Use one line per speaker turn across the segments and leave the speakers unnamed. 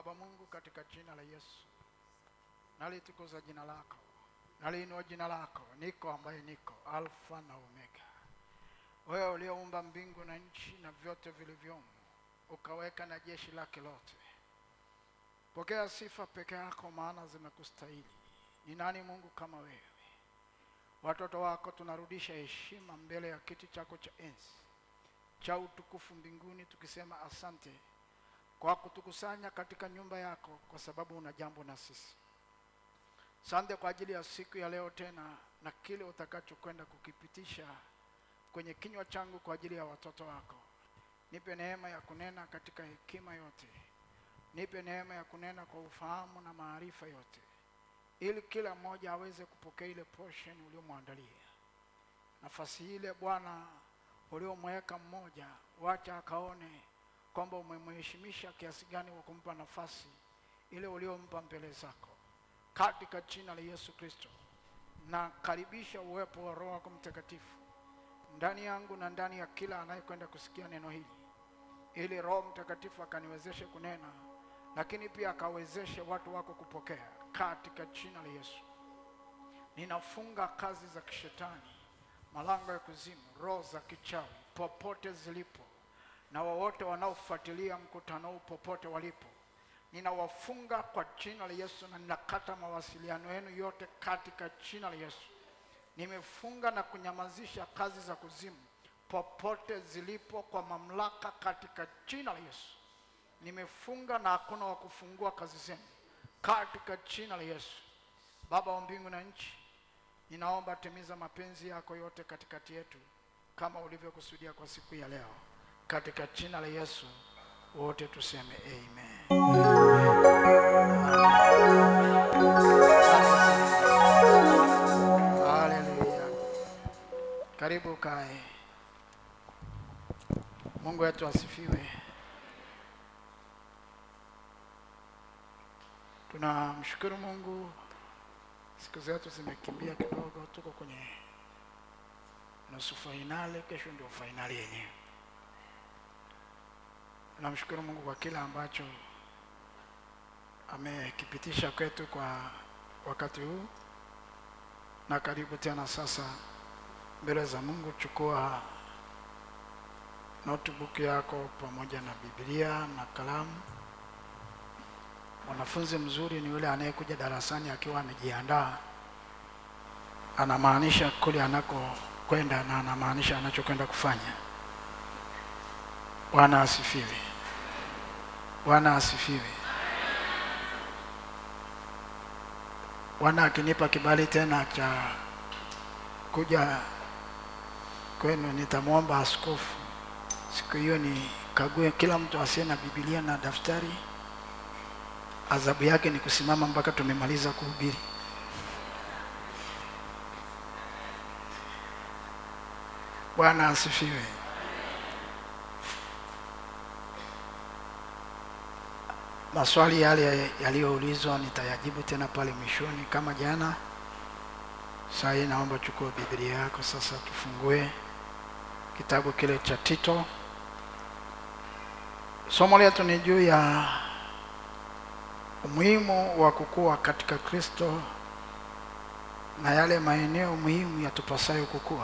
Baba Mungu, katika jina la Yesu nalitukuza jina lako, naliinua jina lako, niko ambaye niko, Alfa na Omega, wewe ulioumba mbingu na nchi na vyote vilivyomo, ukaweka na jeshi lake lote. Pokea sifa peke yako, maana zimekustahili. Ni nani Mungu kama wewe? Watoto wako tunarudisha heshima mbele ya kiti chako cha enzi cha utukufu mbinguni, tukisema asante kwa kutukusanya katika nyumba yako, kwa sababu una jambo na sisi. Asante kwa ajili ya siku ya leo tena na kile utakachokwenda kukipitisha kwenye kinywa changu kwa ajili ya watoto wako. Nipe neema ya kunena katika hekima yote, nipe neema ya kunena kwa ufahamu na maarifa yote, ili kila mmoja aweze kupokea ile portion uliomwandalia. Nafasi ile Bwana uliomweka mmoja, wacha akaone kwamba umemheshimisha kiasi gani wa kumpa nafasi ile uliompa mbele zako, katika jina la Yesu Kristo. Na karibisha uwepo wa Roho wako Mtakatifu ndani yangu na ndani ya kila anayekwenda kusikia neno hili, ili Roho Mtakatifu akaniwezeshe kunena, lakini pia akawezeshe watu wako kupokea, katika jina la Yesu. Ninafunga kazi za kishetani, malango ya kuzimu, roho za kichawi popote zilipo, na wowote wanaofuatilia mkutano huu popote walipo, ninawafunga kwa jina la Yesu, na ninakata mawasiliano yenu yote katika jina la Yesu. Nimefunga na kunyamazisha kazi za kuzimu popote zilipo kwa mamlaka katika jina la Yesu. Nimefunga na hakuna wa kufungua kazi zenu katika jina la Yesu. Baba wa mbingu na nchi, ninaomba timiza mapenzi yako yote katikati yetu kama ulivyokusudia kwa siku ya leo, katika jina la Yesu wote tuseme amen. Haleluya. Karibu kae. Mungu wetu asifiwe. Tunamshukuru Mungu, siku zetu zimekimbia kidogo, tuko kwenye nusu fainali, kesho ndio fainali yenyewe. Tunamshukuru Mungu kwa kila ambacho amekipitisha kwetu kwa wakati huu, na karibu tena sasa mbele za Mungu. Chukua notebook yako pamoja na Biblia na kalamu. Mwanafunzi mzuri ni yule anayekuja darasani akiwa amejiandaa, anamaanisha kule anakokwenda na anamaanisha anachokwenda kufanya. Bwana asifiwe. Bwana asifiwe. Bwana akinipa kibali tena cha kuja kwenu, nitamwomba askofu siku hiyo nikague kila mtu asiye na Biblia na daftari. Adhabu yake ni kusimama mpaka tumemaliza kuhubiri. Bwana asifiwe. Maswali yale yaliyoulizwa nitayajibu tena pale mwishoni kama jana. Saa hii naomba chukua Biblia yako sasa, tufungue kitabu kile cha Tito. Somo letu ni juu ya umuhimu wa kukua katika Kristo na yale maeneo muhimu yatupasayo kukua.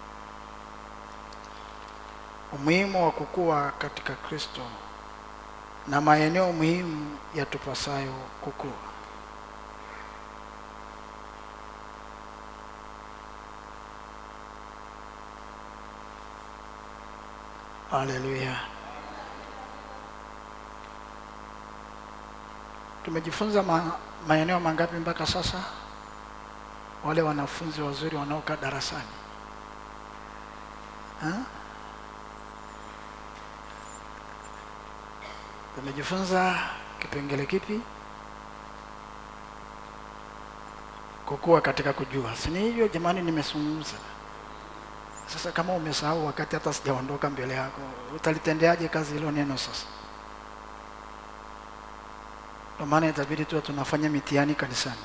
Umuhimu wa kukua katika Kristo na maeneo muhimu yatupasayo kukua. Haleluya. Tumejifunza ma, maeneo mangapi mpaka sasa? Wale wanafunzi wazuri wanaokaa darasani ha? Tumejifunza kipengele kipi? Kukua katika kujua, si ni hivyo jamani? Nimezungumza sasa. Kama umesahau wakati hata sijaondoka mbele yako, utalitendeaje kazi hilo neno sasa? Ndio maana itabidi tu tunafanya mitihani kanisani.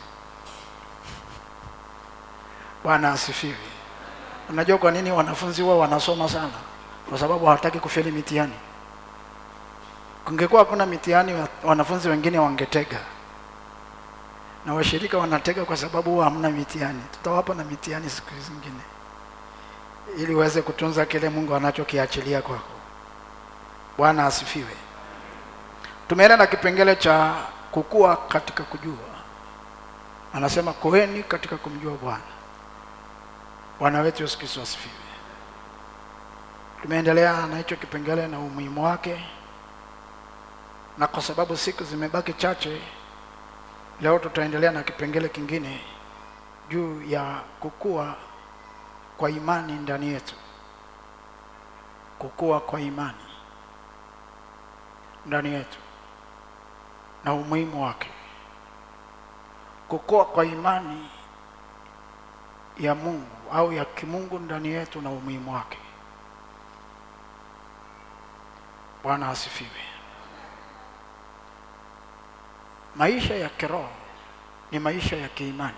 Bwana asifiwe. Unajua kwa nini wanafunzi wao wanasoma sana? Kwa sababu hawataki kufeli mitihani. Kungekuwa hakuna mitihani, wa- wanafunzi wengine wangetega, na washirika wanatega kwa sababu huwa hamna mitihani. Tutawapa na mitihani siku zingine, ili uweze kutunza kile Mungu anachokiachilia kwako. Bwana asifiwe. Tumeenda na kipengele cha kukua katika kujua. Anasema koeni katika kumjua Bwana. Bwana wetu Yesu Kristo asifiwe. Tumeendelea na hicho kipengele na umuhimu wake, na kwa sababu siku zimebaki chache, leo tutaendelea na kipengele kingine juu ya kukua kwa imani ndani yetu, kukua kwa imani ndani yetu na umuhimu wake. Kukua kwa imani ya Mungu au ya kimungu ndani yetu na umuhimu wake. Bwana asifiwe. Maisha ya kiroho ni maisha ya kiimani.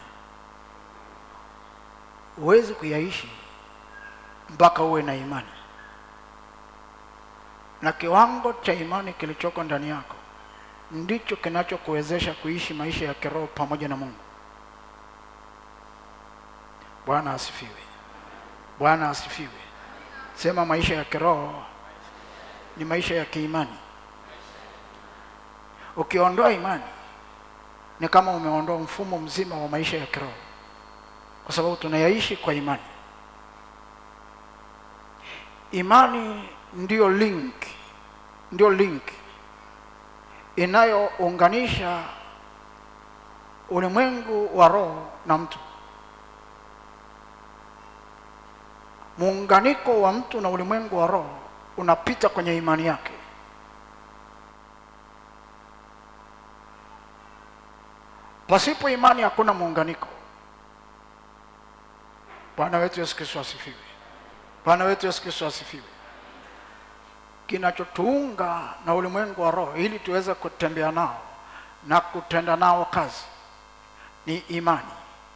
Huwezi kuyaishi mpaka uwe na imani, na kiwango cha imani kilichoko ndani yako ndicho kinachokuwezesha kuishi maisha ya kiroho pamoja na Mungu. Bwana asifiwe. Bwana asifiwe. Sema maisha ya kiroho ni maisha ya kiimani. Ukiondoa imani ni kama umeondoa mfumo mzima wa maisha ya kiroho, kwa sababu tunayaishi kwa imani. Imani ndiyo link, ndiyo link inayounganisha ulimwengu wa roho na mtu. Muunganiko wa mtu na ulimwengu wa roho unapita kwenye imani yake. Pasipo imani hakuna muunganiko. Bwana wetu Yesu Kristo asifiwe. Bwana wetu Yesu Kristo asifiwe. Kinachotuunga na ulimwengu wa roho ili tuweze kutembea nao na kutenda nao kazi ni imani.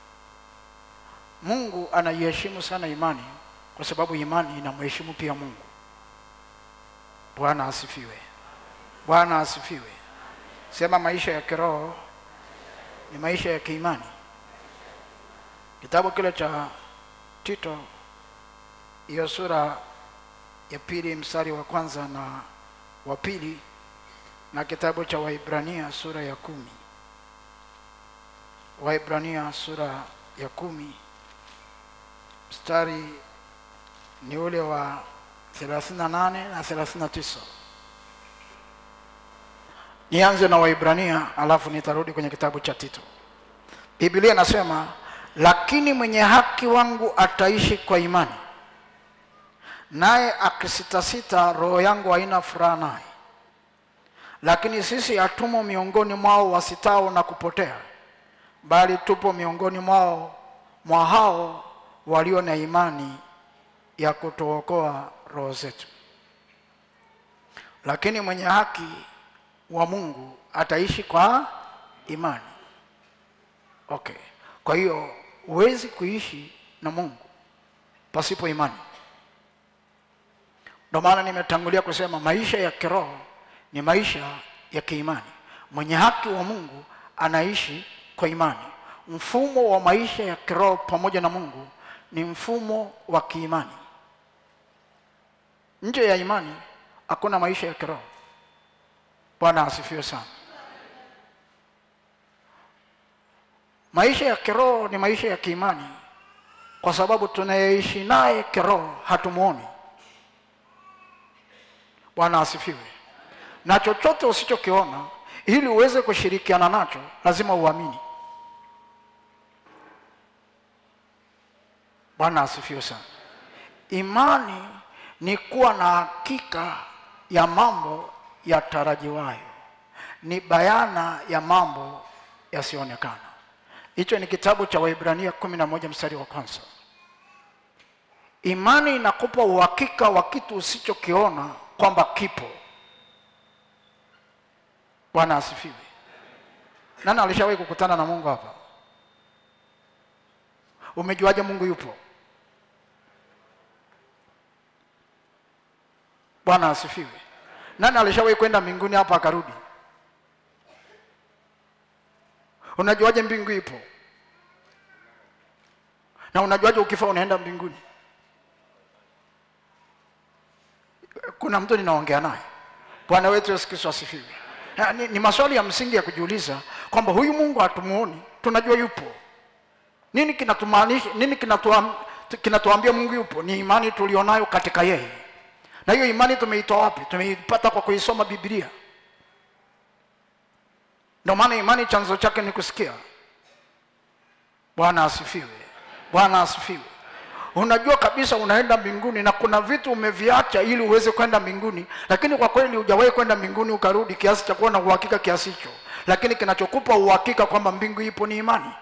Mungu anaiheshimu sana imani kwa sababu imani inamheshimu pia Mungu. Bwana asifiwe. Bwana asifiwe. Sema maisha ya kiroho ni maisha ya kiimani. Kitabu kile cha Tito, hiyo sura ya pili mstari wa kwanza na wa pili, na kitabu cha Waibrania sura ya kumi. Waibrania sura ya kumi mstari ni ule wa 38 na 39. Nianze na Waibrania alafu nitarudi kwenye kitabu cha Tito. Biblia inasema, lakini mwenye haki wangu ataishi kwa imani, naye akisitasita, roho yangu haina furaha naye. Lakini sisi hatumo miongoni mwao wasitao na kupotea, bali tupo miongoni mwao mwa hao walio na imani ya kutuokoa roho zetu. Lakini mwenye haki wa Mungu ataishi kwa imani. Okay, kwa hiyo huwezi kuishi na Mungu pasipo imani. Ndio maana nimetangulia kusema maisha ya kiroho ni maisha ya kiimani. Mwenye haki wa Mungu anaishi kwa imani. Mfumo wa maisha ya kiroho pamoja na Mungu ni mfumo wa kiimani. Nje ya imani hakuna maisha ya kiroho. Bwana asifiwe sana. Maisha ya kiroho ni maisha ya kiimani, kwa sababu tunayeishi naye kiroho hatumuoni. Bwana asifiwe. Na chochote usichokiona, ili uweze kushirikiana nacho, lazima uamini. Bwana asifiwe sana. Imani ni kuwa na hakika ya mambo yatarajiwayo, ni bayana ya mambo yasiyoonekana. Hicho ni kitabu cha Waibrania kumi na moja mstari wa kwanza. Imani inakupa uhakika wa kitu usichokiona kwamba kipo. Bwana asifiwe. Nani alishawahi kukutana na Mungu hapa? Umejuaje Mungu yupo? Bwana asifiwe. nani alishawahi kwenda mbinguni hapa akarudi unajuaje mbingu ipo na unajuaje ukifa unaenda mbinguni kuna mtu ninaongea naye bwana wetu yesu kristo asifiwe Na ni, ni maswali ya msingi ya kujiuliza kwamba huyu mungu hatumuoni tunajua yupo nini kinatumaanisha nini kinatuam, kinatuambia mungu yupo ni imani tulionayo katika yeye na hiyo imani tumeitoa wapi tumeipata kwa kuisoma biblia ndio maana imani chanzo chake ni kusikia bwana asifiwe bwana asifiwe unajua kabisa unaenda mbinguni na kuna vitu umeviacha ili uweze kwenda mbinguni lakini kwa kweli hujawahi kwenda mbinguni ukarudi kiasi cha kuwa na uhakika kiasi hicho lakini kinachokupa uhakika kwamba mbingu ipo ni imani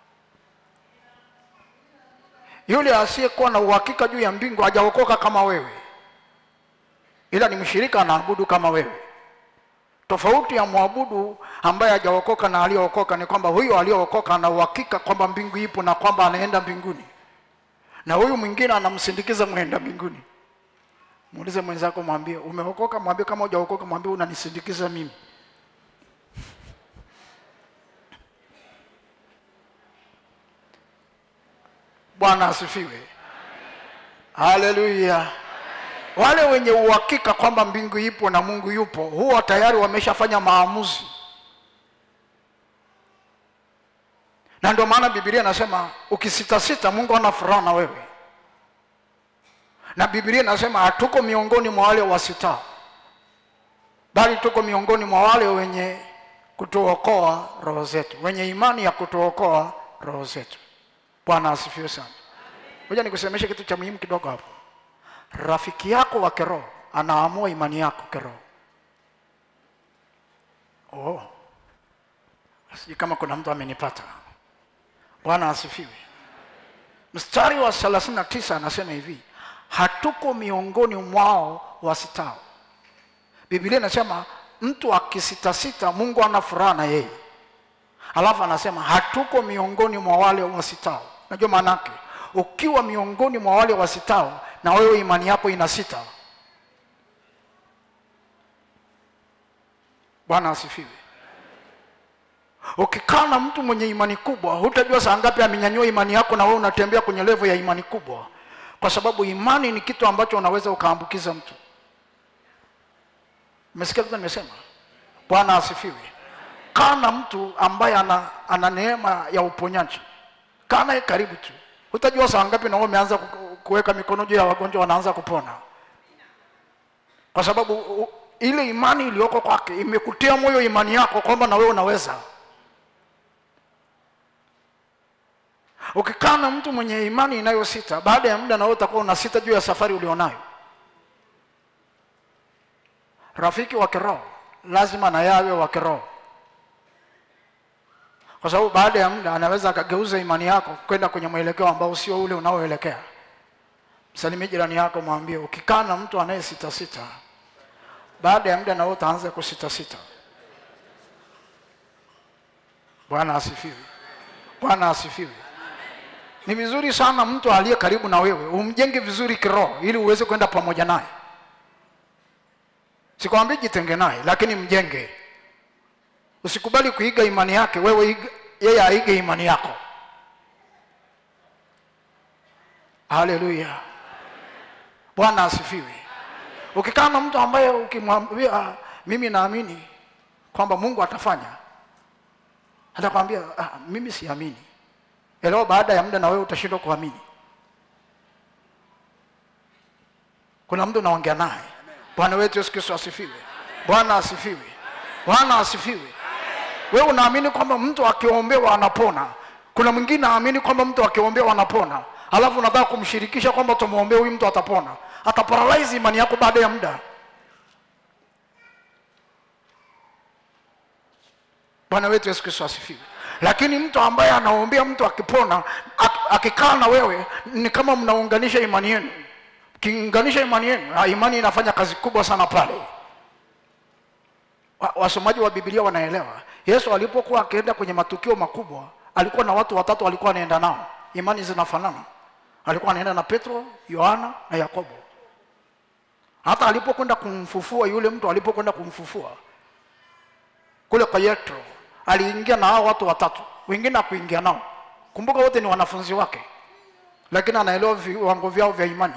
yule asiyekuwa na uhakika juu ya mbingu hajaokoka kama wewe ila ni mshirika anaabudu kama wewe tofauti ya mwabudu ambaye hajaokoka na aliyeokoka ni kwamba huyo aliyeokoka ana uhakika kwamba mbingu ipo na kwamba anaenda mbinguni na huyu mwingine anamsindikiza mwenda mbinguni muulize mwenzako mwambie umeokoka mwambie kama hujaokoka mwambie unanisindikiza mimi bwana asifiwe haleluya wale wenye uhakika kwamba mbingu ipo na mungu yupo huwa tayari wameshafanya maamuzi na ndio maana bibilia inasema ukisitasita mungu ana furaha na wewe na bibilia inasema hatuko miongoni mwa wale wasitao bali tuko miongoni mwa wale wenye kutuokoa roho zetu wenye imani ya kutuokoa roho zetu bwana asifiwe sana moja nikusemeshe kitu cha muhimu kidogo hapo rafiki yako wa kiroho anaamua imani yako kiroho oh. sijui kama kuna mtu amenipata bwana asifiwe mstari wa 39 anasema hivi hatuko miongoni mwao wasitao biblia inasema mtu akisitasita mungu ana furaha na yeye alafu anasema hatuko miongoni mwa wale wasitao najua maanake ukiwa miongoni mwa wale wasitao na wewe imani yako ina sita bwana asifiwe ukikaa na mtu mwenye imani kubwa hutajua saa ngapi amenyanyua imani yako na wewe unatembea kwenye levo ya imani kubwa kwa sababu imani ni kitu ambacho unaweza ukaambukiza mtu umesikia kitu nimesema bwana asifiwe kaa na mtu ambaye ana, ana neema ya uponyaji kaa naye karibu tu hutajua saa ngapi na wewe umeanza ku- kuweka mikono juu ya wagonjwa wanaanza kupona kwa sababu u, ile imani iliyoko kwake imekutia moyo imani yako kwamba na wewe unaweza ukikaa na mtu mwenye imani inayosita baada ya muda na wewe utakuwa unasita juu ya safari ulionayo rafiki wa kiroho lazima na yawe wa kiroho kwa sababu baada ya muda anaweza akageuza imani yako kwenda kwenye mwelekeo ambao sio ule unaoelekea msalimie jirani yako mwambie ukikaa na mtu anayesitasita baada ya muda na wewe utaanza kusitasita bwana asifiwe bwana asifiwe ni vizuri sana mtu aliye karibu na wewe umjenge vizuri kiroho ili uweze kwenda pamoja naye sikwambii jitenge naye lakini mjenge usikubali kuiga imani yake wewe iga, yeye aige imani yako haleluya bwana asifiwe ukikaa na mtu ambaye ukimwambia "Ah, mimi naamini kwamba mungu atafanya atakwambia ah, mimi siamini elewa baada ya muda na wewe utashindwa kuamini kuna mtu unaongea naye bwana wetu yesu kristo asifiwe bwana asifiwe bwana asifiwe wewe unaamini kwamba mtu akiombewa anapona kuna mwingine aamini kwamba mtu akiombewa anapona alafu unataka kumshirikisha kwamba tumwombee huyu mtu atapona ataparalyze imani yako baada ya muda bwana wetu yesu kristo asifiwe lakini mtu ambaye anaombea mtu akipona ak- akikaa na wewe ni kama mnaunganisha imani yenu kiunganisha imani yenu ah, imani inafanya kazi kubwa sana pale Wa- wasomaji wa bibilia wanaelewa yesu alipokuwa akienda kwenye matukio makubwa alikuwa na watu watatu alikuwa anaenda nao imani zinafanana alikuwa anaenda na petro yohana na yakobo hata alipokwenda kumfufua yule mtu alipokwenda kumfufua kule kwa yetro aliingia na hao watu watatu wengine akuingia nao kumbuka wote ni wanafunzi wake lakini anaelewa viwango vyao vya imani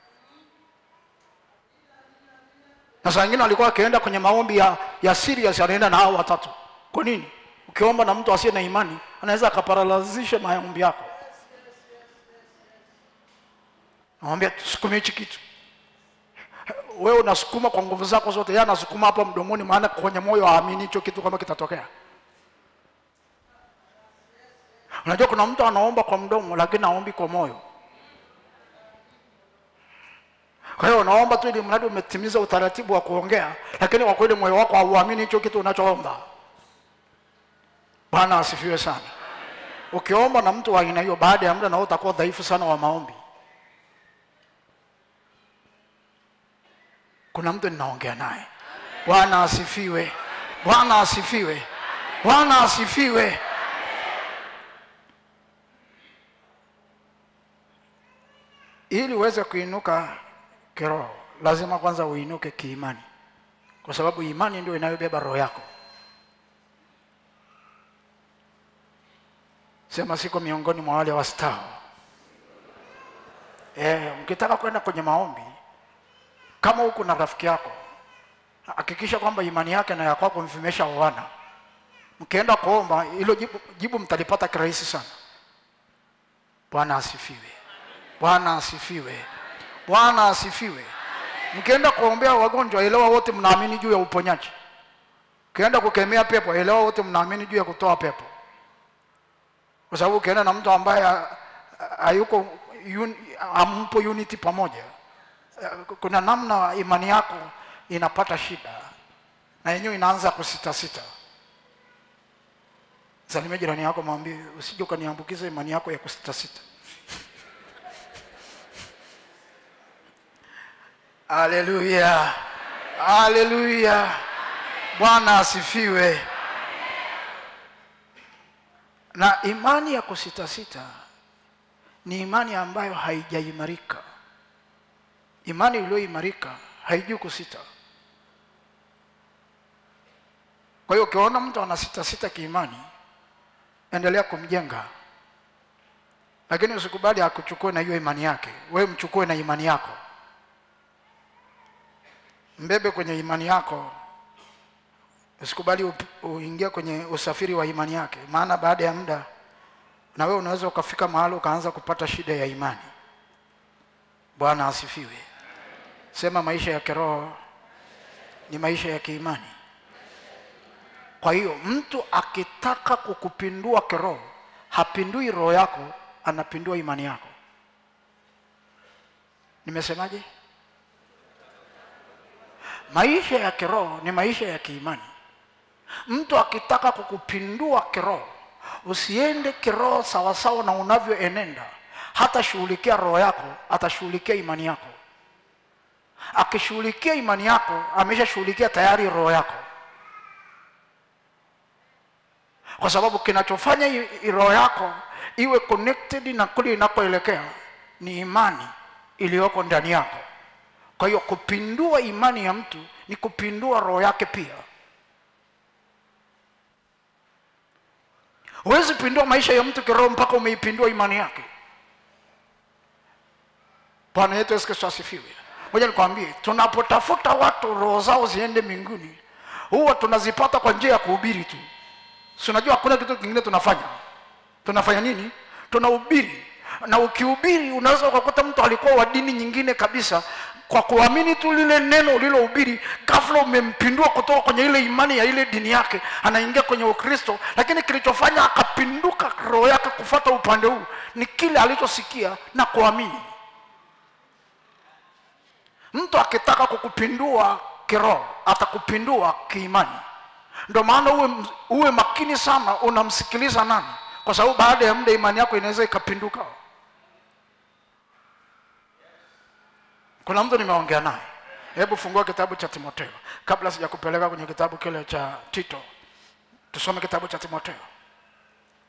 na saa ingine alikuwa akienda kwenye maombi ya, ya serious anaenda na hao watatu kwa nini ukiomba na mtu asiye na imani anaweza akaparalazisha maombi yako namwambia tusukume hichi kitu wewe unasukuma kwa nguvu zako zote yeye anasukuma hapa mdomoni maana kwenye moyo haamini hicho kitu kama kitatokea unajua kuna mtu anaomba kwa mdomo lakini aombi kwa moyo kwa hiyo unaomba tu ili mradi umetimiza utaratibu wa kuongea lakini kwa kweli moyo wako hauamini hicho kitu unachoomba bwana asifiwe sana ukiomba na mtu wa aina hiyo baada ya muda na wewe utakuwa dhaifu sana wa maombi kuna mtu ninaongea naye bwana asifiwe bwana asifiwe bwana asifiwe ili uweze kuinuka kiroho lazima kwanza uinuke kiimani kwa sababu imani ndio inayobeba roho yako sema siko miongoni mwa wale wastao e, mkitaka kwenda kwenye maombi kama huku na rafiki yako hakikisha kwamba imani yake na ya kwako vimeshaoana mkienda kuomba hilo jibu, jibu mtalipata kirahisi sana bwana asifiwe bwana asifiwe bwana asifiwe mkienda kuombea wagonjwa elewa wote mnaamini juu ya uponyaji ukienda kukemea pepo elewa wote mnaamini juu ya kutoa pepo kwa sababu ukienda na mtu ambaye ha- hayuko un, hampo unity pamoja kuna namna imani yako inapata shida na yenyewe inaanza kusitasita salimia jirani yako mwambie usije ukaniambukiza imani yako ya kusitasita haleluya haleluya bwana asifiwe na imani ya kusitasita ni imani ambayo haijaimarika imani iliyoimarika haijui kusita kwa hiyo ukiona mtu anasitasita kiimani endelea kumjenga lakini usikubali akuchukue na hiyo imani yake wewe mchukue na imani yako mbebe kwenye imani yako usikubali up- uingie kwenye usafiri wa imani yake maana baada ya muda na wewe unaweza ukafika mahali ukaanza kupata shida ya imani bwana asifiwe sema maisha ya kiroho ni maisha ya kiimani kwa hiyo mtu akitaka kukupindua kiroho hapindui roho yako anapindua imani yako nimesemaje maisha ya kiroho ni maisha ya kiimani mtu akitaka kukupindua kiroho usiende kiroho sawasawa na unavyoenenda hatashughulikia roho yako atashughulikia imani yako akishughulikia imani yako ameshashughulikia tayari roho yako kwa sababu kinachofanya i- i- roho yako iwe connected na kule inakoelekea ni imani iliyoko ndani yako kwa hiyo kupindua imani ya mtu ni kupindua roho yake pia huwezi pindua maisha ya mtu kiroho mpaka umeipindua imani yake bwana yetu yesu kristo asifiwe moja nikwambie tunapotafuta watu roho zao ziende mbinguni huwa tunazipata kwa njia ya kuhubiri tu si unajua hakuna kitu kingine tunafanya tunafanya nini tunahubiri na ukihubiri unaweza ukakuta mtu alikuwa wa dini nyingine kabisa kwa kuamini tu lile neno ulilohubiri ghafla umempindua kutoka kwenye ile imani ya ile dini yake anaingia kwenye ukristo lakini kilichofanya akapinduka roho yake kufata upande huu ni kile alichosikia na kuamini mtu akitaka kukupindua kiroho atakupindua kiimani ndio maana uwe, uwe makini sana unamsikiliza nani kwa sababu baada ya muda imani yako inaweza ikapinduka kuna mtu nimeongea naye hebu fungua kitabu cha timotheo kabla sijakupeleka kwenye kitabu kile cha tito tusome kitabu cha timotheo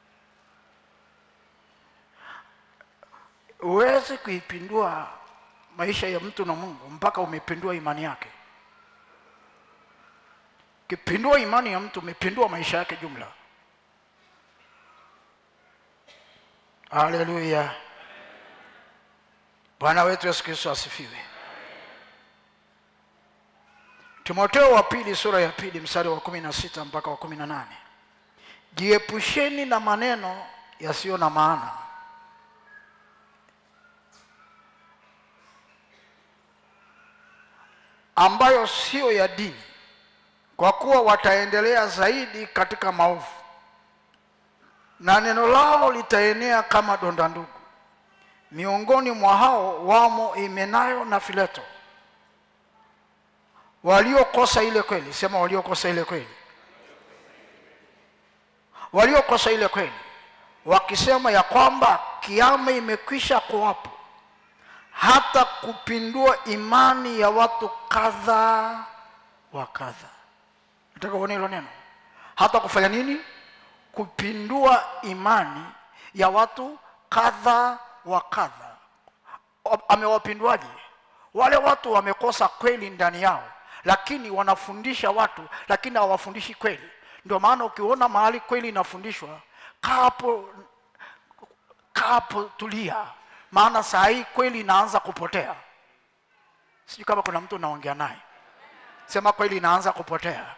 huwezi kuipindua maisha ya mtu na mungu mpaka umepindua imani yake ukipindua imani ya mtu umepindua maisha yake jumla haleluya bwana wetu yesu kristo asifiwe timoteo wa pili sura ya pili mstari wa kumi na sita mpaka wa kumi na nane jiepusheni na maneno yasiyo na maana ambayo siyo ya dini kwa kuwa wataendelea zaidi katika maovu na neno lao litaenea kama donda ndugu miongoni mwa hao wamo imenayo na fileto waliokosa ile kweli sema waliokosa ile kweli waliokosa ile kweli wakisema ya kwamba kiama imekwisha kuwapo hata kupindua imani ya watu kadha wa kadha nataka uone hilo neno hata kufanya nini kupindua imani ya watu kadha wa kadha amewapinduaje wale watu wamekosa kweli ndani yao lakini wanafundisha watu lakini hawafundishi kweli ndio maana ukiona mahali kweli inafundishwa kapo kapo tulia maana saa hii kweli inaanza kupotea sijui kama kuna mtu unaongea naye sema kweli inaanza kupotea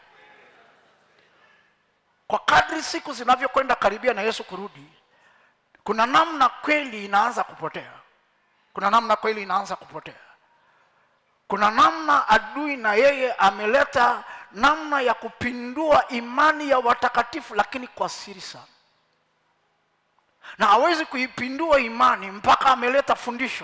kwa kadri siku zinavyokwenda karibia na yesu kurudi kuna namna kweli inaanza kupotea kuna namna kweli inaanza kupotea kuna namna adui na yeye ameleta namna ya kupindua imani ya watakatifu lakini kwa siri sana na hawezi kuipindua imani mpaka ameleta fundisho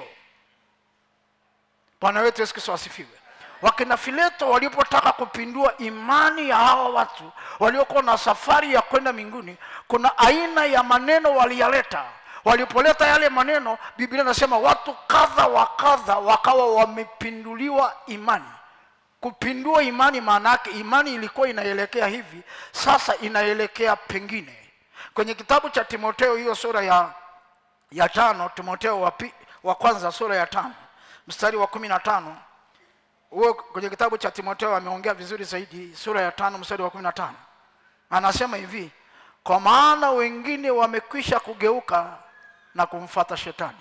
bwana wetu yesu kristo asifiwe wakina fileto walipotaka kupindua imani ya hawa watu waliokuwa na safari ya kwenda mbinguni kuna aina ya maneno waliyaleta walipoleta yale maneno biblia inasema watu kadha wa kadha wakawa wamepinduliwa imani kupindua imani maana yake imani ilikuwa inaelekea hivi sasa inaelekea pengine kwenye kitabu cha timoteo hiyo sura ya ya tano timoteo wa, pi, wa kwanza sura ya tano mstari wa kumi na tano huo kwenye kitabu cha timoteo ameongea vizuri zaidi sura ya tano mstari wa kumi na tano anasema hivi kwa maana wengine wamekwisha kugeuka na kumfata shetani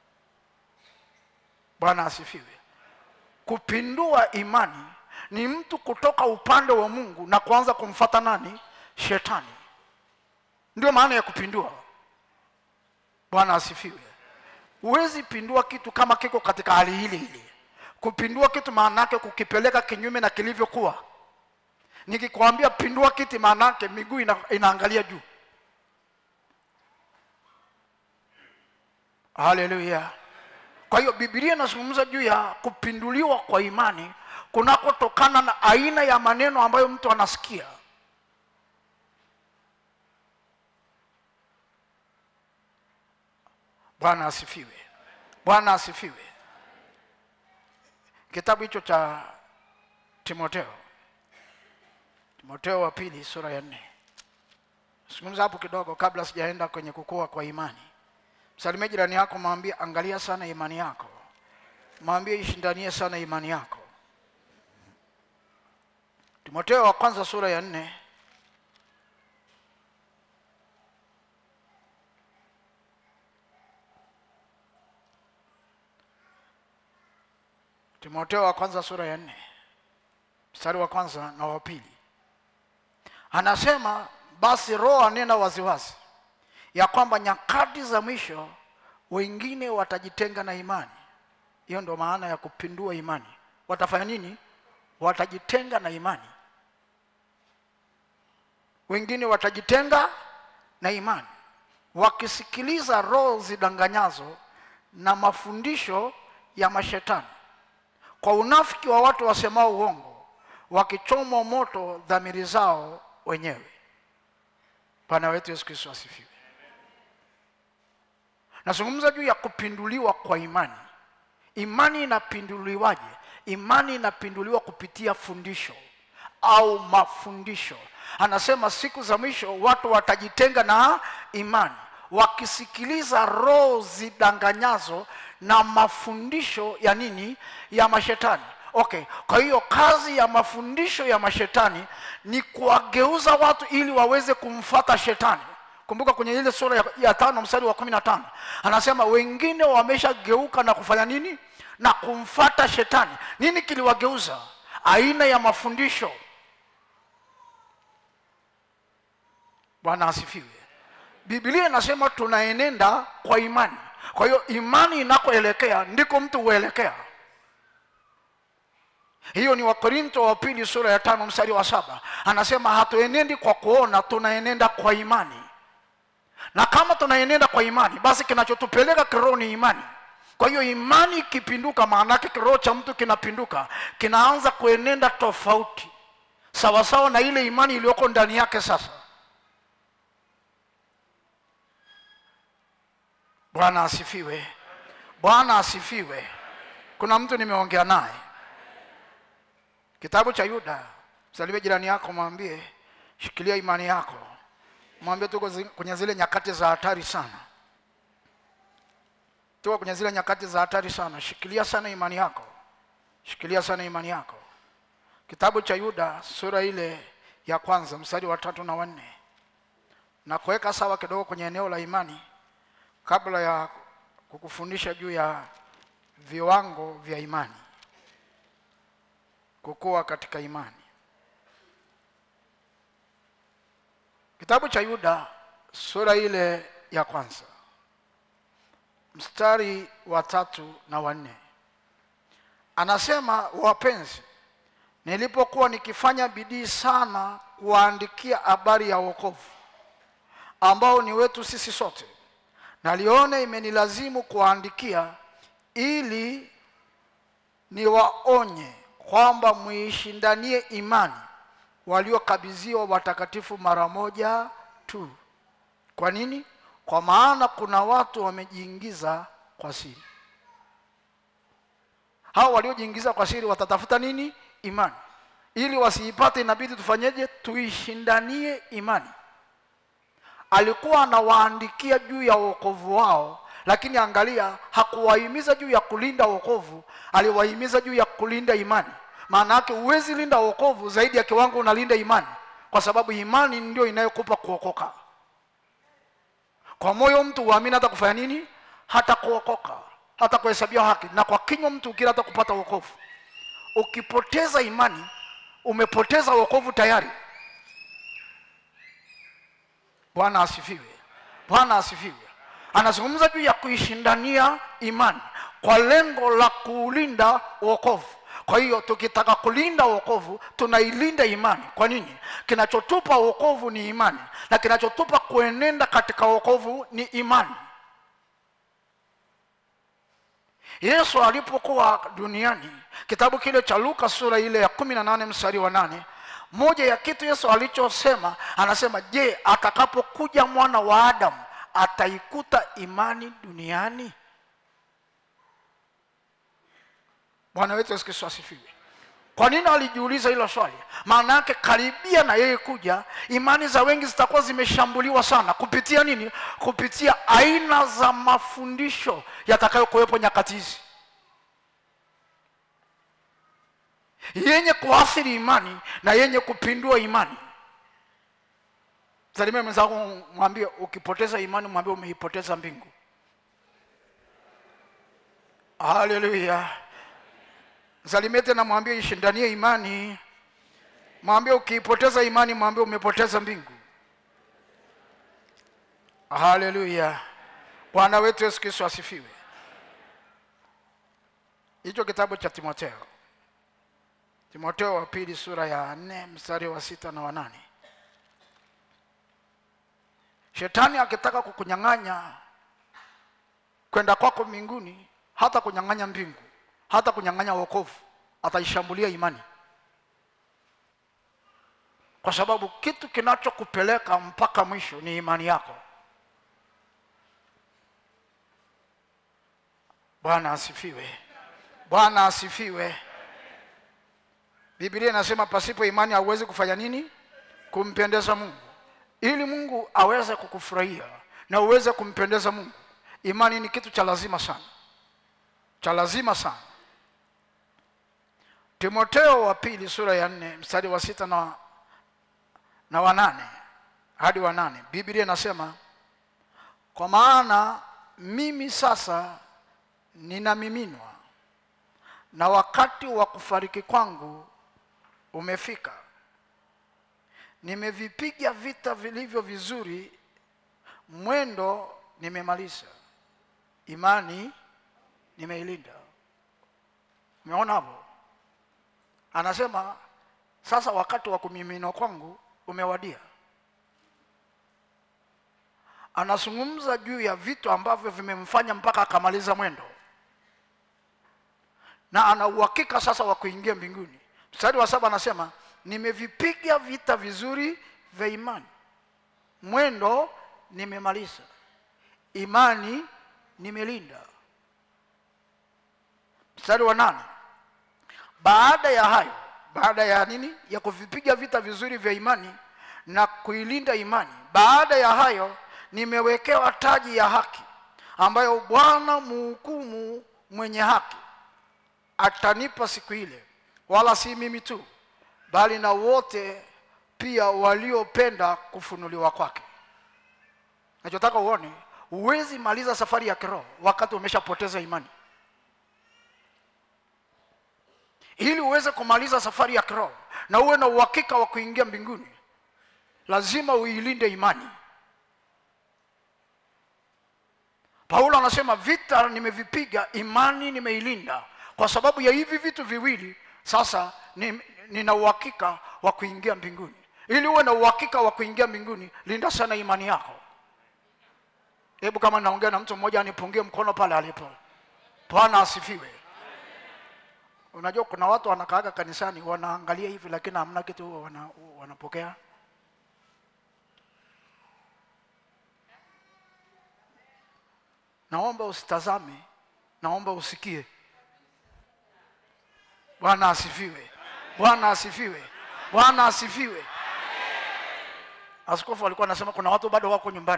bwana asifiwe kupindua imani ni mtu kutoka upande wa mungu na kuanza kumfata nani shetani ndio maana ya kupindua bwana asifiwe huwezi pindua kitu kama kiko katika hali hili hili kupindua kitu maana yake kukipeleka kinyume na kilivyokuwa nikikwambia pindua kiti maana yake miguu ina, inaangalia juu haleluya kwa hiyo bibilia inazungumza juu ya kupinduliwa kwa imani kunakotokana na aina ya maneno ambayo mtu anasikia bwana asifiwe bwana asifiwe kitabu hicho cha timoteo timoteo wa pili sura ya nne zungumza hapo kidogo kabla sijaenda kwenye kukua kwa imani msalimie jirani yako mwambie angalia sana imani yako mwambie ishindanie sana imani yako timoteo wa kwanza sura ya nne timoteo wa kwanza sura ya nne mstari wa kwanza na wa pili anasema basi roho anena waziwazi ya kwamba nyakati za mwisho wengine watajitenga na imani hiyo ndo maana ya kupindua imani watafanya nini watajitenga na imani wengine watajitenga na imani wakisikiliza roho zidanganyazo na mafundisho ya mashetani kwa unafiki wa watu wasemao uongo wakichomwa moto dhamiri zao wenyewe bwana wetu yesu kristo asifiwe nazungumza juu ya kupinduliwa kwa imani imani inapinduliwaje imani inapinduliwa kupitia fundisho au mafundisho anasema siku za mwisho watu watajitenga na imani wakisikiliza roho zidanganyazo na mafundisho ya nini ya mashetani okay kwa hiyo kazi ya mafundisho ya mashetani ni kuwageuza watu ili waweze kumfata shetani kumbuka kwenye ile sura ya, ya tano mstari wa kumi na tano anasema wengine wameshageuka na kufanya nini na kumfata shetani nini kiliwageuza aina ya mafundisho bwana asifiwe biblia inasema tunaenenda kwa imani kwa hiyo imani inakoelekea ndiko mtu huelekea hiyo ni wakorinto wa pili sura ya tano mstari wa saba anasema hatuenendi kwa kuona tunaenenda kwa imani na kama tunaenenda kwa imani basi kinachotupeleka kiroho ni imani kwa hiyo imani ikipinduka maanake kiroho cha mtu kinapinduka kinaanza kuenenda tofauti sawasawa na ile imani iliyoko ndani yake sasa bwana asifiwe bwana asifiwe kuna mtu nimeongea naye kitabu cha yuda msalimie jirani yako mwambie shikilia imani yako mwambie tuko zi- kwenye zile nyakati za hatari sana tuko kwenye zile nyakati za hatari sana shikilia sana imani yako shikilia sana imani yako kitabu cha yuda sura ile ya kwanza mstari wa tatu na wanne na kuweka sawa kidogo kwenye eneo la imani kabla ya kukufundisha juu ya viwango vya imani kukua katika imani kitabu cha yuda sura ile ya kwanza mstari wa tatu na wanne anasema wapenzi nilipokuwa nikifanya bidii sana kuwaandikia habari ya wokovu ambao ni wetu sisi sote nalione imenilazimu kuwaandikia ili niwaonye kwamba muishindanie imani waliokabidhiwa watakatifu mara moja tu kwa nini kwa maana kuna watu wamejiingiza kwa siri hao waliojiingiza kwa siri watatafuta nini imani ili wasiipate inabidi tufanyeje tuishindanie imani alikuwa anawaandikia juu ya wokovu wao lakini angalia hakuwahimiza juu ya kulinda wokovu aliwahimiza juu ya kulinda imani maana yake huwezi linda wokovu zaidi ya kiwango unalinda imani kwa sababu imani ndio inayokupa kuokoka kwa moyo mtu huamini hata kufanya nini hata kuokoka hata kuhesabiwa haki na kwa kinywa mtu ukila hata kupata wokovu ukipoteza imani umepoteza wokovu tayari bwana asifiwe bwana asifiwe anazungumza juu ya kuishindania imani kwa lengo la kuulinda wokovu kwa hiyo tukitaka kulinda wokovu tunailinda imani kwa nini kinachotupa wokovu ni imani na kinachotupa kuenenda katika wokovu ni imani yesu alipokuwa duniani kitabu kile cha luka sura ile ya kumi na nane mstari wa nane moja ya kitu yesu alichosema anasema je atakapokuja mwana wa adamu ataikuta imani duniani bwana wetu yesu kristo asifiwe kwa nini alijiuliza hilo swali maana yake karibia na yeye kuja imani za wengi zitakuwa zimeshambuliwa sana kupitia nini kupitia aina za mafundisho yatakayokuwepo nyakati hizi yenye kuathiri imani na yenye kupindua imani salimia mwenzako mwambie ukipoteza imani mwambie umeipoteza mbingu haleluya msalimie tena mwambie ishindanie imani mwambie ukiipoteza imani mwambie umepoteza mbingu haleluya bwana wetu yesu kristo asifiwe hicho kitabu cha timoteo timoteo wa pili sura ya nne mstari wa sita na wanane shetani akitaka kukunyang'anya kwenda kwako mbinguni hata kunyang'anya mbingu hata kunyang'anya wokovu ataishambulia imani kwa sababu kitu kinachokupeleka mpaka mwisho ni imani yako bwana asifiwe bwana asifiwe biblia inasema pasipo imani hauwezi kufanya nini kumpendeza mungu ili mungu aweze kukufurahia na uweze kumpendeza mungu imani ni kitu cha lazima sana cha lazima sana timoteo wa pili sura ya nne mstari wa sita na, na wanane hadi wanane biblia inasema kwa maana mimi sasa ninamiminwa na wakati wa kufariki kwangu umefika nimevipiga vita vilivyo vizuri mwendo nimemaliza imani nimeilinda umeona hapo anasema sasa wakati wa kumiminwa kwangu umewadia anazungumza juu ya vitu ambavyo vimemfanya mpaka akamaliza mwendo na ana uhakika sasa wa kuingia mbinguni mstari wa saba anasema nimevipiga vita vizuri vya imani mwendo nimemaliza imani nimelinda mstari wa nane baada ya hayo baada ya nini ya kuvipiga vita vizuri vya imani na kuilinda imani baada ya hayo nimewekewa taji ya haki ambayo bwana muhukumu mwenye haki atanipa siku ile wala si mimi tu bali na wote pia waliopenda kufunuliwa kwake nachotaka uone huwezi maliza safari ya kiroho wakati umeshapoteza imani ili uweze kumaliza safari ya kiroho na uwe na uhakika wa kuingia mbinguni lazima uilinde imani paulo anasema vita nimevipiga imani nimeilinda kwa sababu ya hivi vitu viwili sasa ni- nina uhakika wa kuingia mbinguni ili uwe na uhakika wa kuingia mbinguni linda sana imani yako hebu kama naongea na mtu mmoja anipungie mkono pale alipo bwana asifiwe unajua kuna watu wanakaaga kanisani wanaangalia hivi lakini hamna kitu wana, wanapokea naomba usitazame naomba usikie bwana asifiwe bwana asifiwe bwana asifiwe askofu alikuwa anasema kuna watu bado wako nyumbani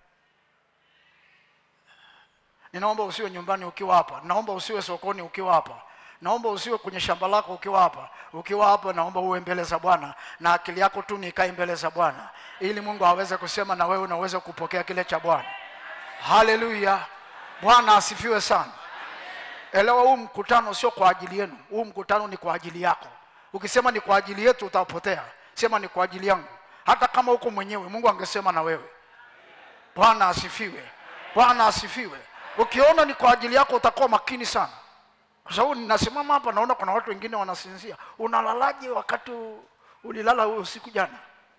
ninaomba usiwe nyumbani ukiwa hapa naomba usiwe sokoni ukiwa hapa naomba usiwe kwenye shamba lako ukiwa hapa ukiwa hapa naomba uwe mbele za bwana na akili yako tu nikae mbele za bwana ili mungu aweze kusema na wewe na uweze kupokea kile cha bwana haleluya bwana asifiwe sana elewa huu mkutano sio kwa ajili yenu huu mkutano ni kwa ajili yako ukisema ni kwa ajili yetu utapotea sema ni kwa ajili yangu hata kama uko mwenyewe mungu angesema na wewe bwana asifiwe bwana asifiwe ukiona ni kwa ajili yako utakuwa makini sana kwa sababu ninasimama hapa naona kuna watu wengine wanasinzia unalalaje wakati u- ulilala usiku jana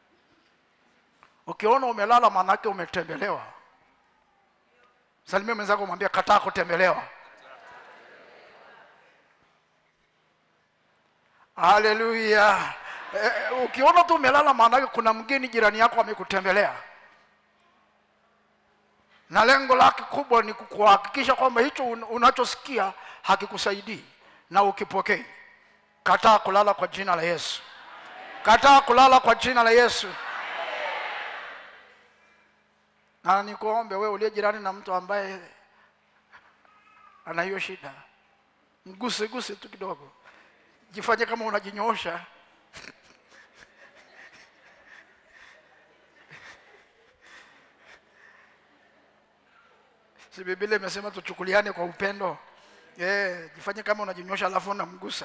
ukiona umelala maanake umetembelewa salimia mwenzako mwambia kataa kutembelewa haleluya eh, ukiona tu umelala maanake kuna mgeni jirani yako amekutembelea na lengo lake kubwa ni kuhakikisha kwamba hicho un- unachosikia hakikusaidii na ukipokei kataa kulala kwa jina la yesu kataa kulala kwa jina la yesu na nikuombe wewe uliye jirani na mtu ambaye ana hiyo shida mguse guse tu kidogo jifanye kama unajinyoosha si biblia imesema tuchukuliane kwa upendo yeah, jifanye kama unajinyosha alafu unamgusa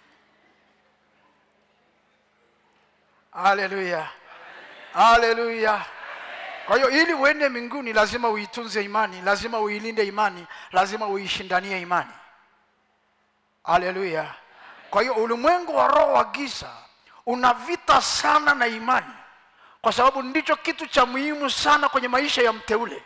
haleluya haleluya kwa hiyo ili uende mbinguni lazima uitunze imani lazima uilinde imani lazima uishindanie imani haleluya kwa hiyo ulimwengu wa roho wa giza una vita sana na imani kwa sababu ndicho kitu cha muhimu sana kwenye maisha ya mteule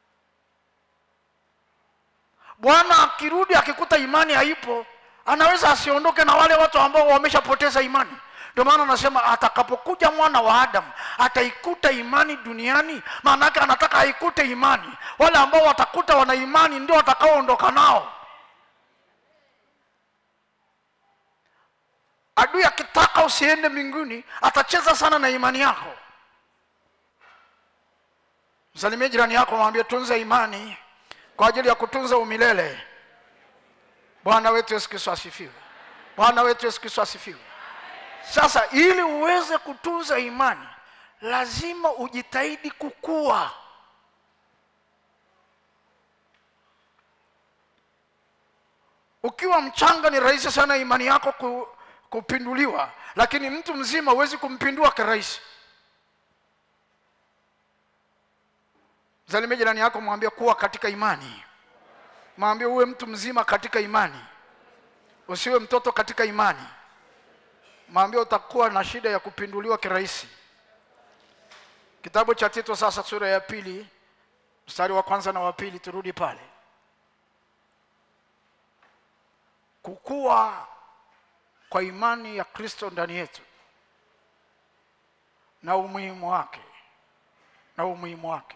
bwana akirudi akikuta imani haipo anaweza asiondoke na wale watu ambao wameshapoteza imani ndio maana anasema atakapokuja mwana wa adamu ataikuta imani duniani maana yake anataka aikute imani wale ambao watakuta wana imani ndio watakaoondoka nao adui akitaka usiende mbinguni atacheza sana na imani yako msalimie jirani yako mwambie tunza imani kwa ajili ya kutunza umilele bwana wetu yesu kristo asifiwe bwana wetu yesu kristo asifiwe sasa ili uweze kutunza imani lazima ujitahidi kukua ukiwa mchanga ni rahisi sana imani yako ku, kupinduliwa lakini mtu mzima huwezi kumpindua kirahisi zalimia jirani yako mwambie kuwa katika imani mwambie uwe mtu mzima katika imani usiwe mtoto katika imani mwambie utakuwa na shida ya kupinduliwa kirahisi kitabu cha tito sasa sura ya pili mstari wa kwanza na wa pili turudi pale kukua kwa imani ya kristo ndani yetu na umuhimu wake na umuhimu wake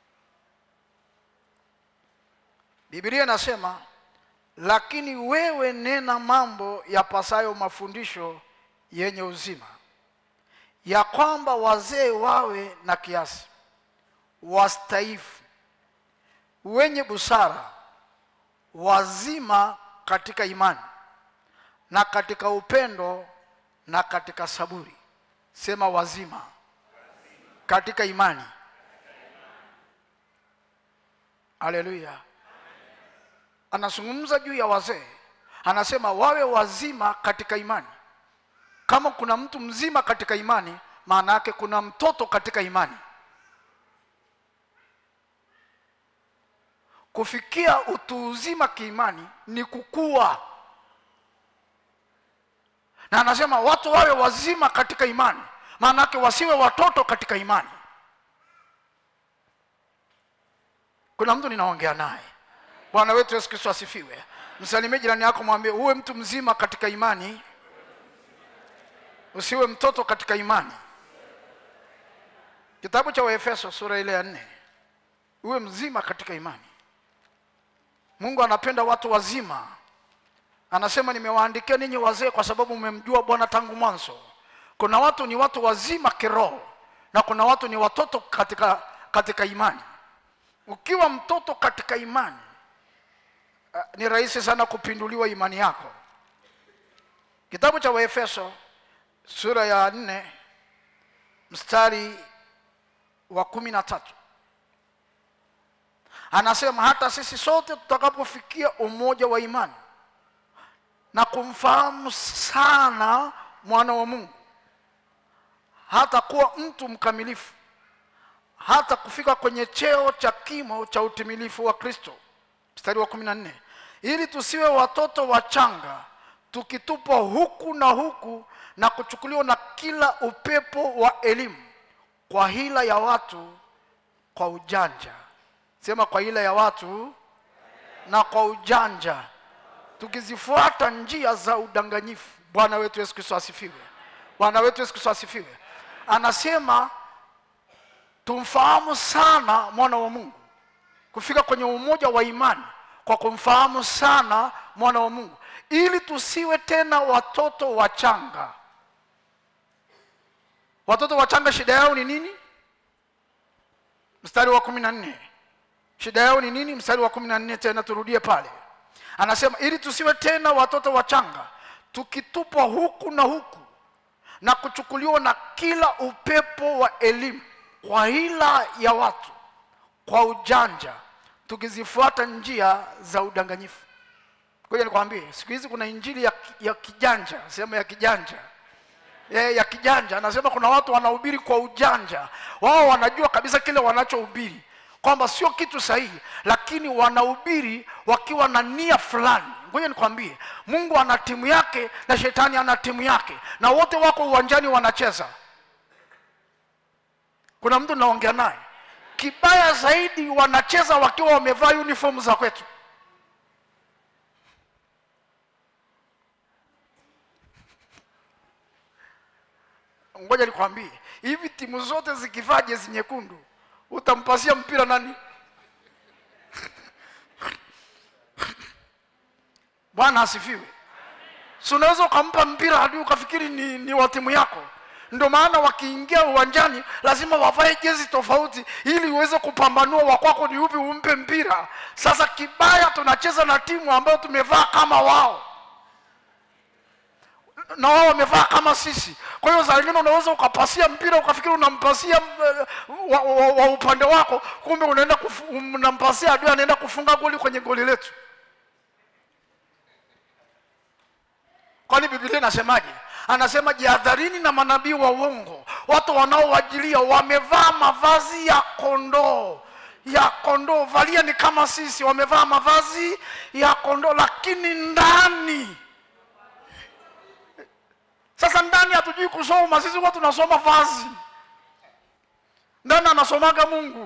biblia inasema lakini wewe nena mambo yapasayo mafundisho yenye uzima ya kwamba wazee wawe na kiasi wastaifu wenye busara wazima katika imani na katika upendo na katika saburi sema wazima katika imani haleluya anazungumza juu ya wazee anasema wawe wazima katika imani kama kuna mtu mzima katika imani maana yake kuna mtoto katika imani kufikia utu uzima kiimani ni kukua na anasema watu wawe wazima katika imani maana yake wasiwe watoto katika imani kuna mtu ninaongea naye bwana wetu yesu kristo asifiwe msalimie jirani yako mwambie uwe mtu mzima katika imani usiwe mtoto katika imani kitabu cha waefeso sura ile ya nne uwe mzima katika imani mungu anapenda watu wazima anasema nimewaandikia ninyi wazee kwa sababu mmemjua bwana tangu mwanzo kuna watu ni watu wazima kiroho na kuna watu ni watoto katika katika imani ukiwa mtoto katika imani uh, ni rahisi sana kupinduliwa imani yako kitabu cha waefeso sura ya nne mstari wa kumi na tatu anasema hata sisi sote tutakapofikia umoja wa imani na kumfahamu sana mwana wa mungu hata kuwa mtu mkamilifu hata kufika kwenye cheo cha kimo cha utimilifu wa kristo mstari wa kumi na nne ili tusiwe watoto wachanga tukitupwa huku na huku na kuchukuliwa na kila upepo wa elimu kwa hila ya watu kwa ujanja sema kwa hila ya watu na kwa ujanja tukizifuata njia za udanganyifu bwana wetu yesu kristo asifiwe bwana wetu yesu kristo asifiwe anasema tumfahamu sana mwana wa mungu kufika kwenye umoja wa imani kwa kumfahamu sana mwana wa mungu ili tusiwe tena watoto wachanga watoto wachanga shida yao ni nini mstari wa kumi na nne shida yao ni nini mstari wa kumi na nne tena turudie pale anasema ili tusiwe tena watoto wachanga tukitupwa huku na huku na kuchukuliwa na kila upepo wa elimu kwa hila ya watu kwa ujanja tukizifuata njia za udanganyifu ngoja nikwambie siku hizi kuna injili ya, ya kijanja sehemu ya kijanja e, ya kijanja anasema kuna watu wanahubiri kwa ujanja wao wanajua kabisa kile wanachohubiri kwamba sio kitu sahihi lakini wanahubiri wakiwa na nia fulani ngoja nikwambie mungu ana timu yake na shetani ana timu yake na wote wako uwanjani wanacheza kuna mtu naongea naye kibaya zaidi wanacheza wakiwa wamevaa uniform za kwetu ngoja nikwambie hivi timu zote zikivaa jezi nyekundu utampasia mpira nani bwana asifiwe si unaweza ukampa mpira hadi ukafikiri ni, ni wa timu yako ndio maana wakiingia uwanjani lazima wavae jezi tofauti ili uweze kupambanua wakwako ni upi umpe mpira sasa kibaya tunacheza na timu ambayo tumevaa kama wao na wao wamevaa kama sisi kwa hiyo saa ingine unaweza ukapasia mpira ukafikiri unampasia eh, wa, wa, wa upande wako kumbe unaenda kufu- unampasia adui anaenda kufunga goli kwenye goli letu kwani biblia inasemaje anasema jihadharini na manabii wa uongo watu wanaowajilia wamevaa mavazi ya kondoo ya kondoo valia ni kama sisi wamevaa mavazi ya kondoo lakini ndani sasa ndani hatujui kusoma sisi huwa tunasoma vazi ndani anasomaga mungu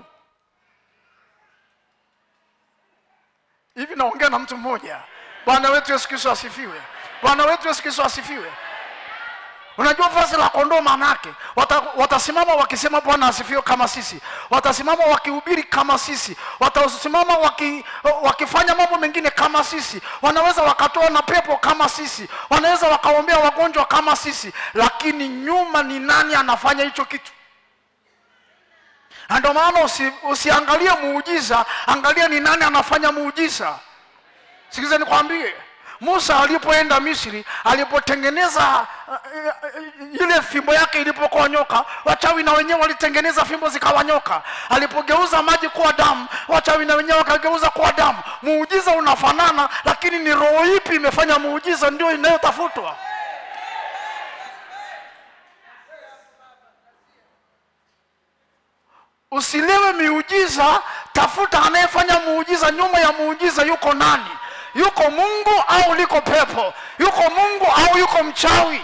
hivi naongea na mtu mmoja bwana wetu yesu kristo asifiwe bwana wetu yesu kristo asifiwe unajua vazi la kondoo maanake wata, watasimama wakisema bwana asifiwe kama sisi watasimama wakihubiri kama sisi watasimama waki, wakifanya mambo mengine kama sisi wanaweza wakatoa na pepo kama sisi wanaweza wakaombea wagonjwa kama sisi lakini nyuma ni nani anafanya hicho kitu na ndio maana usi, usiangalie muujiza angalia ni nani anafanya muujiza sikiza nikwambie musa alipoenda misri alipotengeneza uh, uh, ile fimbo yake ilipokuwa nyoka wachawi na wenyewe walitengeneza fimbo zikawa nyoka alipogeuza maji kuwa damu wachawi na wenyewe wakageuza kuwa damu muujiza unafanana lakini ni roho ipi imefanya muujiza ndio inayotafutwa usilewe miujiza tafuta anayefanya muujiza nyuma ya muujiza yuko nani yuko mungu au liko pepo yuko mungu au yuko mchawi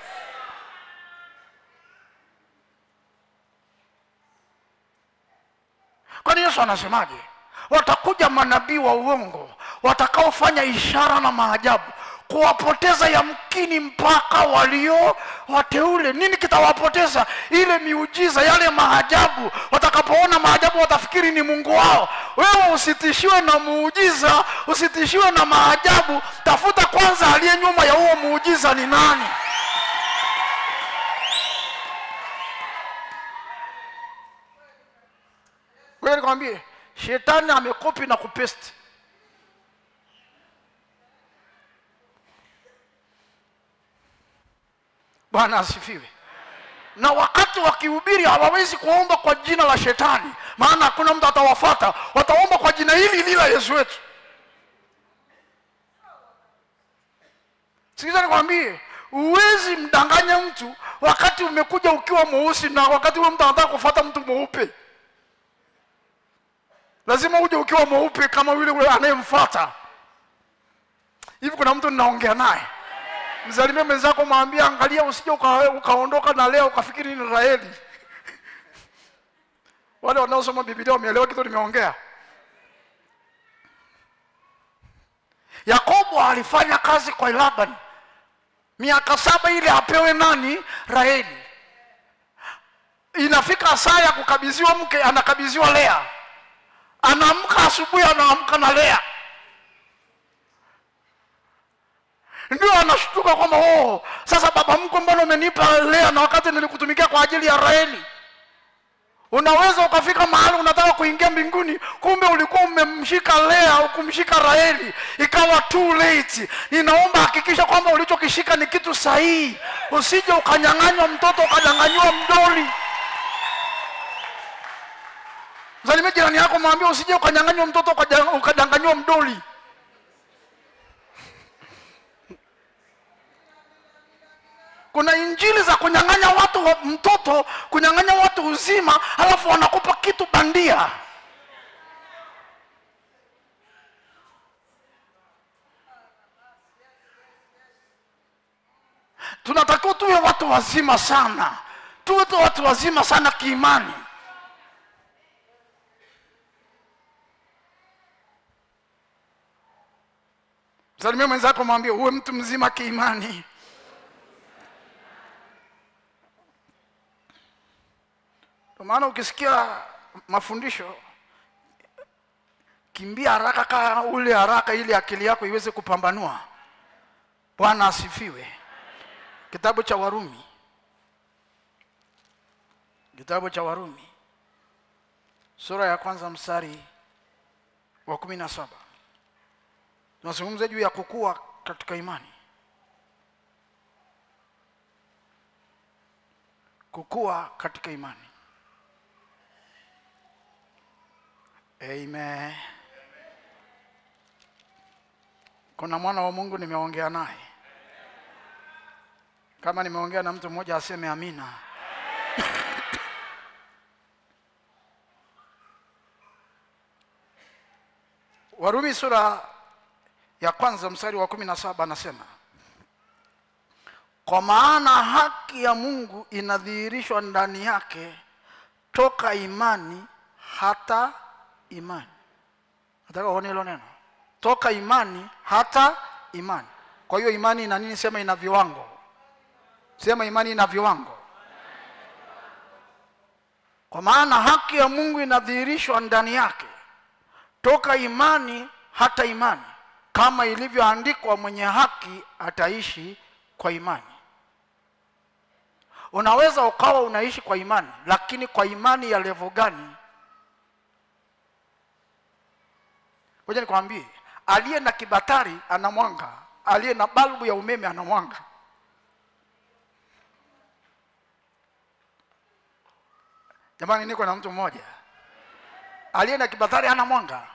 kwani yesu anasemaje watakuja manabii wa uongo watakaofanya ishara na maajabu kuwapoteza yamkini mpaka walio wateule nini kitawapoteza ile miujiza yale maajabu watakapoona maajabu watafikiri ni mungu wao wewe usitishiwe na muujiza usitishiwe na maajabu tafuta kwanza aliye nyuma ya huo muujiza ni nani wewe nikwambie shetani amekopi na kupesti bwana asifiwe na wakati wakihubiri hawawezi kuomba kwa jina la shetani maana hakuna mtu atawafata wataomba kwa jina hili hili la yesu wetu sikiza nikwambie huwezi mdanganya mtu wakati umekuja ukiwa mweusi na wakati huyo mtu anataka kufata mtu mweupe lazima uje ukiwa mweupe kama yule anayemfata hivi kuna mtu ninaongea naye msalimie mwenzako mwambie angalia usije uka, ukaondoka na leo ukafikiri ni raheli wale wanaosoma bibilia wameelewa kitu nimeongea yakobo alifanya kazi kwa laban miaka saba ili apewe nani raheli inafika saa ya kukabidhiwa mke anakabidhiwa lea anaamka asubuhi anaamka na lea ndio anashtuka kwamba oh, sasa baba mkwe mbona umenipa lea na wakati nilikutumikia kwa ajili ya raheli unaweza ukafika mahali unataka kuingia mbinguni kumbe ulikuwa umemshika lea au kumshika raheli ikawa too late ninaomba hakikisha kwamba ulichokishika ni kitu sahihi usije ukanyang'anywa mtoto ukanyang'anyiwa mdoli msalimie jirani yako mwambie usije ukanyang'anywa mtoto ukadanganyiwa mdoli kuna injili za kunyang'anya watu wa mtoto kunyang'anya watu uzima alafu wanakupa kitu bandia tunatakiwa tuwe watu wazima sana tuwe tu watu wazima sana kiimani msalimia mwenzako mwambie uwe mtu mzima kiimani Kwa maana ukisikia mafundisho kimbia haraka kaa ule haraka ili akili yako iweze kupambanua bwana asifiwe kitabu cha warumi kitabu cha warumi sura ya kwanza mstari wa kumi na saba tunazungumza juu ya kukua katika imani kukua katika imani amen kuna mwana wa mungu nimeongea naye kama nimeongea na mtu mmoja aseme amina warumi sura ya kwanza mstari wa kumi na saba anasema kwa maana haki ya mungu inadhihirishwa ndani yake toka imani hata imani nataka uone hilo neno toka imani hata imani kwa hiyo imani ina nini sema ina viwango sema imani ina viwango kwa maana haki ya mungu inadhihirishwa ndani yake toka imani hata imani kama ilivyoandikwa mwenye haki ataishi kwa imani unaweza ukawa unaishi kwa imani lakini kwa imani ya levo gani ngoja nikwambie aliye na kibatari ana mwanga aliye na balbu ya umeme ana mwanga jamani niko na mtu mmoja aliye na kibatari ana mwanga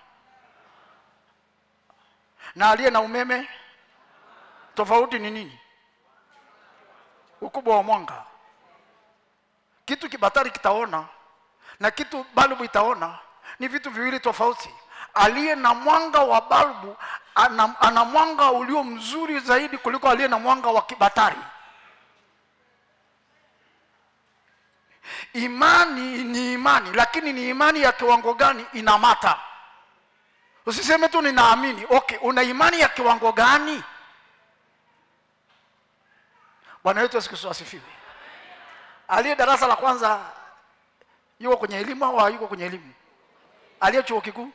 na aliye na umeme tofauti ni nini ukubwa wa mwanga kitu kibatari kitaona na kitu balbu itaona ni vitu viwili tofauti aliye na mwanga wa balbu ana, ana mwanga ulio mzuri zaidi kuliko aliye na mwanga wa kibatari imani ni imani lakini ni imani ya kiwango gani inamata usiseme tu ninaamini okay una imani ya kiwango gani bwana wetu yesu kristo asifiwe aliye darasa la kwanza yuko kwenye elimu au hayuko kwenye elimu aliye chuo kikuu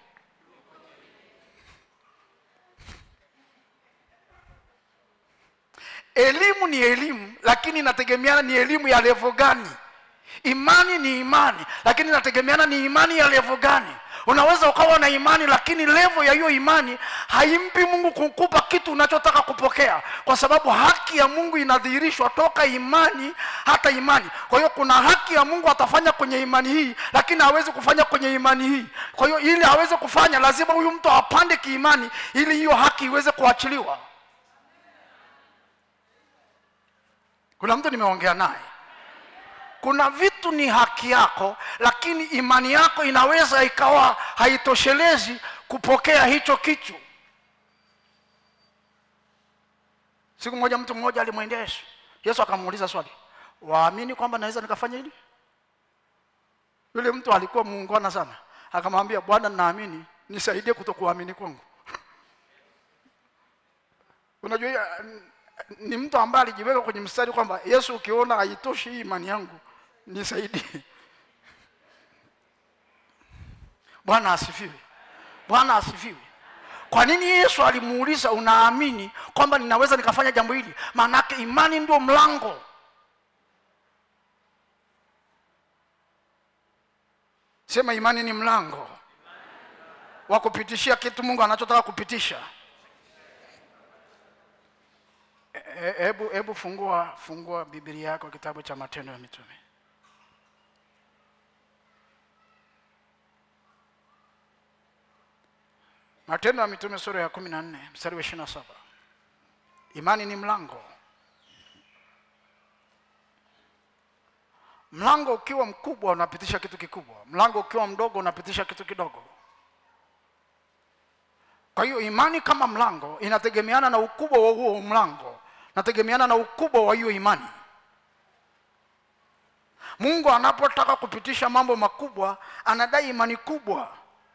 elimu ni elimu lakini inategemeana ni elimu ya levo gani imani ni imani lakini inategemeana ni imani ya levo gani unaweza ukawa na imani lakini levo ya hiyo imani haimpi mungu kukupa kitu unachotaka kupokea kwa sababu haki ya mungu inadhihirishwa toka imani hata imani kwa hiyo kuna haki ya mungu atafanya kwenye imani hii lakini hawezi kufanya kwenye imani hii kwa hiyo ili aweze kufanya lazima huyu mtu apande kiimani ili hiyo haki iweze kuachiliwa kuna mtu nimeongea naye kuna vitu ni haki yako lakini imani yako inaweza ikawa haitoshelezi kupokea hicho kitu siku moja mtu mmoja alimwendea yesu yesu akamuuliza swali waamini kwamba naweza nikafanya hili yule mtu alikuwa muungwana sana akamwambia bwana naamini nisaidie kutokuamini kwangu unajua ni mtu ambaye alijiweka kwenye mstari kwamba yesu ukiona haitoshi hii imani yangu nisaidie bwana asifiwe bwana asifiwe kwa nini yesu alimuuliza unaamini kwamba ninaweza nikafanya jambo hili maanake imani ndio mlango sema imani ni mlango wa kupitishia kitu mungu anachotaka kupitisha hebu e, hebu fungua fungua biblia yako kitabu cha matendo ya mitume matendo ya mitume sura ya kumi na nne mstari wa ishiri na saba imani ni mlango mlango ukiwa mkubwa unapitisha kitu kikubwa mlango ukiwa mdogo unapitisha kitu kidogo kwa hiyo imani kama mlango inategemeana na ukubwa wa huo mlango nategemeana na ukubwa wa hiyo imani mungu anapotaka kupitisha mambo makubwa anadai imani kubwa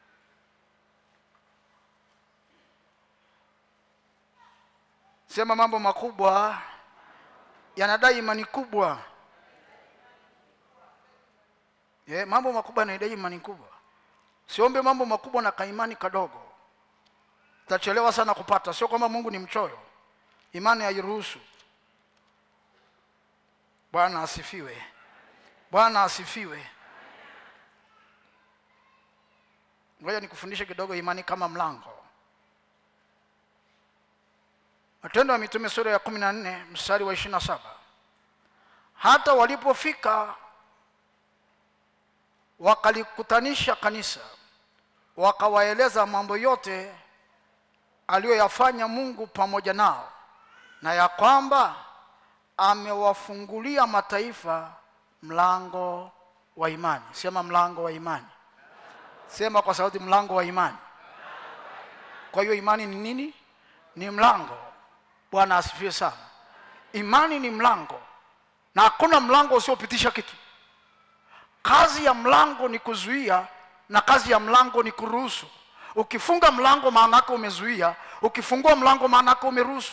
sema mambo makubwa yanadai imani kubwa yeah, mambo makubwa yanadai imani kubwa siombe mambo makubwa na kaimani kadogo tachelewa sana kupata sio kwamba mungu ni mchoyo imani hairuhusu bwana asifiwe bwana asifiwe ngoja nikufundishe kidogo imani kama mlango matendo ya mitume sura ya kumi na nne mstari wa ishiri na saba hata walipofika wakalikutanisha kanisa wakawaeleza mambo yote aliyoyafanya mungu pamoja nao na ya kwamba amewafungulia mataifa mlango wa imani sema mlango wa imani sema kwa sauti mlango wa imani kwa hiyo imani ni nini ni mlango bwana asifiwe sana imani ni mlango na hakuna mlango usiopitisha kitu kazi ya mlango ni kuzuia na kazi ya mlango ni kuruhusu ukifunga mlango maana yake umezuia ukifungua mlango maana yake umeruhusu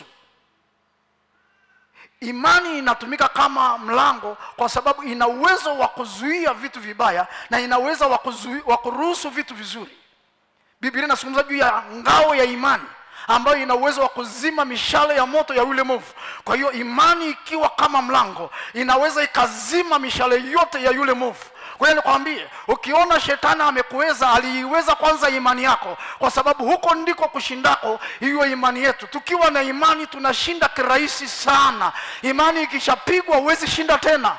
imani inatumika kama mlango kwa sababu ina uwezo wa kuzuia vitu vibaya na ina uwezo wa kuzui- wa kuruhusu vitu vizuri biblia inazungumza juu ya ngao ya imani ambayo ina uwezo wa kuzima mishale ya moto ya yule movu kwa hiyo imani ikiwa kama mlango inaweza ikazima mishale yote ya yule movu kwa hiyo nikwambie ukiona shetani amekuweza aliiweza kwanza imani yako kwa sababu huko ndiko kushindako hiyo imani yetu tukiwa na imani tunashinda kirahisi sana imani ikishapigwa huwezi shinda tena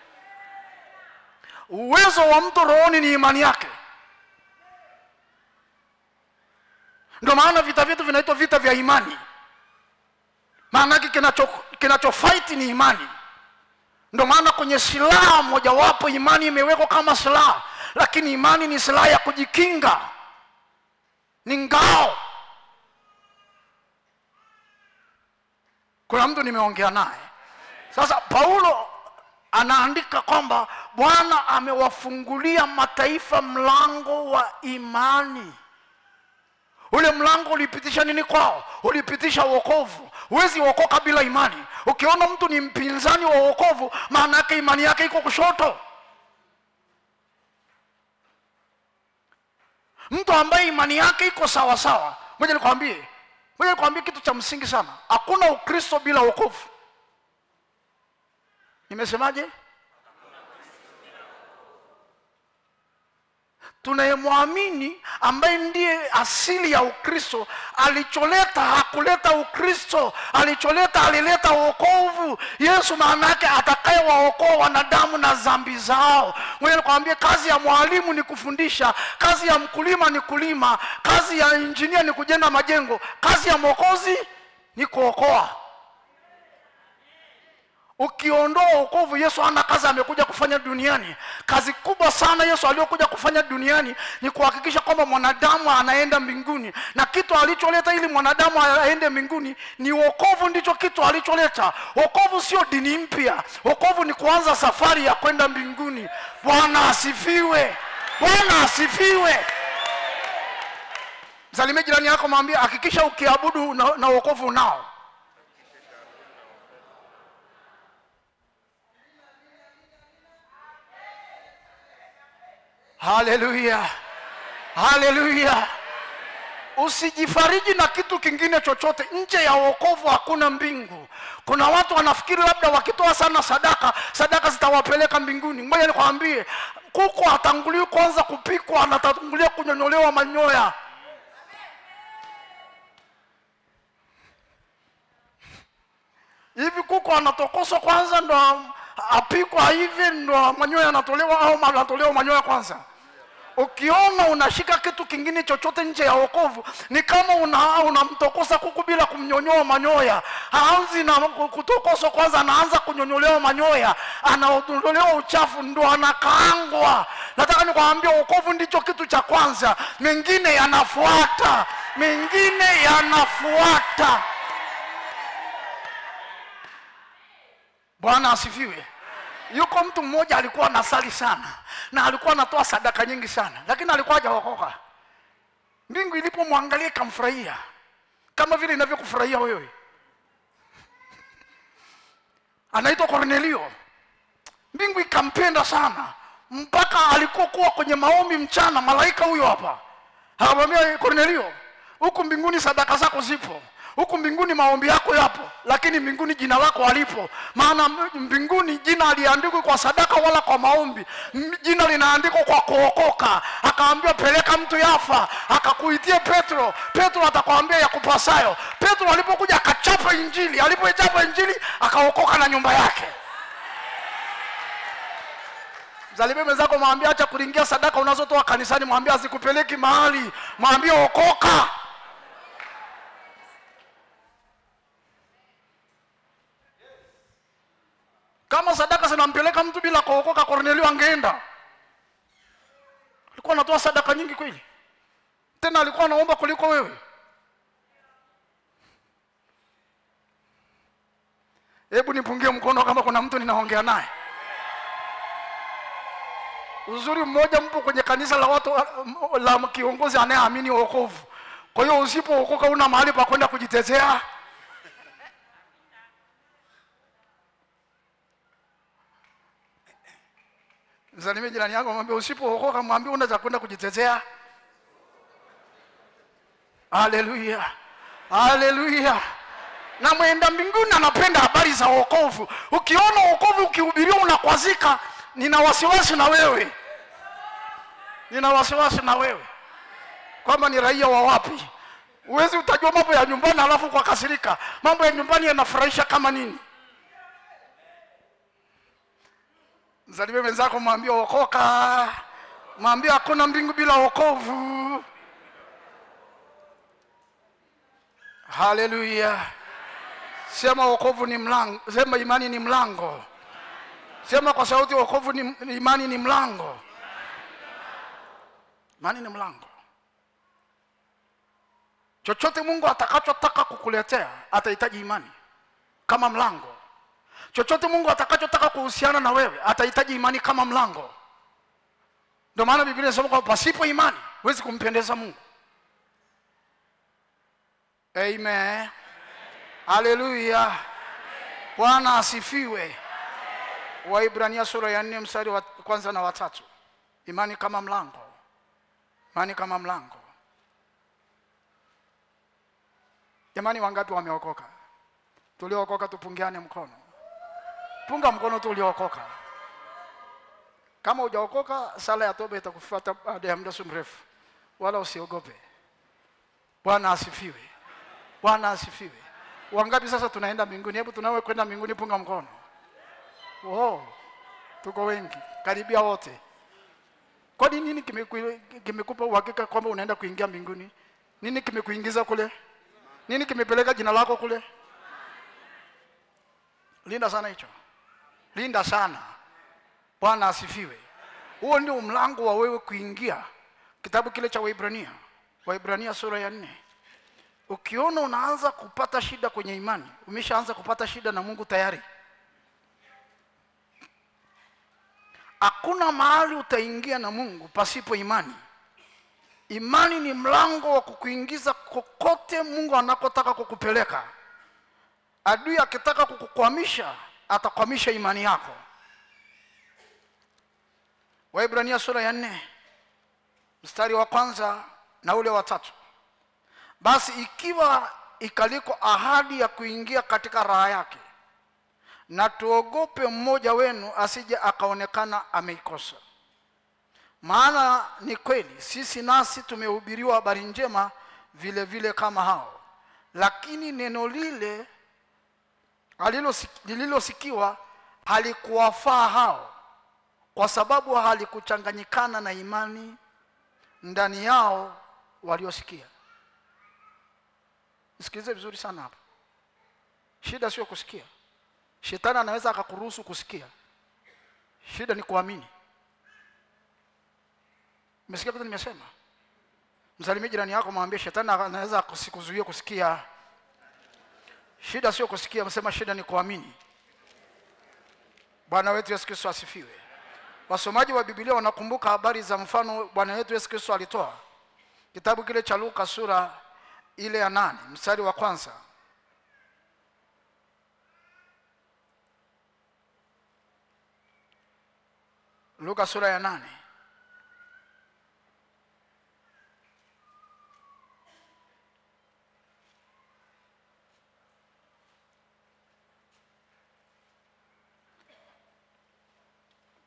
uwezo wa mtu rohoni ni imani yake ndio maana vita vyetu vinaitwa vita vya imani maanake kinacho kinachofaiti ni imani ndio maana kwenye silaha mojawapo imani imewekwa kama silaha lakini imani ni silaha ya kujikinga ni ngao kuna mtu nimeongea naye sasa paulo anaandika kwamba bwana amewafungulia mataifa mlango wa imani ule mlango ulipitisha nini kwao ulipitisha wokovu huwezi okoka bila imani ukiona mtu ni mpinzani wa wokovu maana yake imani yake iko kushoto mtu ambaye imani yake iko sawa sawa moja nikwambie moja nikwambie kitu cha msingi sana hakuna ukristo bila wokovu nimesemaje tunayemwamini ambaye ndiye asili ya ukristo alicholeta hakuleta ukristo alicholeta alileta wokovu yesu maana yake atakayewaokoa wanadamu na dhambi zao mwenye nikwambie kazi ya mwalimu ni kufundisha kazi ya mkulima ni kulima kazi ya injinia ni kujenga majengo kazi ya mwokozi ni kuokoa ukiondoa wokovu yesu ana kazi amekuja kufanya duniani kazi kubwa sana yesu aliyokuja kufanya duniani ni kuhakikisha kwamba mwanadamu anaenda mbinguni na kitu alicholeta ili mwanadamu aende mbinguni ni wokovu ndicho kitu alicholeta wokovu sio dini mpya wokovu ni kuanza safari ya kwenda mbinguni bwana asifiwe bwana asifiwe msalimie jirani yako mwambie hakikisha ukiabudu na, na wokovu unao haleluya haleluya usijifariji na kitu kingine chochote nje ya wokovu hakuna mbingu kuna watu wanafikiri labda wakitoa sana sadaka sadaka zitawapeleka mbinguni ngoja nikwambie kuku hatangulii kwanza kupikwa anatangulia kunyonyolewa manyoya hivi kuku anatokoswa kwanza ndo apikwa hivi ndo manyoya yanatolewa au anatolewa manyoya kwanza ukiona unashika kitu kingine chochote nje ya wokovu ni kama una- unamtokosa kuku bila kumnyonyoa manyoya haanzi na kutokoswa kwanza anaanza kunyonyolewa manyoya anaondolewa uchafu ndo anakaangwa nataka nikwambia wokovu ndicho kitu cha kwanza mengine yanafuata mengine yanafuata bwana asifiwe yuko mtu mmoja alikuwa anasali sana na alikuwa anatoa sadaka nyingi sana lakini alikuwa hajaokoka mbingu ilipomwangalia ikamfurahia kama vile inavyokufurahia wewe anaitwa kornelio mbingu ikampenda sana mpaka alikuwa kuwa kwenye maombi mchana malaika huyo hapa akamwambia kornelio huku mbinguni sadaka zako zipo huku mbinguni maombi yako yapo lakini mbinguni jina lako halipo maana mbinguni jina aliandikwa kwa sadaka wala kwa maombi M- jina linaandikwa kwa kuokoka akaambiwa peleka mtu yafa akakuitie petro petro atakwambia yakupasayo petro alipokuja akachapa injili alipoichapa injili akaokoka na nyumba yake msalimie mwenzako mwambie acha kulingia sadaka unazotoa kanisani mwambie azikupeleki mahali mwambie okoka kama sadaka zinampeleka mtu bila kuokoka kornelio angeenda alikuwa anatoa sadaka nyingi kweli tena alikuwa anaomba kuliko wewe hebu nipungie mkono kama kuna mtu ninaongea naye uzuri mmoja mpo kwenye kanisa la watu la kiongozi anayeamini wokovu kwa hiyo usipookoka una mahali pa kwenda kujitetea msalimie jirani yako mwambie usipookoka mwambie una cha kwenda kujitetea haleluya haleluya na mwenda mbinguni anapenda habari za wokovu ukiona wokovu ukihubiriwa unakwazika nina wasiwasi na wewe nina wasiwasi na wewe kwamba ni raia wa wapi huwezi utajua mambo ya nyumbani alafu kwa kasirika mambo ya nyumbani yanafurahisha kama nini msalimie mwenzako mwambie okoka mwambie hakuna mbingu bila wokovu haleluya sema wokovu ni mlango sema imani ni mlango sema kwa sauti wokovu ni imani ni mlango imani ni mlango chochote mungu atakachotaka kukuletea atahitaji imani kama mlango chochote mungu atakachotaka kuhusiana na wewe atahitaji imani kama mlango ndio maana biblia inasema kwamba pasipo imani huwezi kumpendeza mungu amen haleluya bwana asifiwe waibrania sura ya nne mstari wa kwanza na watatu imani kama mlango imani kama mlango jamani wangapi wameokoka tuliookoka tupungiane mkono punga mkono tu uliookoka kama hujaokoka sala ya toba itakufuata baada ya muda si mrefu wala usiogope bwana asifiwe bwana asifiwe wangapi sasa tunaenda mbinguni hebu tunawe kwenda mbinguni punga mkono oh, tuko wengi karibia wote kwani nini kimeku- kimekupa uhakika kwamba unaenda kuingia mbinguni nini kimekuingiza kule nini kimepeleka jina lako kule linda sana hicho linda sana bwana asifiwe huo ndio mlango wa wewe kuingia kitabu kile cha waibrania waibrania sura ya nne ukiona unaanza kupata shida kwenye imani umeshaanza kupata shida na mungu tayari hakuna mahali utaingia na mungu pasipo imani imani ni mlango wa kukuingiza kokote mungu anakotaka kukupeleka adui akitaka kukukwamisha atakwamisha imani yako waibrania sura ya nne mstari wa kwanza na ule wa tatu basi ikiwa ikaliko ahadi ya kuingia katika raha yake na tuogope mmoja wenu asije akaonekana ameikosa maana ni kweli sisi nasi tumehubiriwa habari njema vile vile kama hao lakini neno lile alilosi- lililosikiwa halikuwafaa hao kwa sababu halikuchanganyikana na imani ndani yao waliosikia sikilize vizuri sana hapa shida sio kusikia shetani anaweza akakuruhusu kusikia shida ni kuamini umesikia kitu nimesema msalimie jirani yako mwambie shetani anaweza asikuzuie kusikia shida sio kusikia msema shida ni kuamini bwana wetu yesu kristo asifiwe wasomaji wa bibilia wanakumbuka habari za mfano bwana wetu yesu kristo alitoa kitabu kile cha luka sura ile ya nane mstari wa kwanza luka sura ya nane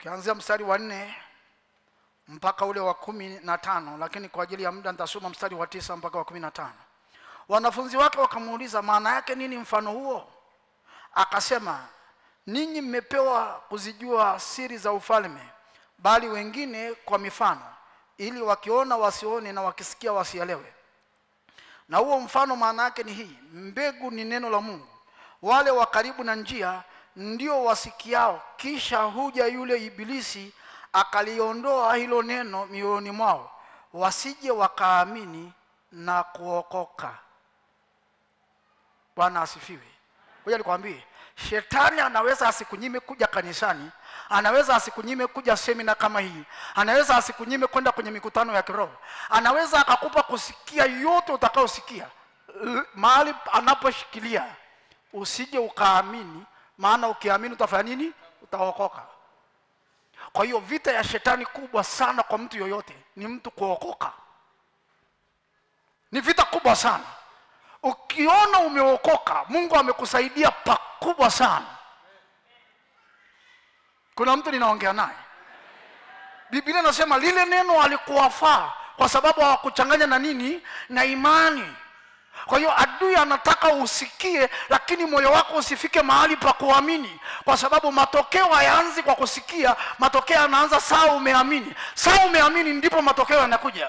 ukianzia mstari wa nne mpaka ule wa kumi na tano lakini kwa ajili ya muda nitasoma mstari wa tisa mpaka wa kumi na tano wanafunzi wake wakamuuliza maana yake nini mfano huo akasema ninyi mmepewa kuzijua siri za ufalme bali wengine kwa mifano ili wakiona wasione na wakisikia wasielewe na huo mfano maana yake ni hii mbegu ni neno la mungu wale wa karibu na njia ndio wasikiao kisha huja yule ibilisi akaliondoa hilo neno mioyoni mwao wasije wakaamini na kuokoka bwana asifiwe ngoja nikwambie shetani anaweza asikunyime kuja kanisani anaweza asikunyime kuja semina kama hii anaweza asikunyime kwenda kwenye mikutano ya kiroho anaweza akakupa kusikia yote utakaosikia L- mahali anaposhikilia usije ukaamini maana ukiamini utafanya nini utaokoka kwa hiyo vita ya shetani kubwa sana kwa mtu yoyote ni mtu kuokoka ni vita kubwa sana ukiona umeokoka mungu amekusaidia pakubwa sana kuna mtu ninaongea naye biblia inasema lile neno alikuwafaa kwa sababu hawakuchanganya na nini na imani kwa hiyo adui anataka usikie lakini moyo wako usifike mahali pa kuamini kwa sababu matokeo hayaanzi kwa kusikia matokeo yanaanza saa umeamini saa umeamini ndipo matokeo yanakuja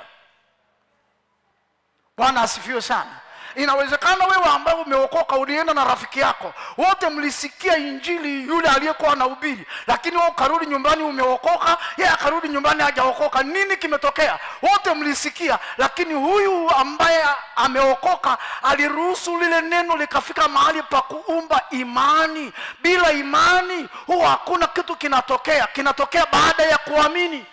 bwana asifiwe sana inawezekana wewe ambaye umeokoka ulienda na rafiki yako wote mlisikia injili yule aliyekuwa anahubiri lakini wewe ukarudi nyumbani umeokoka yeye akarudi nyumbani hajaokoka nini kimetokea wote mlisikia lakini huyu ambaye ameokoka aliruhusu lile neno likafika mahali pa kuumba imani bila imani huwa hakuna kitu kinatokea kinatokea baada ya kuamini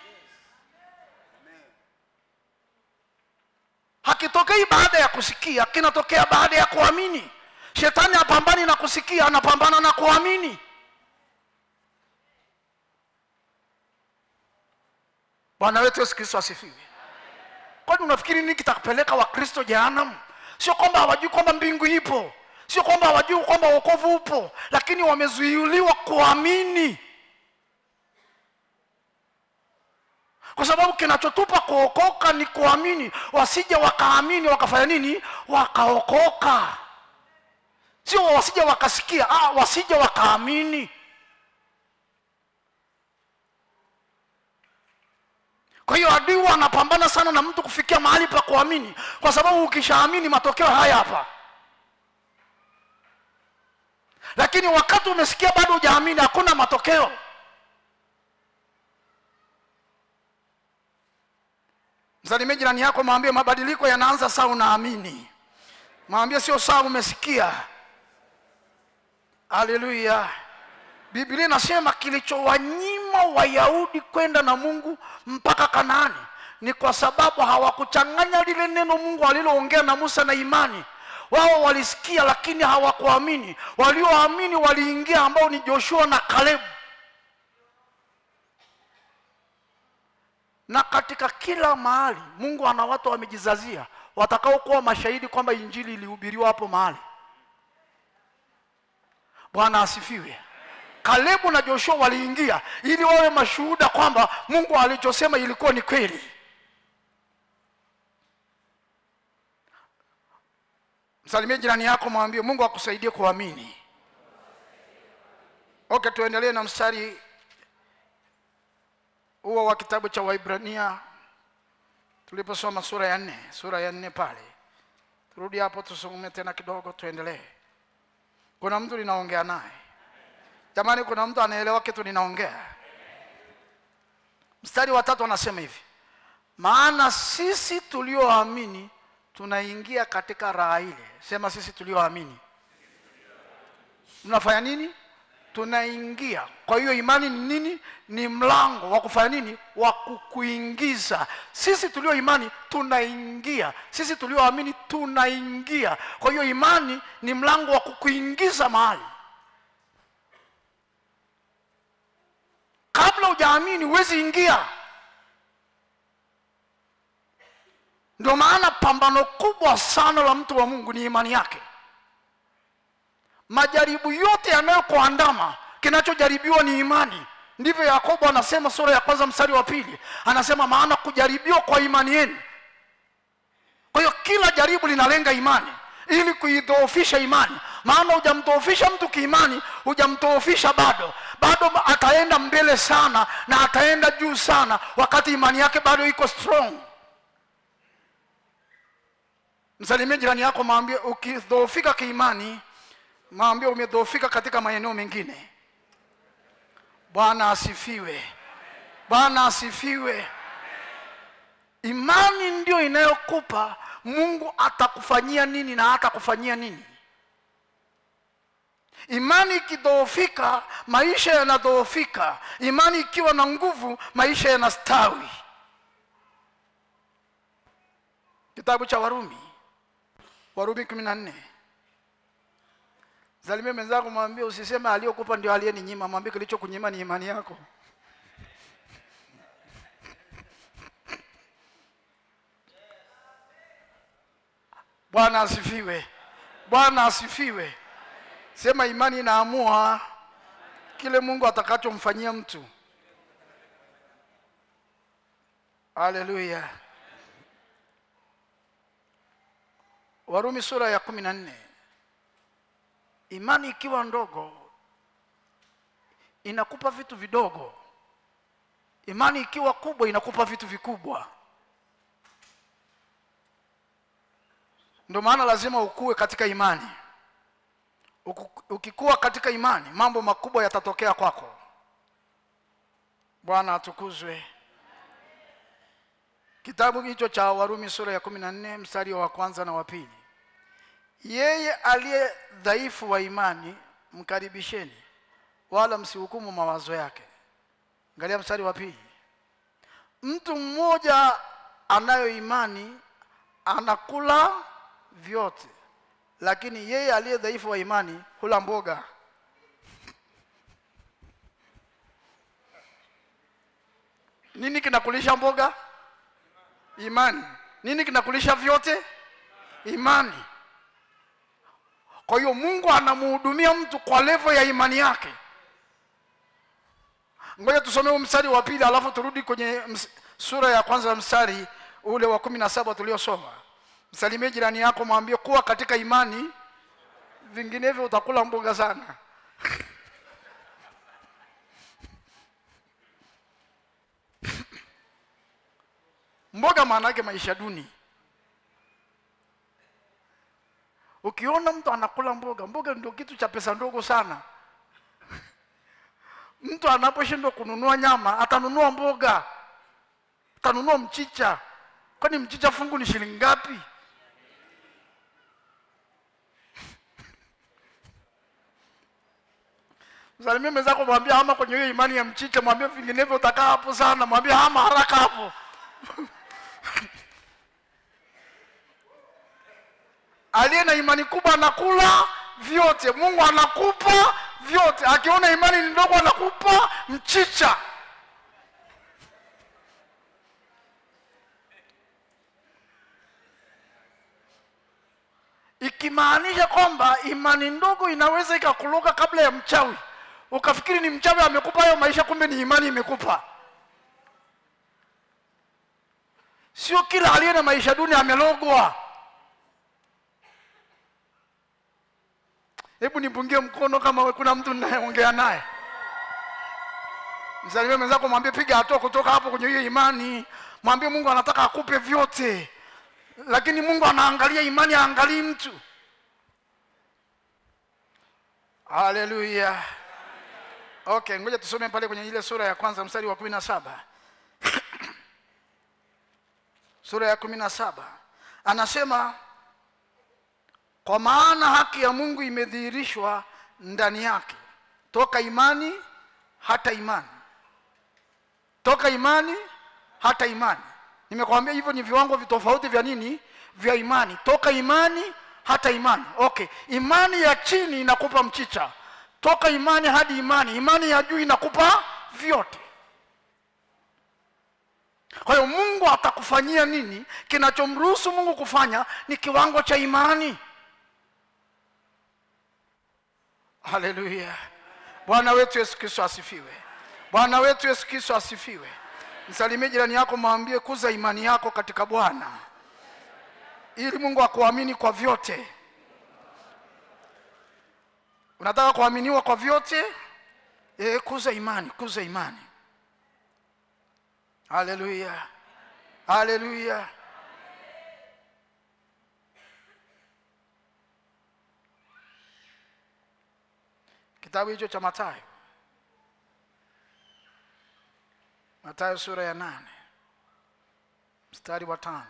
hakitokei baada ya kusikia kinatokea baada ya kuamini shetani hapambani na kusikia anapambana na kuamini bwana wetu yesu kristo asifiwe kwani unafikiri nini kitakupeleka wakristo jehanamu sio kwamba hawajui kwamba mbingu ipo sio kwamba hawajui kwamba wokovu upo lakini wamezuiliwa kuamini kwa sababu kinachotupa kuokoka ni kuamini wasije wakaamini wakafanya nini wakaokoka sio wasije wakasikia ah, wasije wakaamini kwa hiyo adui anapambana sana na mtu kufikia mahali pa kuamini kwa sababu ukishaamini matokeo haya hapa lakini wakati umesikia bado hujaamini hakuna matokeo msalimie jirani yako mwambie mabadiliko yanaanza saa unaamini mwambie sio saa umesikia haleluya biblia inasema kilichowanyima wayahudi kwenda na mungu mpaka kanaani ni kwa sababu hawakuchanganya lile neno mungu aliloongea na musa na imani wao walisikia lakini hawakuamini walioamini waliingia ambao ni joshua na kalebu na katika kila mahali mungu ana watu wamejizazia watakaokuwa mashahidi kwamba injili ilihubiriwa hapo mahali bwana asifiwe kalebu na joshua waliingia ili wawe mashuhuda kwamba mungu alichosema ilikuwa ni kweli msalimie jirani yako mwambie mungu akusaidie kuamini okay tuendelee na mstari huo wa kitabu cha waibrania tuliposoma sura ya nne sura ya nne pale turudi hapo tusome tena kidogo tuendelee kuna mtu ninaongea naye jamani kuna mtu anaelewa kitu ninaongea mstari wa tatu anasema hivi maana sisi tulioamini tunaingia katika raha ile sema sisi tulioamini tunafanya nini tunaingia kwa hiyo imani ni nini ni mlango wa kufanya nini wa kukuingiza sisi tulio imani tunaingia sisi tulioamini tunaingia kwa hiyo imani ni mlango wa kukuingiza mahali kabla hujaamini huwezi ingia ndio maana pambano kubwa sana la mtu wa mungu ni imani yake majaribu yote yanayokuandama kinachojaribiwa ni imani ndivyo yakobo anasema sura ya kwanza mstari wa pili anasema maana kujaribiwa kwa imani yenu kwa hiyo kila jaribu linalenga imani ili kuidhoofisha imani maana hujamdhoofisha mtu kiimani hujamdhoofisha bado bado ataenda mbele sana na ataenda juu sana wakati imani yake bado iko strong msalimie jirani yako maambie ukidhoofika kiimani maambie umedhoofika katika maeneo mengine bwana asifiwe bwana asifiwe imani ndio inayokupa mungu atakufanyia nini na hatakufanyia nini imani ikidhoofika maisha yanadhoofika imani ikiwa na nguvu maisha yanastawi kitabu cha warumi warumi kumi na nne zalimia mwenzako mwambie usiseme aliyokupa ndio aliyeninyima mwambie kilichokunyima ni imani yako bwana asifiwe bwana asifiwe sema imani inaamua kile mungu atakachomfanyia mtu haleluya warumi sura ya kumi na nne imani ikiwa ndogo inakupa vitu vidogo imani ikiwa kubwa inakupa vitu vikubwa ndio maana lazima ukue katika imani Uku- ukikuwa katika imani mambo makubwa yatatokea kwako bwana atukuzwe kitabu hicho cha warumi sura ya kumi na nne mstari wa kwanza na wa pili yeye aliye dhaifu wa imani mkaribisheni wala msihukumu mawazo yake angalia mstari wa pili mtu mmoja anayo imani anakula vyote lakini yeye aliye dhaifu wa imani hula mboga nini kinakulisha mboga imani nini kinakulisha vyote imani kwa hiyo mungu anamhudumia mtu kwa levo ya imani yake ngoja tusome huu mstari wa pili alafu turudi kwenye ms- sura ya kwanza mstari ule wa kumi na saba tuliosoma msalimie jirani yako mwambie kuwa katika imani vinginevyo utakula mboga sana mboga maana yake maisha duni ukiona mtu anakula mboga mboga ndio kitu cha pesa ndogo sana mtu anaposhindwa kununua nyama atanunua mboga atanunua mchicha kwani mchicha fungu ni shilingi ngapi msalimie mwenzako mwambie hama kwenye hiyo imani ya mchicha mwambie vinginevyo utakaa hapo sana mwambie hama haraka hapo aliye na imani kubwa anakula vyote mungu anakupa vyote akiona imani ni ndogo anakupa mchicha ikimaanisha kwamba imani ndogo inaweza ikakuloga kabla ya mchawi ukafikiri ni mchawi amekupa hayo maisha kumbe ni imani imekupa sio kila aliye na maisha duni amelogwa hebu nipungie mkono kama we- kuna mtu ninayeongea naye msalimie mwenzako mwambie piga hatua kutoka hapo kwenye hiyo imani mwambie mungu anataka akupe vyote lakini mungu anaangalia imani aangalii mtu haleluya okay ngoja tusome pale kwenye ile sura ya kwanza mstari wa kumi na saba sura ya kumi na saba anasema kwa maana haki ya mungu imedhihirishwa ndani yake toka imani hata imani toka imani hata imani nimekwambia hivyo ni viwango vitofauti vya nini vya imani toka imani hata imani okay imani ya chini inakupa mchicha toka imani hadi imani imani ya juu inakupa vyote kwa hiyo mungu atakufanyia nini kinachomruhusu mungu kufanya ni kiwango cha imani haleluya bwana wetu yesu kristo asifiwe bwana wetu yesu kristo asifiwe msalimie jirani yako mwambie kuza imani yako katika bwana ili mungu akuamini kwa vyote unataka kuaminiwa kwa vyote e, kuza imani kuza imani haleluya haleluya kitabu hicho cha matayo matayo sura ya nane mstari wa tano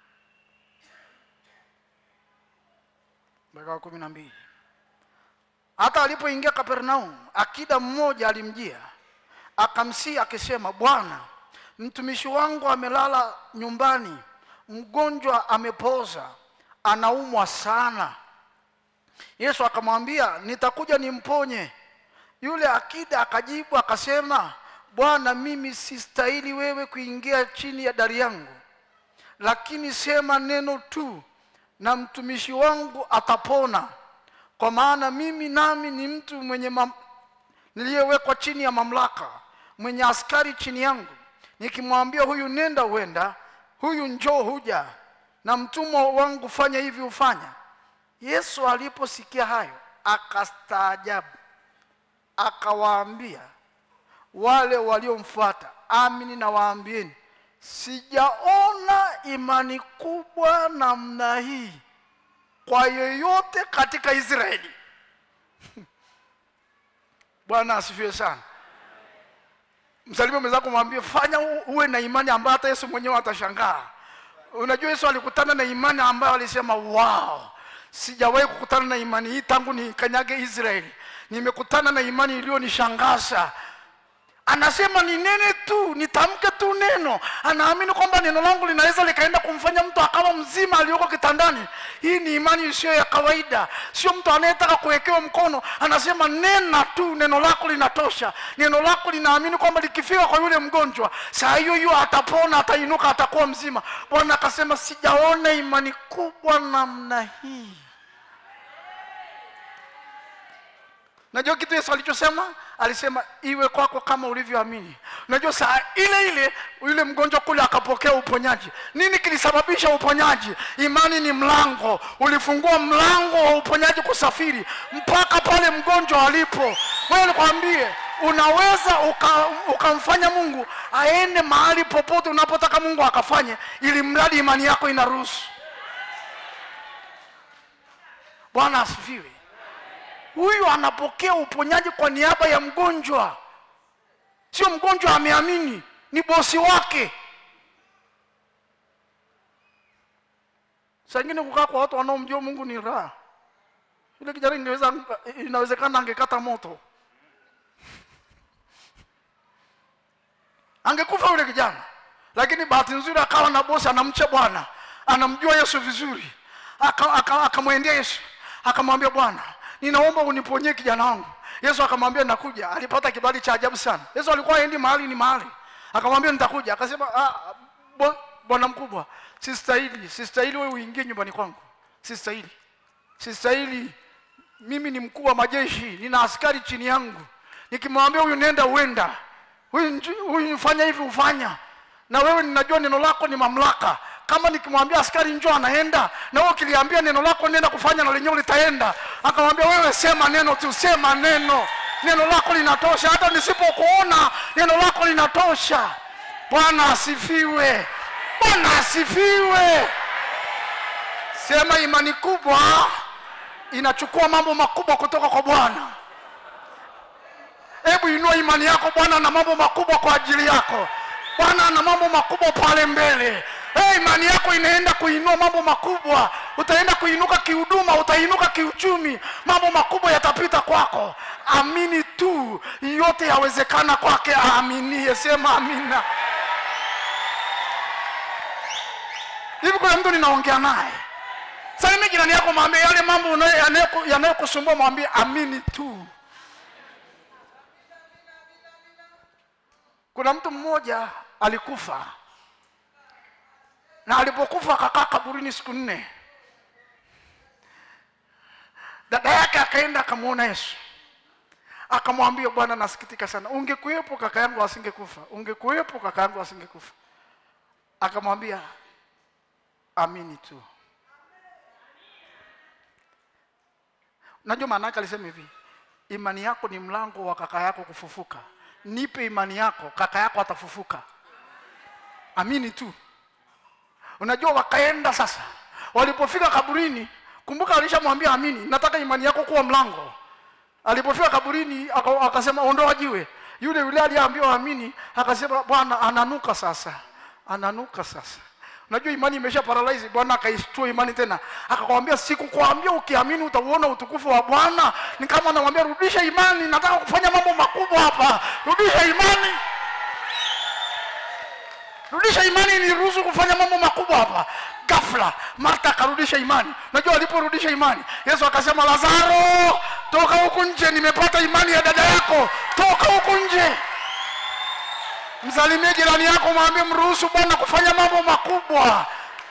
mpaka wa kumi na mbili hata alipoingia kapernaum akida mmoja alimjia akamsii akisema bwana mtumishi wangu amelala nyumbani mgonjwa amepoza anaumwa sana yesu akamwambia nitakuja nimponye yule akida akajibu akasema bwana mimi sistahili wewe kuingia chini ya dari yangu lakini sema neno tu na mtumishi wangu atapona kwa maana mimi nami ni mtu mwenye mam... niliyewekwa chini ya mamlaka mwenye askari chini yangu nikimwambia huyu nenda huenda huyu njoo huja na mtumwa wangu fanya hivi hufanya yesu aliposikia hayo akastaajabu akawaambia wale waliomfuata amini na waambieni sijaona imani kubwa namna hii kwa yeyote katika israeli bwana asifiwe sana msalimie mwenzako mwambie fanya u- uwe na imani ambayo hata yesu mwenyewe atashangaa unajua yesu alikutana na imani ambayo alisema wow sijawahi kukutana na imani hii tangu nikanyage israeli nimekutana na imani iliyonishangaza anasema ni nene tu nitamke tu neno anaamini kwamba neno langu linaweza likaenda kumfanya mtu akawa mzima aliyoko kitandani hii ni imani isiyo ya kawaida sio mtu anayetaka kuwekewa mkono anasema nena tu neno lako linatosha neno lako linaamini kwamba likifika kwa yule mgonjwa saa hiyo hiyo atapona atainuka atakuwa mzima bwana akasema sijaona imani kubwa namna hii najua kitu yesu alichosema alisema iwe kwako kama ulivyoamini unajua saa ile ile yule mgonjwa kule akapokea uponyaji nini kilisababisha uponyaji imani ni mlango ulifungua mlango wa uponyaji kusafiri mpaka pale mgonjwa alipo wewe nikwambie unaweza uka- ukamfanya mungu aende mahali popote unapotaka mungu akafanye ili mradi imani yako inaruhusu bwana asifiwe huyu anapokea uponyaji kwa niaba ya mgonjwa sio mgonjwa ameamini ni bosi wake saa ingine kukaa kwa watu wanaomjua mungu ni raha ile kijana ingeweza inawezekana angekata moto angekufa yule kijana lakini bahati nzuri akawa na bosi anamcha bwana anamjua yesu vizuri akamwendea aka, akamwendea yesu akamwambia bwana ninaomba uniponyie kijana wangu yesu akamwambia nakuja alipata kibali cha ajabu sana yesu alikuwa aendi mahali ni mahali akamwambia nitakuja akasema "Ah, bo- bwana mkubwa sistahili sistahili wewe uingie nyumbani kwangu sistahili sistahili mimi ni mkuu wa majeshi nina askari chini yangu nikimwambia huyu nenda uenda huyu nju- huyu fanya hivi hufanya na wewe ninajua neno lako ni mamlaka kama nikimwambia askari njoo anaenda na wewe ukiliambia neno lako nenda kufanya na lenyewe litaenda akamwambia wewe sema neno tu sema neno neno lako linatosha hata nisipokuona neno lako linatosha bwana asifiwe bwana asifiwe sema imani kubwa inachukua mambo makubwa kutoka kwa bwana hebu inua imani yako bwana na mambo makubwa kwa ajili yako bwana ana mambo makubwa pale mbele hey, imani yako inaenda kuinua mambo makubwa utaenda kuinuka kihuduma utainuka kiuchumi mambo makubwa yatapita kwako amini tu yote yawezekana kwake aaminie sema amina hivi kuna mtu ninaongea naye salimi jirani yako mwambie yale mambo unayo- yanayoku- yanayokusumbua mwambie amini tu kuna mtu mmoja alikufa na alipokufa akakaa kaburini siku nne dada yake akaenda akamwona yesu akamwambia bwana nasikitika sana ungekuwepo kaka yangu asingekufa ungekuwepo kaka yangu asingekufa akamwambia amini tu najua maana yake alisema hivi imani yako ni mlango wa kaka yako kufufuka nipe imani yako kaka yako atafufuka amini tu unajua wakaenda sasa walipofika kaburini kumbuka alishamwambia amini nataka imani yako kuwa mlango alipofika kaburini aka- akasema ondoa jiwe yule yule aliyeambiwa amini akasema bwana ananuka sasa ananuka sasa unajua imani imesha paralyze bwana akaistua imani tena akakwambia sikukwambia ukiamini utauona utukufu wa bwana ni kama anamwambia rudisha imani nataka kufanya mambo makubwa hapa rudisha imani rudisha imani niruhusu kufanya mambo makubwa hapa ghafla marta akarudisha imani unajua aliporudisha imani yesu akasema lazaro toka huku nje nimepata imani ya dada yako toka huku nje msalimie jirani yako mwambie mruhusu bwana kufanya mambo makubwa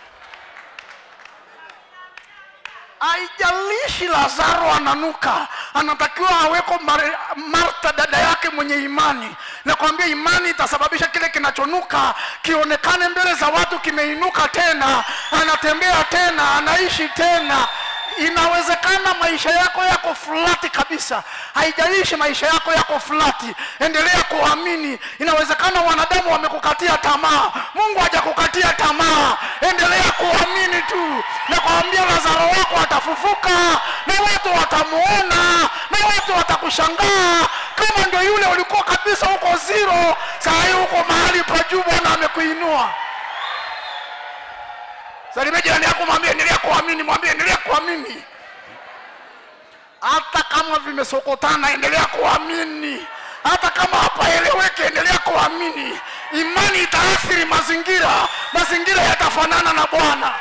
haijalishi lazaro ananuka anatakiwa aweko Mar- marta dada yake mwenye imani nakwambia imani itasababisha kile kinachonuka kionekane mbele za watu kimeinuka tena anatembea tena anaishi tena inawezekana maisha yako yako fulati kabisa haijalishi maisha yako yako fulati endelea kuamini inawezekana wanadamu wamekukatia tamaa mungu hajakukatia tamaa endelea kuamini tu na kuambia lazaro wako atafufuka na watu watamuona na watu watakushangaa kama ndio yule ulikuwa kabisa huko ziro saa hii huko mahali pa juu bwana amekuinua salimia jirani yako mwambie endelea kuamini mwambie endelea kuamini hata kama vimesokotana endelea kuamini hata kama hapaeleweki endelea kuamini imani itaathiri mazingira mazingira yatafanana na bwana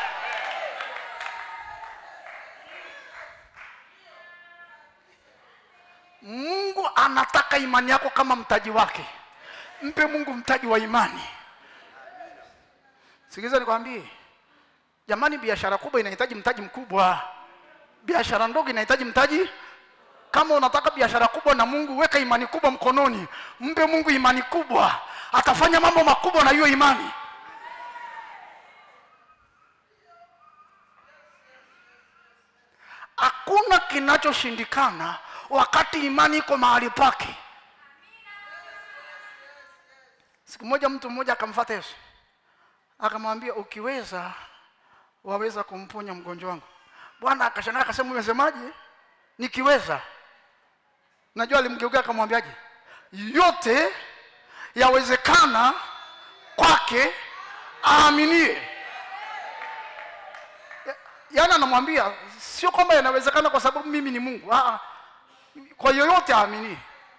mungu anataka imani yako kama mtaji wake mpe mungu mtaji wa imani sikiliza nikwambie jamani biashara kubwa inahitaji mtaji mkubwa biashara ndogo inahitaji mtaji kama unataka biashara kubwa na mungu weka imani kubwa mkononi mpe mungu imani kubwa atafanya mambo makubwa na hiyo imani hakuna kinachoshindikana wakati imani iko mahali pake siku moja mtu mmoja akamfata yesu akamwambia ukiweza waweza kumponya mgonjwa wangu bwana akashangaa akasema umesemaje nikiweza najua alimgeukia akamwambiaje yote yawezekana kwake aaminie Ya- yaani anamwambia sio kwamba yanawezekana kwa sababu mimi ni mungu Aa, kwa yoyote aaminie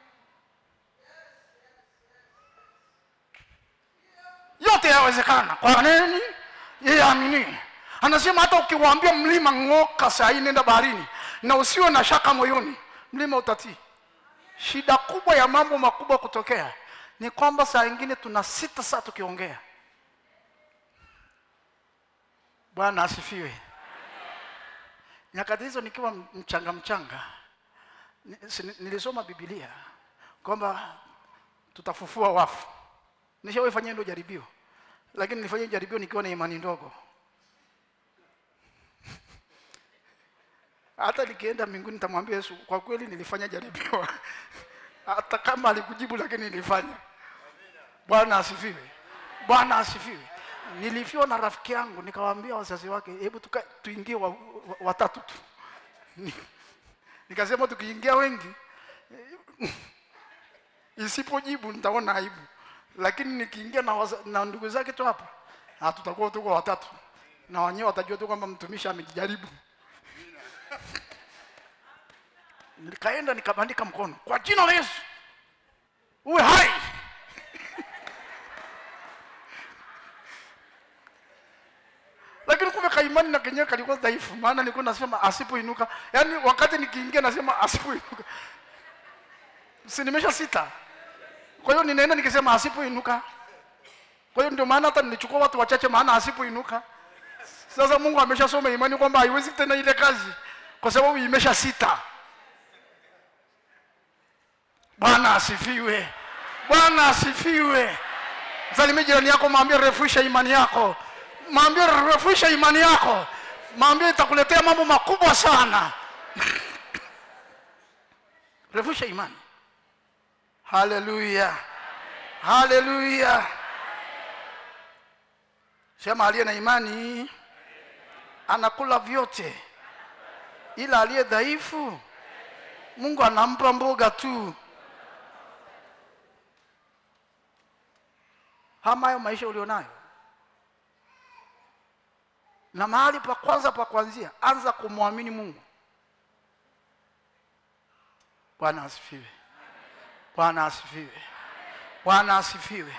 yote yawezekana kwa nini yeye aaminie anasema hata ukiwaambia mlima ng'oka saa hii nenda baharini na usiwe na shaka moyoni mlima utatii shida kubwa ya mambo makubwa kutokea ni kwamba saa ingine tuna sita saa tukiongea bwana asifiwe nyakati hizo nikiwa mchanga mchanga ni- si- nilisoma bibilia kwamba tutafufua wafu nishawahi fanyia ndo jaribio lakini nilifanya jaribio nikiwa na imani ndogo hata nikienda mbinguni nitamwambia yesu kwa kweli nilifanya jaribio hata kama alikujibu lakini nilifanya bwana asifiwe bwana asifiwe nilifiwa na rafiki yangu nikawaambia wazazi wake hebu tuka- tuingie wa, wa, watatu tu Ni- nikasema tukiingia wengi isipojibu nitaona aibu lakini nikiingia na, waza- na ndugu zake tu hapa ah, tutakuwa tuko watatu na wenyewe watajua tu kwamba mtumishi amejaribu nikaenda nikabandika mkono kwa jina la yesu uwe hai lakini kumbe kaimani na kenyewe kalikuwa dhaifu maana nilikuwa nasema asipoinuka yaani wakati nikiingia nasema asipoinuka si nimesha sita kwa hiyo ninaenda nikisema asipoinuka kwa hiyo ndio maana hata nilichukua watu wachache maana asipoinuka sasa mungu ameshasoma imani kwamba haiwezi tena ile kazi kwa sababu imesha sita bwana asifiwe bwana asifiwe msalimie jirani yako mwambie refusha imani yako mwambie refusha imani yako mwambie itakuletea mambo makubwa sana refusha imani haleluya haleluya sema aliye na imani anakula vyote ila aliye dhaifu mungu anampa mboga tu hama hayo maisha ulionayo na mahali pa kwanza pa kuanzia anza kumwamini mungu bwana asifiwe bwana asifiwe bwana asifiwe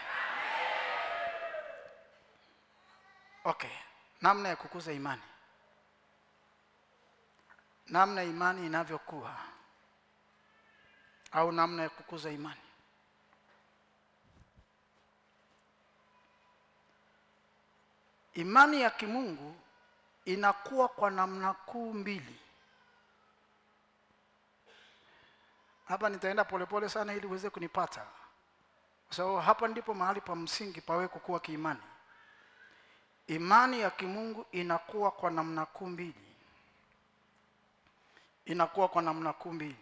okay namna ya kukuza imani namna imani inavyokuwa au namna ya kukuza imani imani ya kimungu inakuwa kwa namna kuu mbili hapa nitaenda polepole sana ili uweze kunipata kwa sababu hapa ndipo mahali pa msingi pawe kukua kiimani imani ya kimungu inakuwa kwa namna kuu mbili inakuwa kwa namna kuu mbili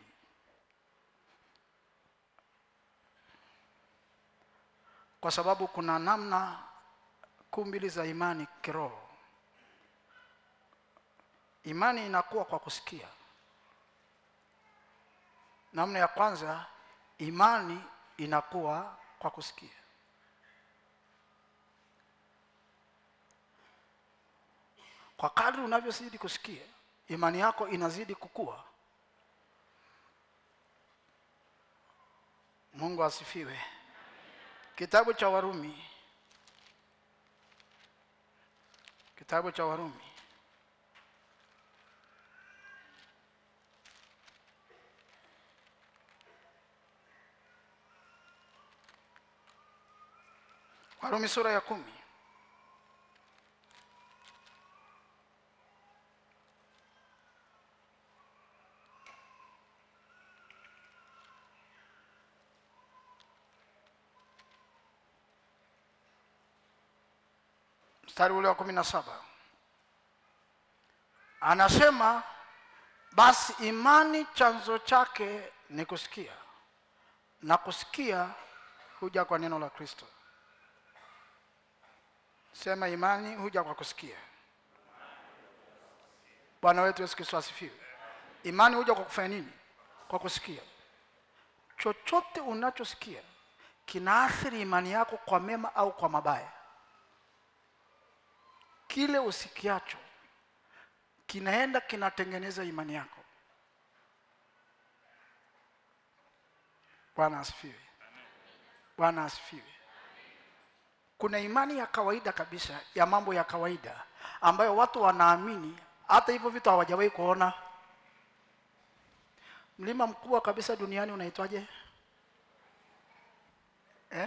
kwa sababu kuna namna kuu mbili za imani kiroho imani inakuwa kwa kusikia namna ya kwanza imani inakuwa kwa kusikia kwa kadri unavyozidi kusikia imani yako inazidi kukua mungu asifiwe kitabu cha warumi kitabu cha warumi warumi sura ya kumi mstari ule wa kumi na saba anasema basi imani chanzo chake ni kusikia na kusikia huja kwa neno la kristo sema imani huja kwa kusikia bwana wetu yesu kristo asifiwe imani huja kwa kufanya nini kwa kusikia chochote unachosikia kinaathiri imani yako kwa mema au kwa mabaya kile usikiacho kinaenda kinatengeneza imani yako bwana asifiwe bwana asifiwe kuna imani ya kawaida kabisa ya mambo ya kawaida ambayo watu wanaamini hata hivyo vitu hawajawahi kuona mlima mkubwa kabisa duniani unaitwaje eh?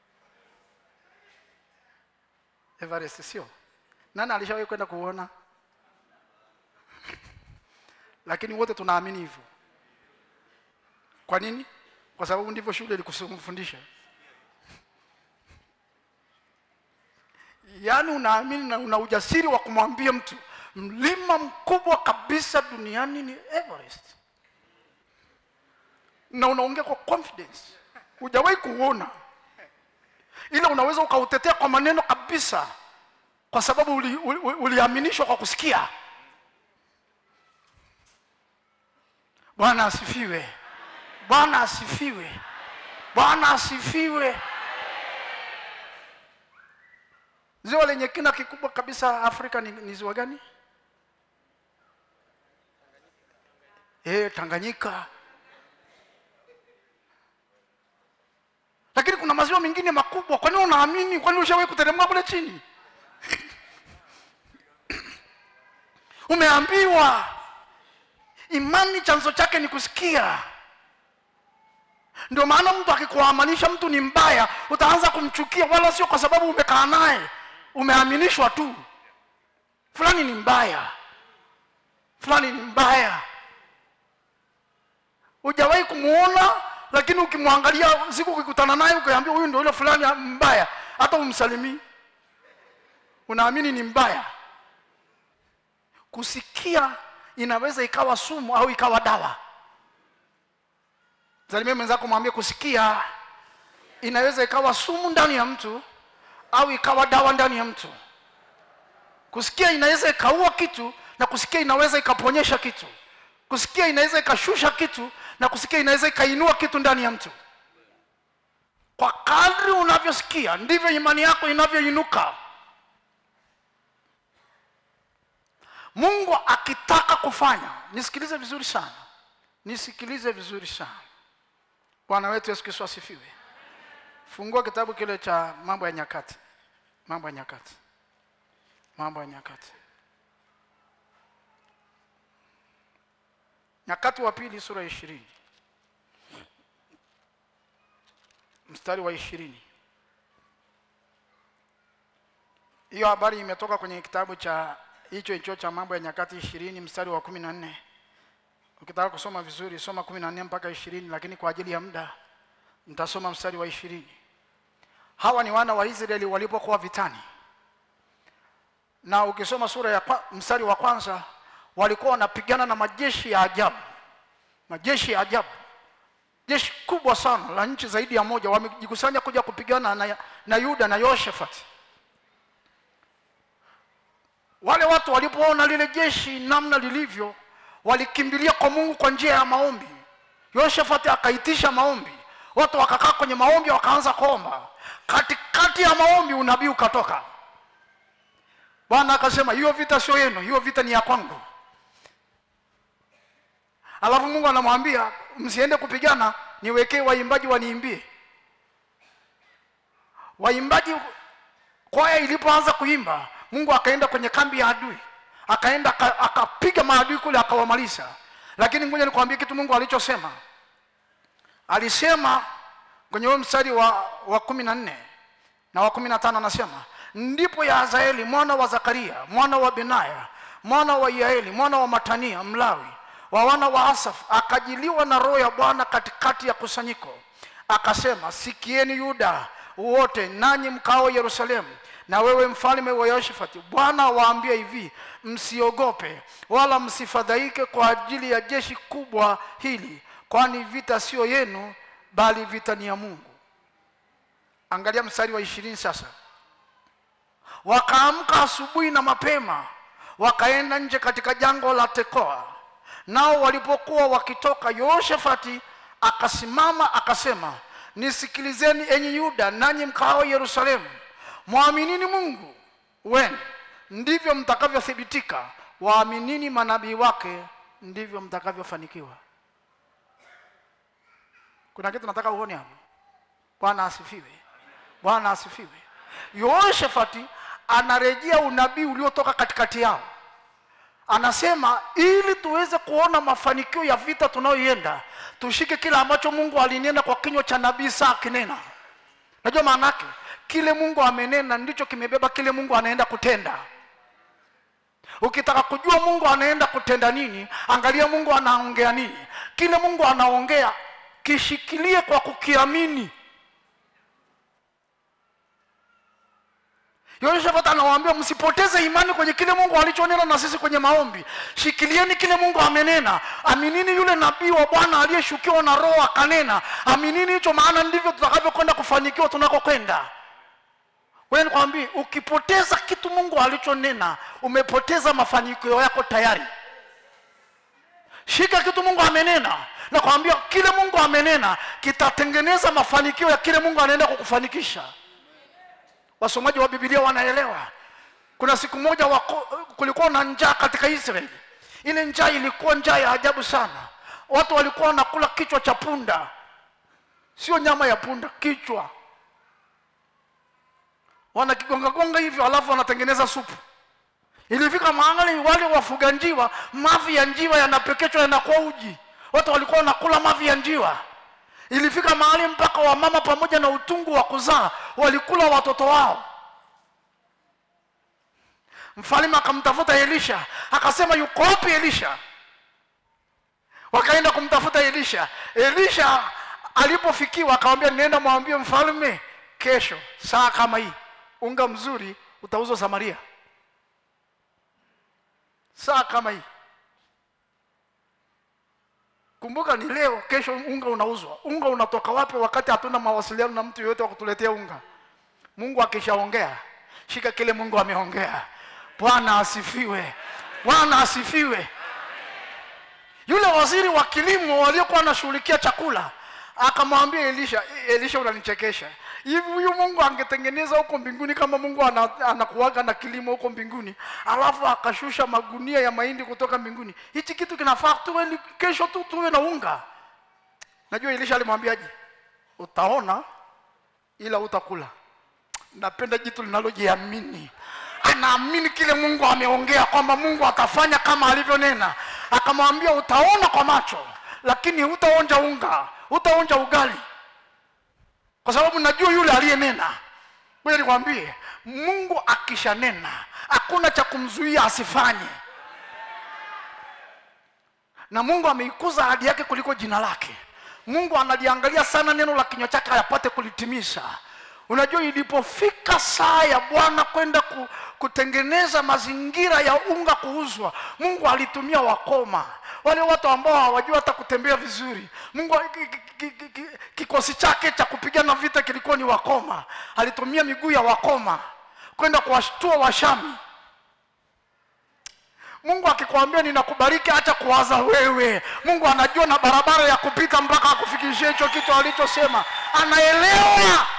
everest sio nani alishawahi kwenda kuona lakini wote tunaamini hivyo kwa nini kwa sababu ndivyo shule ilikufundisha yaani unaamini na una ujasiri wa kumwambia mtu mlima mkubwa kabisa duniani ni everest na unaongea kwa confidence hujawahi kuona ila unaweza ukautetea kwa maneno kabisa kwa sababu uliaminishwa uli, uli uliaminishwa kwa kusikia bwana asifiwe bwana asifiwe bwana asifiwe ziwa lenye kina kikubwa kabisa afrika ni, ni ziwa gani e, tanganyika lakini kuna maziwa mengine makubwa kwa nini unaamini kwani ushawahi kuteremka kule chini umeambiwa imani chanzo chake ni kusikia ndio maana mtu akikuamanisha mtu ni mbaya utaanza kumchukia wala sio kwa sababu umekaa naye umeaminishwa tu fulani ni mbaya fulani ni mbaya hujawahi kumuona lakini ukimwangalia siku ukikutana naye ukiambia huyu ndio yule fulani mbaya hata umsalimii unaamini ni mbaya kusikia inaweza ikawa sumu au ikawa dawa salimia mwenzako mwambie kusikia inaweza ikawa sumu ndani ya mtu au ikawa dawa ndani ya mtu kusikia inaweza ikaua kitu na kusikia inaweza ikaponyesha kitu kusikia inaweza ikashusha kitu na kusikia inaweza ikainua kitu ndani ya mtu kwa kadri unavyosikia ndivyo imani yako inavyoinuka mungu akitaka kufanya nisikilize vizuri sana nisikilize vizuri sana bwana wetu yesu kristo asifiwe fungua kitabu kile cha mambo ya nyakati mambo ya nyakati mambo ya nyakati nyakati wa pili sura ya ishirini mstari wa ishirini hiyo habari imetoka kwenye kitabu cha hicho hicho cha mambo ya nyakati ishirini mstari wa kumi na nne ukitaka kusoma vizuri soma kumi na nne mpaka ishirini lakini kwa ajili ya muda nitasoma mstari wa ishirini hawa ni wana wa israeli walipokuwa vitani na ukisoma sura ya kwa, mstari wa kwanza walikuwa wanapigana na majeshi ya ajabu majeshi ya ajabu jeshi kubwa sana la nchi zaidi ya moja wamejikusanya kuja kupigana na, na yuda na yoshafati wale watu walipoona lile jeshi namna lilivyo walikimbilia kwa mungu kwa njia ya maombi yoshafati akaitisha maombi watu wakakaa kwenye maombi wakaanza kuomba katikati ya maombi unabii ukatoka bwana akasema hiyo vita sio yenu hiyo vita ni ya kwangu alafu mungu anamwambia msiende kupigana niwekee waimbaji waniimbie waimbaji kwaya ilipoanza kuimba mungu akaenda kwenye kambi ya adui akaenda akapiga maadui kule akawamaliza lakini ngoja nikwambie kitu mungu alichosema alisema kwenye huo mstari wa, wa kumi na nne na wa kumi na tano anasema ndipo yahazaeli mwana wa zakaria mwana wa benaya mwana wa yaeli mwana wa matania mlawi wa wana wa asaf akajiliwa na roho ya bwana katikati ya kusanyiko akasema sikieni yuda wote nanyi mkao yerusalemu na wewe mfalme wa yoshafati bwana awaambia hivi msiogope wala msifadhaike kwa ajili ya jeshi kubwa hili kwani vita sio yenu bali vita ni ya mungu angalia mstari wa ishirini sasa wakaamka asubuhi na mapema wakaenda nje katika jango la tekoa nao walipokuwa wakitoka yoshafati akasimama akasema nisikilizeni enyi yuda nanyi mkao yerusalemu mwaminini mungu wenu ndivyo mtakavyothibitika waaminini manabii wake ndivyo mtakavyofanikiwa kuna kitu nataka uone hapo bwana asifiwe bwana asifiwe yoshafati anarejea unabii uliotoka katikati yao anasema ili tuweze kuona mafanikio ya vita tunayoienda tushike kile ambacho mungu alinena kwa kinywa cha nabii saa akinena najua maana yake kile mungu amenena ndicho kimebeba kile mungu anaenda kutenda ukitaka kujua mungu anaenda kutenda nini angalia mungu anaongea nini kile mungu anaongea kishikilie kwa kukiamini yoshafat anawaambia msipoteze imani kwenye kile mungu alichonena na sisi kwenye maombi shikilieni kile mungu amenena aminini yule nabii wa bwana aliyeshukiwa na roho akanena aminini hicho maana ndivyo tutakavyokwenda kufanikiwa tunakokwenda wewe nikwambie ukipoteza kitu mungu alichonena umepoteza mafanikio yako tayari shika kitu mungu amenena nakwambia kile mungu amenena kitatengeneza mafanikio ya kile mungu anaenda kukufanikisha wasomaji wa bibilia wanaelewa kuna siku moja wako, kulikuwa na njaa katika israeli ile njaa ilikuwa njaa ya ajabu sana watu walikuwa wanakula kichwa cha punda sio nyama ya punda kichwa wanakigongagonga hivyo alafu wanatengeneza supu ilifika mahali wale wafuga njiwa mavi ya njiwa yanapekechwa yanakuwa uji watu walikuwa wanakula mavi ya njiwa ilifika mahali mpaka wamama pamoja na utungu wa kuzaa walikula watoto wao mfalme akamtafuta elisha akasema yuko wapi elisha wakaenda kumtafuta elisha elisha alipofikiwa akamwambia nenda mwambie mfalme kesho saa kama hii unga mzuri utauzwa samaria saa kama hii kumbuka ni leo kesho unga unauzwa unga unatoka wapi wakati hatuna mawasiliano na mtu yoyote wa kutuletea unga mungu akishaongea shika kile mungu ameongea bwana asifiwe bwana asifiwe yule waziri wa kilimo waliokuwa anashughulikia chakula akamwambia elisha elisha unanichekesha hivi huyu mungu angetengeneza huko mbinguni kama mungu ana- anakuwaga na kilimo huko mbinguni alafu akashusha magunia ya mahindi kutoka mbinguni hichi kitu kinafaa tuwe ni- kesho tu tuwe na unga najua elisha alimwambiaje utaona ila utakula napenda jitu linalojiamini anaamini kile mungu ameongea kwamba mungu atafanya kama alivyonena akamwambia utaona kwa macho lakini hutaonja unga hutaonja ugali kwa sababu najua yule aliyenena ngoja nikwambie mungu akishanena hakuna cha kumzuia asifanye na mungu ameikuza ahadi yake kuliko jina lake mungu analiangalia sana neno la kinywa chake ayapate kulitimiza unajua ilipofika saa ya bwana kwenda ku, kutengeneza mazingira ya unga kuuzwa mungu alitumia wakoma wale watu ambao hawajua hata kutembea vizuri mungu ki- ki- ki- ki- kikosi chake cha kupigana vita kilikuwa ni wakoma alitumia miguu ya wakoma kwenda kuwashtua washami mungu akikwambia ninakubariki acha kuwaza wewe mungu anajua na barabara ya kupita mpaka akufikishie hicho kitu alichosema anaelewa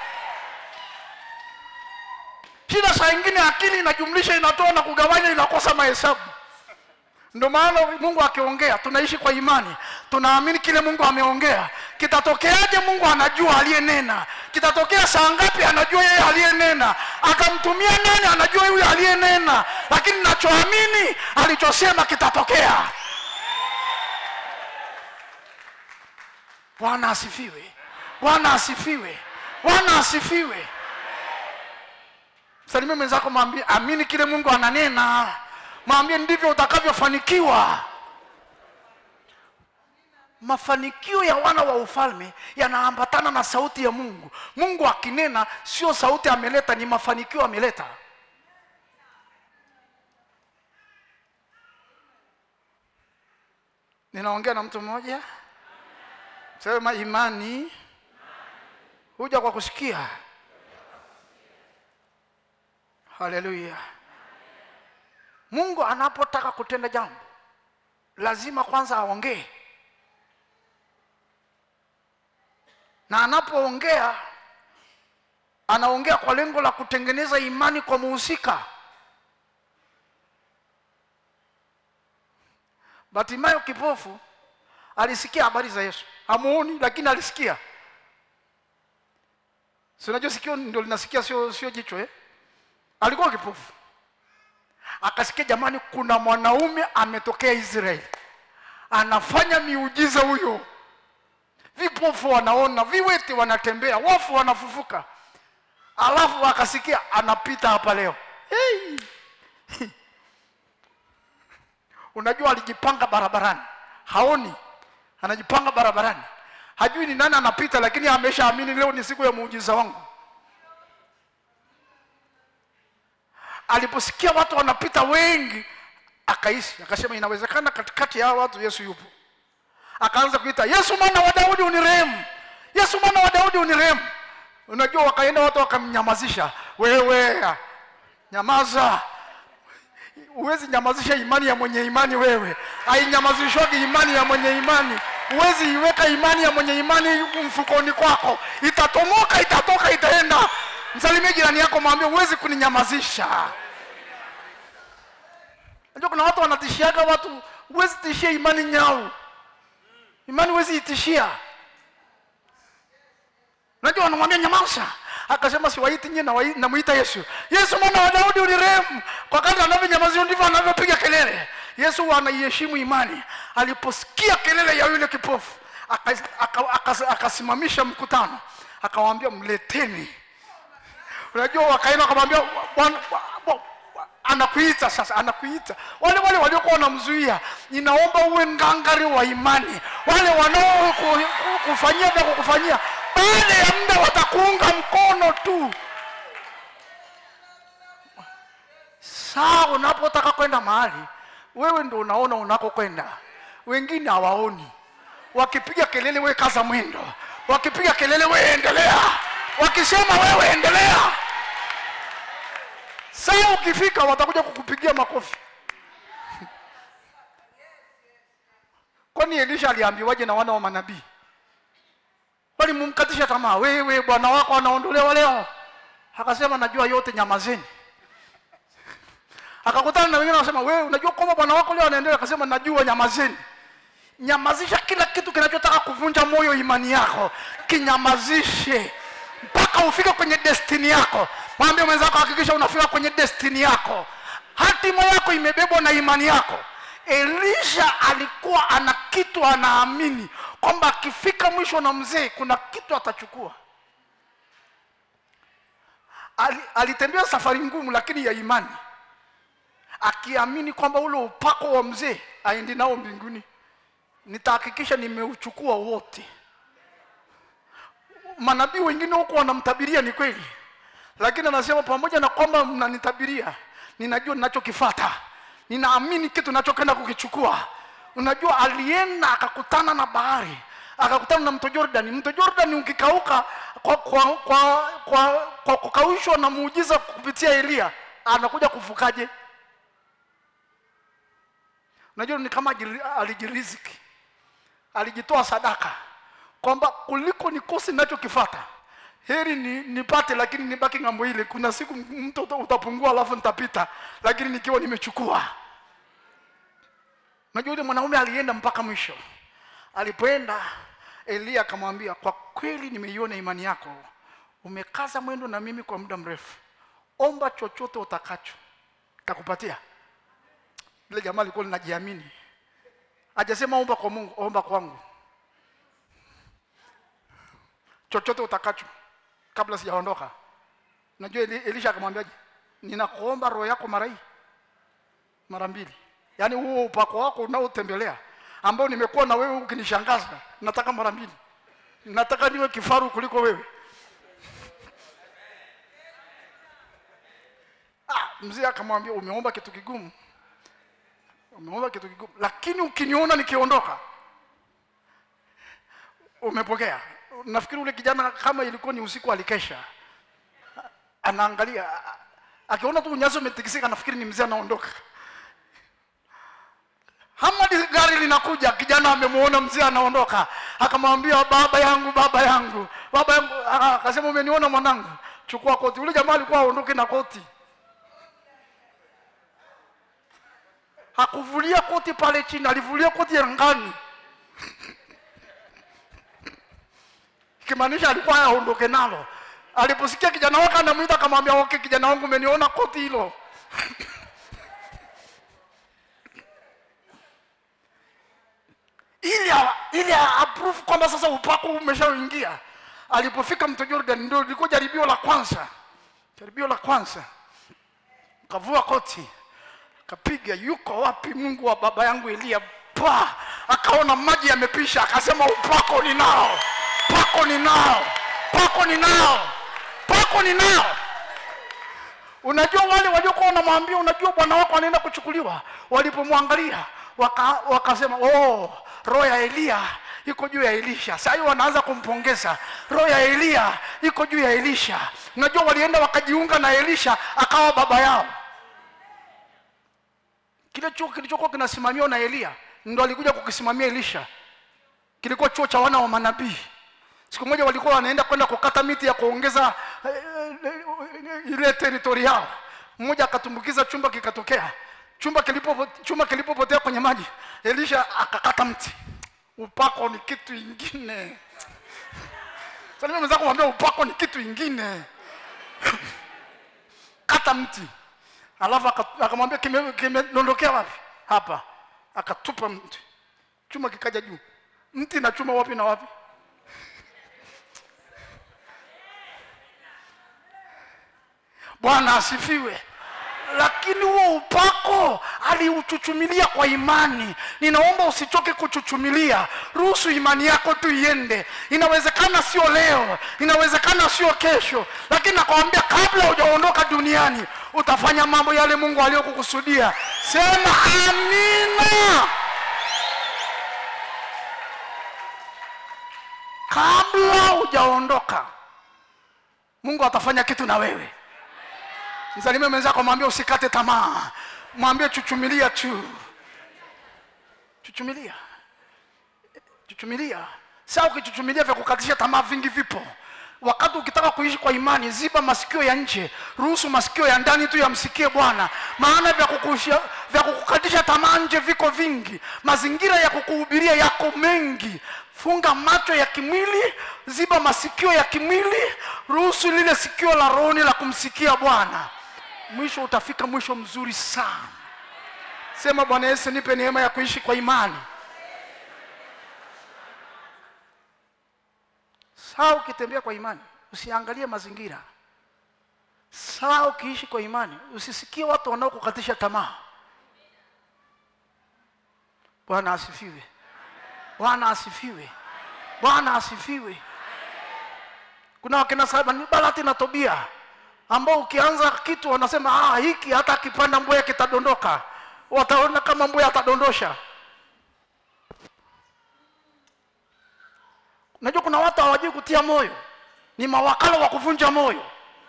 shida saa ingine akili inajumlisha inatoa na kugawanya inakosa mahesabu ndio maana mungu akiongea tunaishi kwa imani tunaamini kile mungu ameongea kitatokeaje mungu anajua aliyenena kitatokea saa ngapi anajua yeye aliyenena atamtumia nani anajua yule aliyenena lakini nachoamini alichosema kitatokea bwana asifiwe bwana asifiwe bwana asifiwe salimia mwenzako mwambie amini kile mungu ananena mwambie ndivyo utakavyofanikiwa mafanikio ya wana wa ufalme yanaambatana na sauti ya mungu mungu akinena sio sauti ameleta ni mafanikio ameleta ninaongea na mtu mmoja sema imani huja kwa kusikia haleluya mungu anapotaka kutenda jambo lazima kwanza aongee na anapoongea anaongea kwa lengo la kutengeneza imani kwa muhusika batimayo kipofu alisikia habari za yesu hamuoni lakini alisikia si unajua sikio ndio linasikia sio sio jicho eh? alikuwa kipofu akasikia jamani kuna mwanaume ametokea israeli anafanya miujiza huyo vipofu wanaona viwete wanatembea wafu wanafufuka alafu akasikia anapita hapa leo hey. unajua alijipanga barabarani haoni anajipanga barabarani hajui ni nani anapita lakini ameshaamini leo ni siku ya muujiza wangu aliposikia watu wanapita wengi akaishi akasema inawezekana katikati ya hawa watu yesu yupo akaanza kuita yesu mwana wa daudi unirehemu yesu mwana wa daudi unirehemu unajua wakaenda watu wakamnyamazisha wewe nyamaza huwezi nyamazisha imani ya mwenye imani wewe hainyamazishwagi imani ya mwenye imani huwezi iweka imani ya mwenye imani mfukoni kwako itatomoka itatoka itaenda msalimie jirani yako mwambie huwezi kuninyamazisha najua kuna watu wanatishiaga watu huwezi tishia imani nyau imani huwezi itishia najua wanamwambia nyamaza akasema siwaiti nyie nawai- namwita yesu yesu mwana wa daudi unirehemu kwa kadri anavyonyamazia ndivyo anavyopiga kelele yesu anaiheshimu imani aliposikia kelele ya yule kipofu aka- aka- aka- akasimamisha mkutano akawaambia mleteni unajua wakaenda wakamwambia "Bwana- anakuita sasa anakuita wale wale waliokuwa wanamzuia ninaomba uwe ngangari wa imani wale wanaokufanyia vya kukufanyia baada ya muda watakuunga mkono tu saa unapotaka kwenda mahali wewe ndo unaona unakokwenda wengine hawaoni wakipiga kelele we kaza mwendo wakipiga kelele we endelea wakisema wewe endelea saa ukifika watakuja kukupigia makofi kwani elisha aliambiwaje na wana wa manabii walimumkatisha tamaa wewe bwana wako anaondolewa leo akasema najua yote nyamazeni akakutana na wengine wanasema wewe unajua kwamba bwana wako leo anaendelea akasema najua nyamazeni nyamazisha kila kitu kinachotaka kuvunja moyo imani yako kinyamazishe mpaka ufike kwenye destini yako mwambie mwenzako hakikisha unafika kwenye destini yako hatima yako imebebwa na imani yako elisha alikuwa ana kitu anaamini kwamba akifika mwisho na mzee kuna kitu atachukua Ali, alitembea safari ngumu lakini ya imani akiamini kwamba ule upako wa mzee aendi nao mbinguni nitahakikisha nimeuchukua wote manabii wengine huko wanamtabiria ni kweli lakini anasema pamoja na kwamba mnanitabiria ninajua ninachokifata ninaamini kitu nachokwenda kukichukua unajua alienda akakutana na bahari akakutana na mto Jordan. Mto Jordan ukikauka kwa kwa kwa, kwa, kwa kukaushwa na muujiza kupitia Elia, anakuja kuvukaje? Unajua ni kama ajili- alijiriziki, alijitoa sadaka kwamba kuliko nikose ninachokifata heri ni, nipate lakini nibaki ng'ambo ile. Kuna siku mto uta- utapungua, alafu nitapita, lakini nikiwa nimechukua. Unajua yule mwanaume alienda mpaka mwisho. Alipoenda Elia akamwambia, kwa kweli nimeiona imani yako, umekaza mwendo na mimi kwa muda mrefu, omba chochote utakacho, kakupatia. Yule jamaa alikuwa linajiamini, hajasema omba kwa Mungu, omba kwangu chochote utakacho kabla sijaondoka. Najua Eli- Elisha akamwambiaje, ninakuomba roho yako mara hii mara mbili, yaani huo upako wako unaotembelea ambao nimekuwa na wewe ukinishangaza, nataka mara mbili, nataka niwe kifaru kuliko wewe. Ah, mzee akamwambia umeomba kitu kigumu, umeomba kitu kigumu, lakini ukiniona nikiondoka umepokea. Nafikiri ule kijana kama ilikuwa ni usiku alikesha, anaangalia, akiona tu unyazo umetikisika, nafikiri ni mzee anaondoka. Hamadi gari linakuja, kijana amemuona mzee anaondoka, akamwambia baba yangu, baba yangu, baba yangu. Ah, Akasema umeniona mwanangu, chukua koti. Ule jamaa alikuwa aondoke na koti, hakuvulia koti pale chini, alivulia koti angani. ikimaanisha alikuwa aondoke nalo. Aliposikia kijana wake anamwita, akamwambia okay, kijana wangu, umeniona koti hilo? ili a- ili a- approve kwamba sasa upako umeshaingia. Alipofika mto Jordan, ndio lilikuwa jaribio la kwanza, jaribio la kwanza. Kavua koti, kapiga, yuko wapi Mungu wa baba yangu Eliya? Pa, akaona maji yamepisha, akasema upako ninao, pako ninao, pako ninao, pako ninao. Unajua wale waliokuwa wanamwambia, unajua bwana wako anaenda kuchukuliwa, walipomwangalia waka, wakasema oh, roho ya Eliya iko juu ya Elisha. Sasa hiyo wanaanza kumpongeza, roho ya Eliya iko juu ya Elisha. Unajua walienda wakajiunga na Elisha, akawa baba yao. Kile chuo kilichokuwa kinasimamiwa na Eliya ndo alikuja kukisimamia Elisha. Kilikuwa chuo cha wana wa manabii. Siku moja walikuwa wanaenda kwenda kukata miti ya kuongeza eh, eh, ile teritori yao. Mmoja akatumbukiza chumba kikatokea. Chumba kilipo chumba kilipopotea kwenye maji, Elisha akakata mti. Upako ni kitu ingine. Sasa mimi mwenzako kumwambia upako ni kitu ingine. Kata mti. Alafu aka- akamwambia kime- kimedondokea wapi? Hapa. Akatupa mti. Chuma kikaja juu. Mti na chuma wapi na wapi? Bwana asifiwe. lakini huo upako aliuchuchumilia kwa imani ninaomba usichoke kuchuchumilia ruhusu imani yako tu iende inawezekana sio leo inawezekana sio kesho lakini nakwambia kabla hujaondoka duniani utafanya mambo yale mungu aliyokukusudia sema amina kabla hujaondoka mungu atafanya kitu na wewe msalimie mwenzako mwambie usikate tamaa mwambie chuchumilia tu chuchumilia chuchumilia saa ukichuchumilia vya kukatisha tamaa vingi vipo wakati ukitaka kuishi kwa imani ziba masikio ya nje ruhusu masikio ya ndani tu yamsikie bwana maana vya, kukusha, vya kukukatisha tamaa nje viko vingi mazingira ya kukuhubiria yako mengi funga macho ya kimwili ziba masikio ya kimwili ruhusu lile sikio la rohoni la kumsikia bwana mwisho utafika mwisho mzuri sana sema bwana yesu nipe neema ya kuishi kwa imani saa ukitembea kwa imani usiangalie mazingira saa ukiishi kwa imani usisikie watu wanaokukatisha tamaa bwana asifiwe bwana asifiwe bwana asifiwe kuna wakina Salmani Balati na Tobia ambao ukianza kitu wanasema ah, hiki hata akipanda mbuya kitadondoka wataona kama mbuya atadondosha unajua kuna watu hawajui kutia moyo ni mawakala wa kuvunja moyo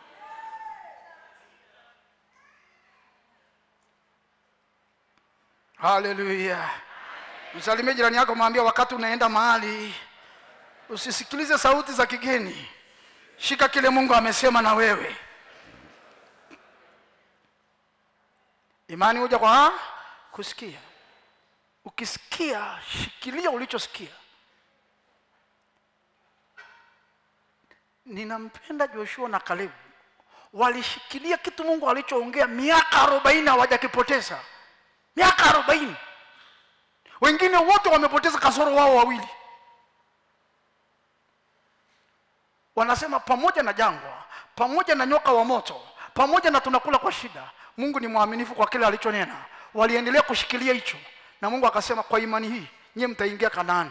haleluya msalimie jirani yako mwambie wakati unaenda mahali usisikilize sauti za kigeni shika kile mungu amesema na wewe imani huja kwa kusikia ukisikia shikilia ulichosikia ninampenda joshua na kalebu walishikilia kitu mungu alichoongea miaka arobaini hawajakipoteza miaka arobaini wengine wote wamepoteza kasoro wao wawili wanasema pamoja na jangwa pamoja na nyoka wa moto pamoja na tunakula kwa shida mungu ni mwaminifu kwa kile alichonena waliendelea kushikilia hicho na mungu akasema kwa imani hii nyie mtaingia kanaani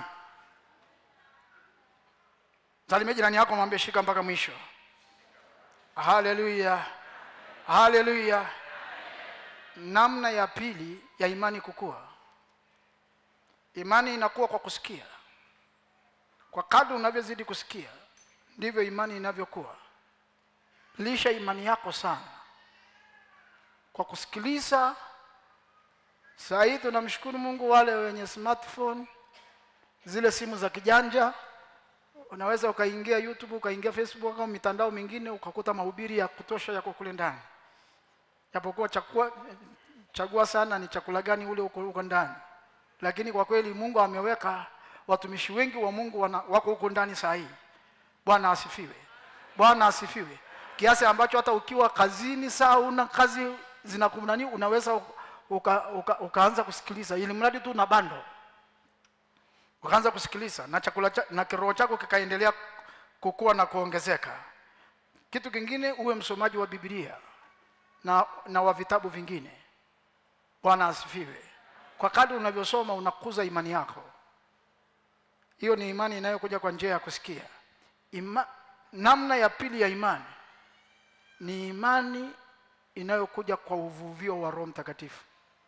salimia jirani yako mwambie shika mpaka mwisho haleluya haleluya namna ya pili ya imani kukua imani inakuwa kwa kusikia kwa kadri unavyozidi kusikia ndivyo imani inavyokuwa lisha imani yako sana kwa kusikiliza saa hii tunamshukuru mungu wale wenye smartphone zile simu za kijanja unaweza ukaingia youtube ukaingia facebook au mitandao mingine ukakuta mahubiri ya kutosha yako kule ndani japokuwa chakua, chagua sana ni chakula gani ule uko, uko ndani lakini kwa kweli mungu ameweka watumishi wengi wa mungu wana, wako huko ndani saa hii bwana asifiwe bwana asifiwe kiasi ambacho hata ukiwa kazini saa una kazi zinakunani unaweza uka, uka, ukaanza kusikiliza ili mradi tu na bando ukaanza kusikiliza na chakula cha, na kiroho chako kikaendelea kukua na kuongezeka kitu kingine uwe msomaji wa biblia na, na wa vitabu vingine bwana asifiwe kwa kadri unavyosoma unakuza imani yako hiyo ni imani inayokuja kwa njia ya kusikia Ima, namna ya pili ya imani ni imani inayokuja kwa uvuvio wa roho mtakatifu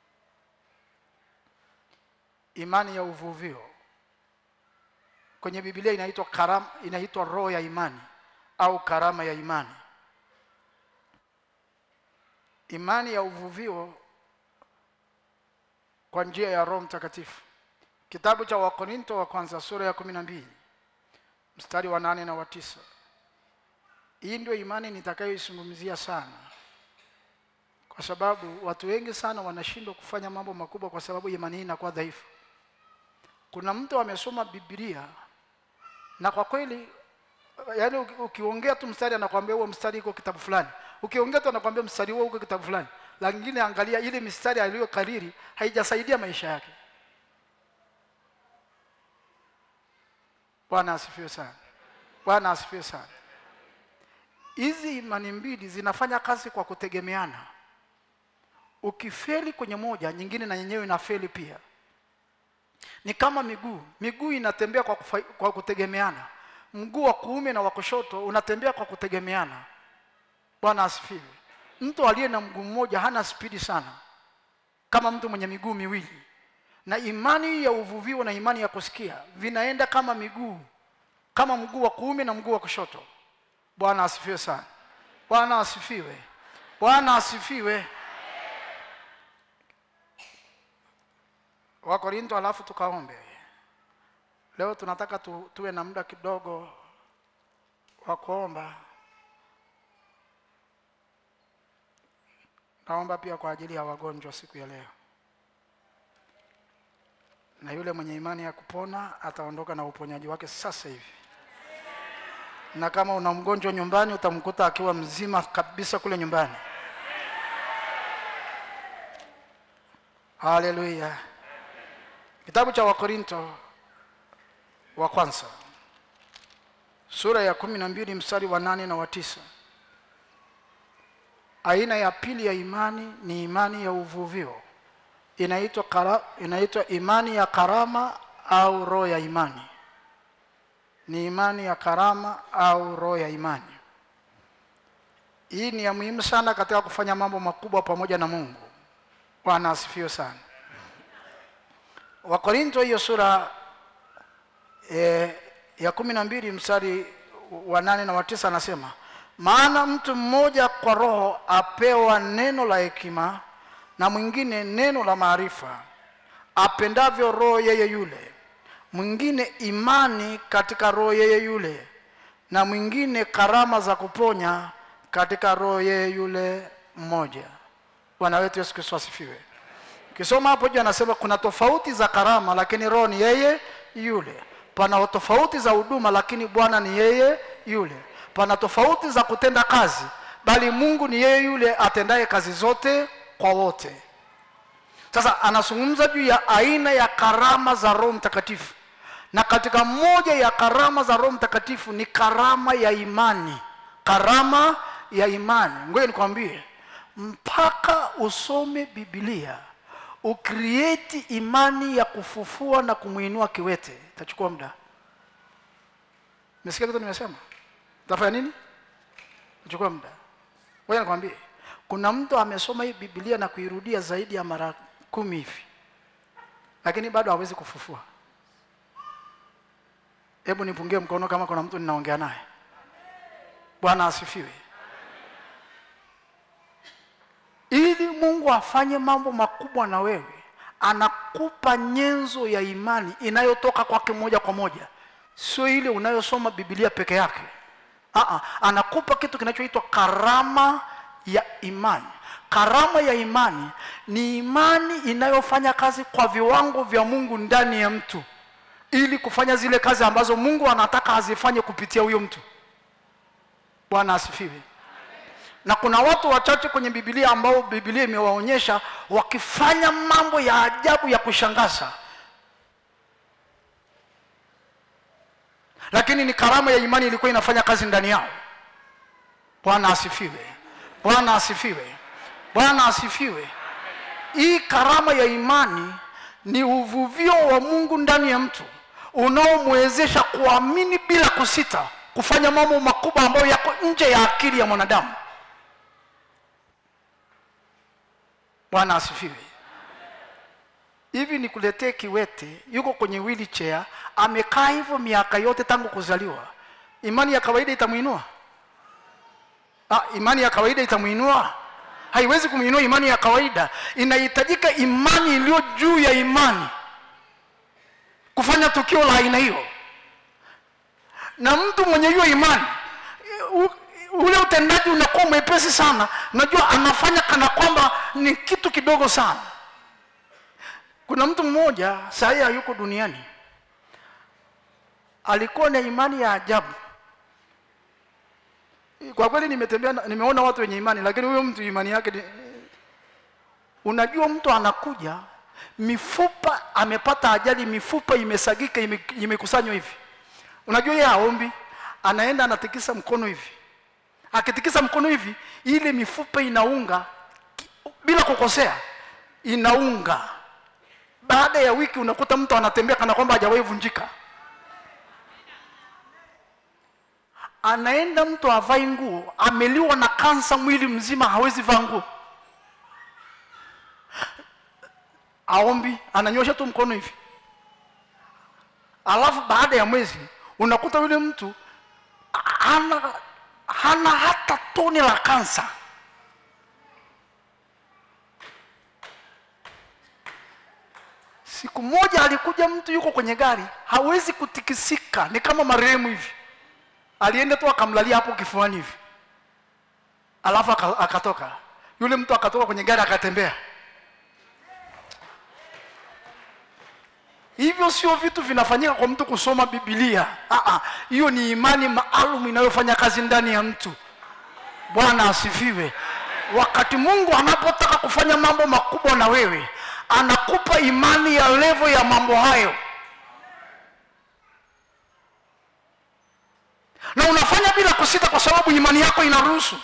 imani ya uvuvio kwenye biblia inaitwa karama inaitwa roho ya imani au karama ya imani imani ya uvuvio kwa njia ya roho mtakatifu kitabu cha wakorinto wa kwanza sura ya kumi na mbili mstari wa nane na wa tisa hii ndio imani nitakayoizungumzia sana kwa sababu watu wengi sana wanashindwa kufanya mambo makubwa kwa sababu imani hii inakuwa dhaifu kuna mtu amesoma biblia na kwa kweli yaani uki- ukiongea tu mstari anakwambia huo mstari iko kitabu fulani ukiongea tu anakwambia mstari huo uko kitabu fulani lakini angalia ile mistari aliyokariri haijasaidia maisha yake bwana asifiwe sana bwana asifiwe sana hizi imani mbili zinafanya kazi kwa kutegemeana ukifeli kwenye moja nyingine na yenyewe inafeli pia ni kama miguu miguu inatembea kwa, kufa, kwa kutegemeana mguu wa kuume na wa kushoto unatembea kwa kutegemeana bwana asifiwe mtu aliye na mguu mmoja hana spidi sana kama mtu mwenye miguu miwili na imani ya uvuvio na imani ya kusikia vinaenda kama miguu kama mguu wa kuume na mguu wa kushoto bwana asifiwe sana bwana asifiwe bwana asifiwe wakorinto alafu tukaombe leo tunataka tu, tuwe na muda kidogo wa kuomba naomba pia kwa ajili ya wagonjwa siku ya leo na yule mwenye imani ya kupona ataondoka na uponyaji wake sasa hivi na kama una mgonjwa nyumbani utamkuta akiwa mzima kabisa kule nyumbani haleluya kitabu cha wakorinto wa kwanza sura ya kumi na mbili mstari wa nane na wa tisa aina ya pili ya imani ni imani ya uvuvio inaitwa kara, inaitwa imani ya karama au roho ya imani ni imani ya karama au roho ya imani hii ni ya muhimu sana katika kufanya mambo makubwa pamoja na mungu bwana asifiwe sana wakorinto hiyo sura e, ya kumi na mbili mstari wa nane na wa tisa anasema maana mtu mmoja kwa roho apewa neno la hekima na mwingine neno la maarifa apendavyo roho yeye yule mwingine imani katika roho yeye yule na mwingine karama za kuponya katika roho yeye yule mmoja bwana wetu yesu kristo asifiwe kisoma hapo juu anasema kuna tofauti za karama lakini roho ni yeye yule pana tofauti za huduma lakini bwana ni yeye yule pana tofauti za kutenda kazi bali mungu ni yeye yule atendaye kazi zote kwa wote sasa anazungumza juu ya aina ya karama za roho mtakatifu na katika moja ya karama za roho mtakatifu ni karama ya imani karama ya imani ngoja nikwambie mpaka usome bibilia ukrieti imani ya kufufua na kumwinua kiwete itachukua muda mesikia kitu nimesema utafanya nini itachukua muda ngoja nikwambie kuna mtu amesoma hii bibilia na kuirudia zaidi ya mara kumi hivi lakini bado hawezi kufufua hebu nipungie mkono kama kuna mtu ninaongea naye bwana asifiwe ili mungu afanye mambo makubwa na wewe anakupa nyenzo ya imani inayotoka kwake moja kwa moja sio ile unayosoma bibilia peke yake Aa, anakupa kitu kinachoitwa karama ya imani karama ya imani ni imani inayofanya kazi kwa viwango vya mungu ndani ya mtu ili kufanya zile kazi ambazo mungu anataka azifanye kupitia huyo mtu bwana asifiwe na kuna watu wachache kwenye bibilia ambao bibilia imewaonyesha wakifanya mambo ya ajabu ya kushangaza lakini ni karama ya imani ilikuwa inafanya kazi ndani yao bwana asifiwe bwana asifiwe bwana asifiwe hii karama ya imani ni uvuvio wa mungu ndani ya mtu unaomwezesha kuamini bila kusita kufanya mambo makubwa ambayo yako nje ya akili ya mwanadamu bwana asifiwe hivi nikuletee kiwete yuko kwenye wheelchair amekaa hivyo miaka yote tangu kuzaliwa imani ya kawaida itamwinua ah, imani ya kawaida itamwinua haiwezi kumwinua imani ya kawaida inahitajika imani iliyo juu ya imani kufanya tukio la aina hiyo na mtu mwenye hiyo imani u, ule utendaji unakuwa mwepesi sana unajua anafanya kana kwamba ni kitu kidogo sana kuna mtu mmoja sahii hayuko duniani alikuwa na imani ya ajabu kwa kweli nimetembea nimeona watu wenye imani lakini huyo mtu imani yake ni... unajua mtu anakuja mifupa amepata ajali mifupa imesagika imekusanywa hivi unajua yeye haombi anaenda anatikisa mkono hivi akitikisa mkono hivi ile mifupa inaunga bila kukosea inaunga baada ya wiki unakuta mtu anatembea kana kwamba hajawahi vunjika anaenda mtu avai nguo ameliwa na kansa mwili mzima hawezi vaa nguo aombi ananyosha tu mkono hivi alafu baada ya mwezi unakuta yule mtu hana, hana hata tone la kansa siku moja alikuja mtu yuko kwenye gari hawezi kutikisika ni kama marehemu hivi alienda tu akamlalia hapo kifuani hivi alafu aka- akatoka yule mtu akatoka kwenye gari akatembea hivyo sio vitu vinafanyika kwa mtu kusoma bibilia Ah, ah, hiyo ni imani maalum inayofanya kazi ndani ya mtu bwana asifiwe wakati mungu anapotaka kufanya mambo makubwa na wewe anakupa imani ya levo ya mambo hayo na unafanya bila kusita kwa sababu imani yako inaruhusu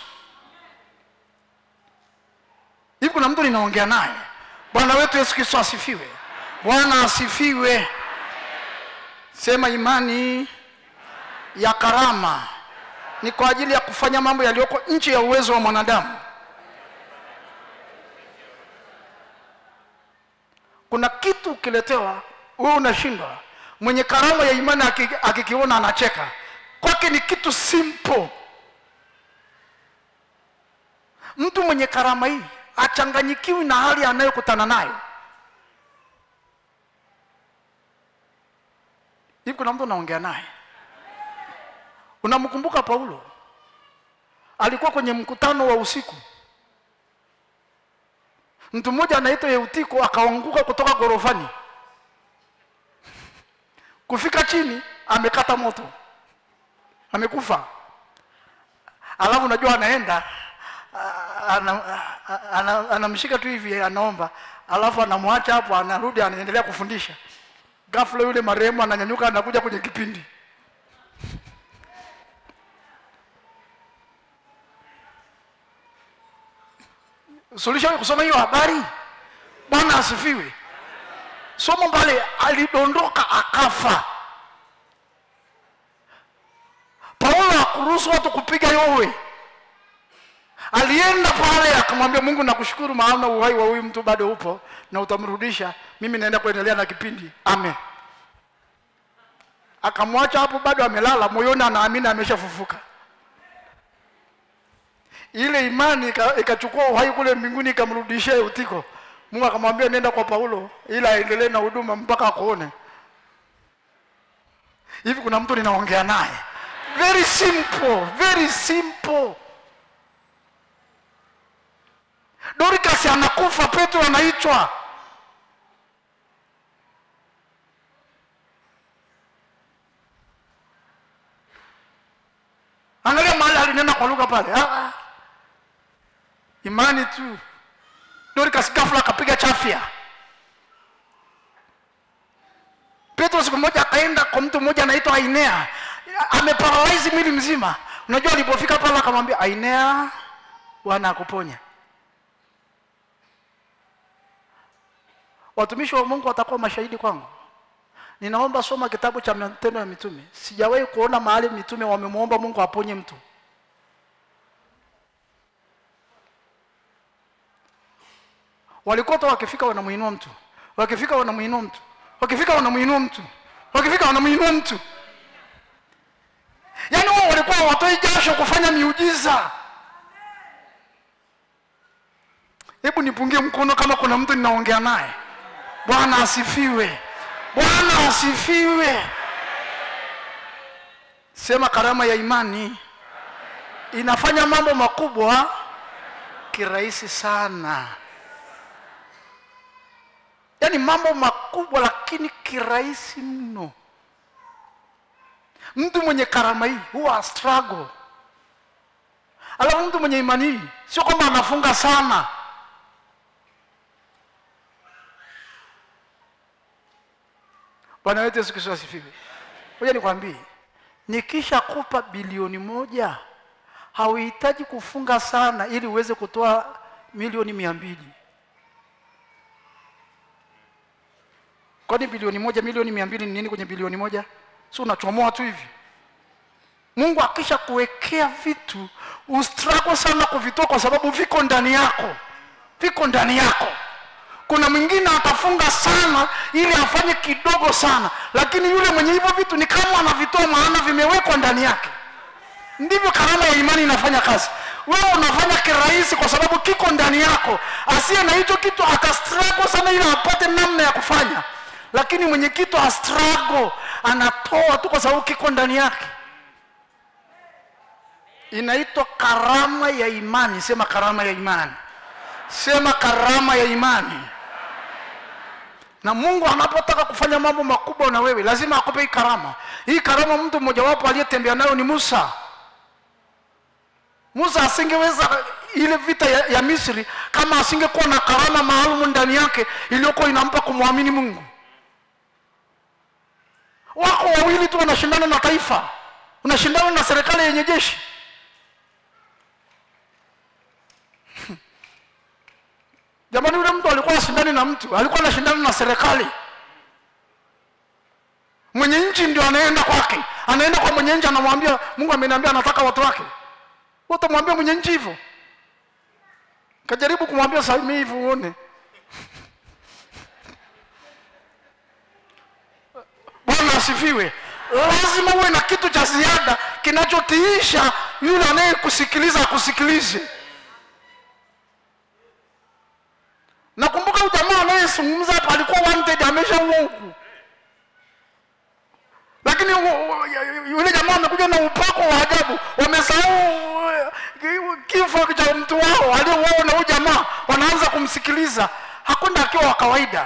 hivi kuna mtu ninaongea naye bwana wetu yesu kristo asifiwe bwana asifiwe sema imani ya karama ni kwa ajili ya kufanya mambo yaliyoko nje ya uwezo wa mwanadamu kuna kitu ukiletewa wewe unashindwa mwenye karama ya imani aki- akikiona anacheka kwake ni kitu simple mtu mwenye karama hii achanganyikiwi na hali anayokutana nayo hivi kuna mtu unaongea naye unamkumbuka paulo alikuwa kwenye mkutano wa usiku mtu mmoja anaitwa yeutiko akaanguka kutoka gorofani kufika chini amekata moto amekufa alafu unajua anaenda ah, ana- ah, ana- anamshika tu hivi anaomba alafu anamwacha hapo anarudi anaendelea kufundisha ghafla yule marehemu ananyanyuka anakuja kwenye kipindi sulishawahi kusoma hiyo habari bwana asifiwe somo mbale alidondoka akafa paulo hakuruhusu watu kupiga yowe alienda pale akamwambia mungu nakushukuru maana uhai wa huyu mtu bado upo na utamrudisha mimi naenda kuendelea na kipindi amen akamwacha hapo bado amelala moyoni anaamini ameshafufuka ile imani ika- ikachukua uhai kule mbinguni ikamrudishia Eutiko. Mungu akamwambia nenda kwa Paulo ili aendelee na huduma mpaka akuone. Hivi kuna mtu ninaongea naye, very simple, very simple. Dorcas anakufa, Petro anaitwa. Angalia mahali alinena kwa lugha pale. Ah, ah. Imani tu. Dorcas ghafla akapiga chafya. Petro siku moja akaenda kwa mtu mmoja anaitwa Ainea, ameparalyze mwili mzima. Unajua alipofika pale akamwambia Ainea, Bwana akuponya. Watumishi wa Mungu watakuwa mashahidi kwangu. Ninaomba soma kitabu cha Matendo ya Mitume. Sijawahi kuona mahali mitume wamemwomba Mungu aponye mtu. Walikuwa tu wakifika wanamuinua mtu, wakifika wanamuinua mtu, wakifika wanamuinua mtu, wakifika wanamuinua mtu. Yaani wao walikuwa hawatoi jasho kufanya miujiza. Hebu nipungie mkono kama kuna mtu ninaongea naye. Bwana asifiwe. Bwana asifiwe. Sema karama ya imani inafanya mambo makubwa kirahisi sana. Yaani mambo makubwa lakini kirahisi mno. Mtu mwenye karama hii huwa struggle. Alafu mtu mwenye imani hii sio kwamba anafunga sana. Bwana wetu Yesu Kristo asifiwe. Ngoja nikwambie, nikisha kupa bilioni moja hauhitaji kufunga sana ili uweze kutoa milioni mia mbili kwani bilioni moja milioni mia mbili ni nini kwenye bilioni moja si unachomoa tu hivi mungu akisha kuwekea vitu ustruggle sana kuvitoa kwa sababu viko ndani yako viko ndani yako kuna mwingine atafunga sana ili afanye kidogo sana lakini yule mwenye hivyo vitu ni kama anavitoa maana vimewekwa ndani yake ndivyo karama ya imani inafanya kazi wewe unafanya kirahisi kwa sababu kiko ndani yako asiye na hicho kitu atastrago sana ili apate namna ya kufanya lakini mwenye kitu astrago anatoa tu kwa sababu kiko ndani yake inaitwa karama ya imani sema karama ya imani sema karama ya imani na mungu anapotaka kufanya mambo makubwa na wewe lazima akupe hii karama hii karama mtu mmojawapo aliyetembea nayo ni musa musa asingeweza ile vita ya, ya misri kama asingekuwa na karama maalum ndani yake iliyokuwa inampa kumwamini mungu wako wawili tu wanashindana na taifa unashindana na serikali yenye jeshi jamani yule mtu alikuwa ashindani na mtu alikuwa anashindana na serikali mwenye nchi ndio anaenda kwake anaenda kwa mwenye nchi anamwambia mungu ameniambia anataka watu wake utamwambia mwenye nchi hivyo kajaribu kumwambia sami hivyo uone bwana asifiwe lazima uwe na kitu cha ziada kinachotiisha yule anayekusikiliza akusikilize nakumbuka huyu jamaa anayezungumza hapa alikuwa wanted ameshaua huku lakini u- u- yule jamaa amekuja na upako wa ajabu wamesahau eh, kifo cha mtu wao aliyeuawa na huyu jamaa wanaanza kumsikiliza hakwenda akiwa wa kawaida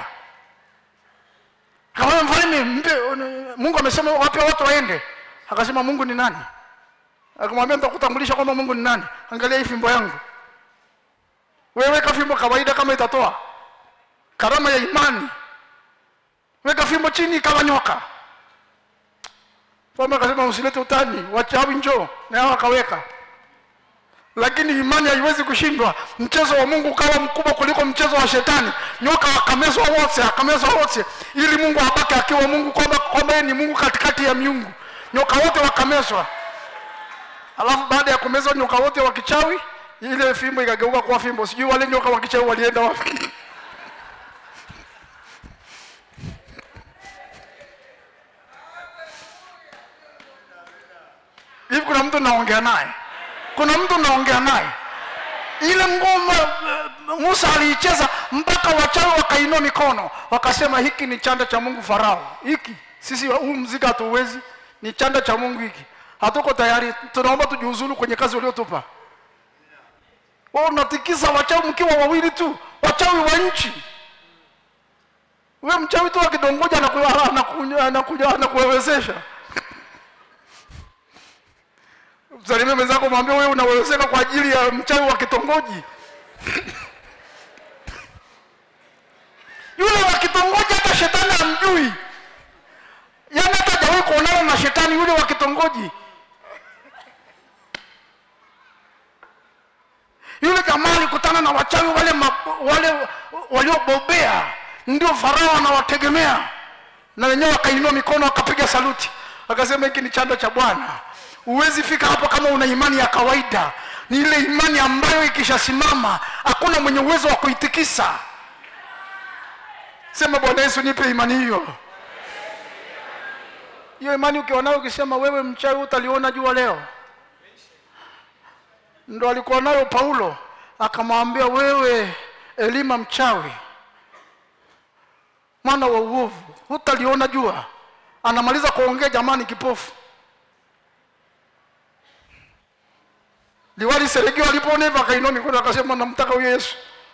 kama mfalme mpe mungu amesema wape watu waende akasema mungu ni nani akamwambia nitakutambulisha kwamba mungu ni nani angalia hii fimbo yangu wewe weka fimbo kawaida kama itatoa karama ya imani weka fimbo chini kama nyoka mfalme akasema usilete utani wachawi njoo na hao akaweka lakini imani haiwezi kushindwa mchezo wa mungu ukawa mkubwa kuliko mchezo wa shetani nyoka akamezwa wote akamezwa wote ili mungu abaki akiwa mungu kwamba kwamba yeye ni mungu katikati ya miungu nyoka wote wakamezwa alafu baada ya kumezwa nyoka wote wa kichawi ile fimbo ikageuka kuwa fimbo sijui wale nyoka wa kichawi walienda wapi hivi kuna mtu naongea naye kuna mtu naongea naye ile ngoma eh, musa aliicheza mpaka wachawi wakainua mikono wakasema hiki ni chanda cha mungu farao hiki sisi huu mzika hatuwezi ni chanda cha mungu hiki hatuko tayari tunaomba tujiuzulu kwenye kazi uliotupa wewe unatikisa wachawi mkiwa wawili tu wachawi wa nchi we mchawi tu akidongoja anaku- anaku- anakuja anakuwezesha msalimie mwenzako mwambie wewe unawezeka kwa ajili ya mchawi wa kitongoji yule wa kitongoji hata shetani amjui yaani hata hajawahi kuonana na shetani yule wa kitongoji yule jamaa alikutana na wachawi wale ma, wale waliobobea ndio farao anawategemea na wenyewe wakainua mikono wakapiga saluti akasema hiki ni chanda cha bwana huwezi fika hapo kama una imani ya kawaida ni ile imani ambayo ikishasimama hakuna mwenye uwezo wa kuitikisa sema bwana yesu nipe imani hiyo hiyo imani ukiwa nayo ukisema wewe mchawi utaliona jua leo ndo alikuwa nayo paulo akamwambia wewe elima mchawi mwana wa uovu hutaliona jua anamaliza kuongea jamani kipofu liwali seregio alipoona hivyo akainua mikono akasema namtaka huyo yesu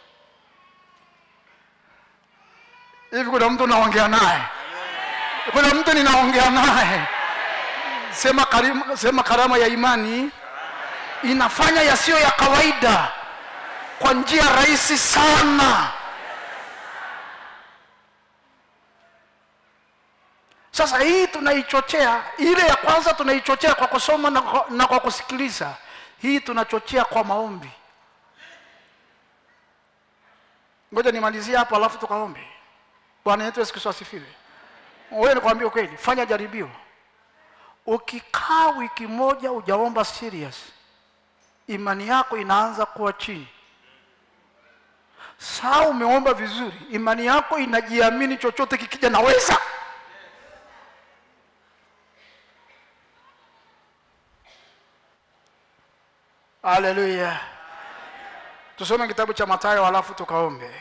hivi kuna mtu naongea naye kuna mtu ninaongea naye sema, karima, sema karama ya imani inafanya yasiyo ya kawaida kwa njia rahisi sana sasa hii tunaichochea ile ya kwanza tunaichochea kwa kusoma na kwa, na kwa kusikiliza hii tunachochea kwa maombi ngoja nimalizie hapo alafu tukaombe bwana yetu yesu kristo asifiwe wewe nikwambia ukweli fanya jaribio ukikaa wiki moja ujaomba serious imani yako inaanza kuwa chini saa umeomba vizuri imani yako inajiamini chochote kikija naweza haleluya tusome kitabu cha matayo halafu tukaombe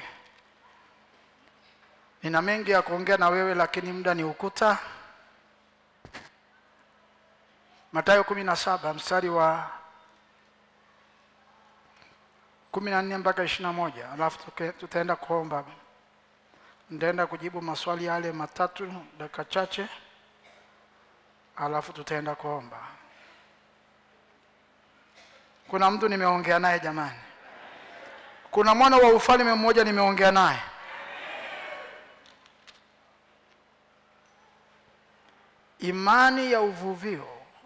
nina mengi ya kuongea na wewe lakini muda ni ukuta matayo kumi na saba mstari wa kumi na nne mpaka ishiri na moja alafu tuke- tutaenda kuomba nitaenda kujibu maswali yale matatu dakika chache alafu tutaenda kuomba kuna mtu nimeongea naye jamani kuna mwana wa ufalme mmoja nimeongea naye imani ya uvuvio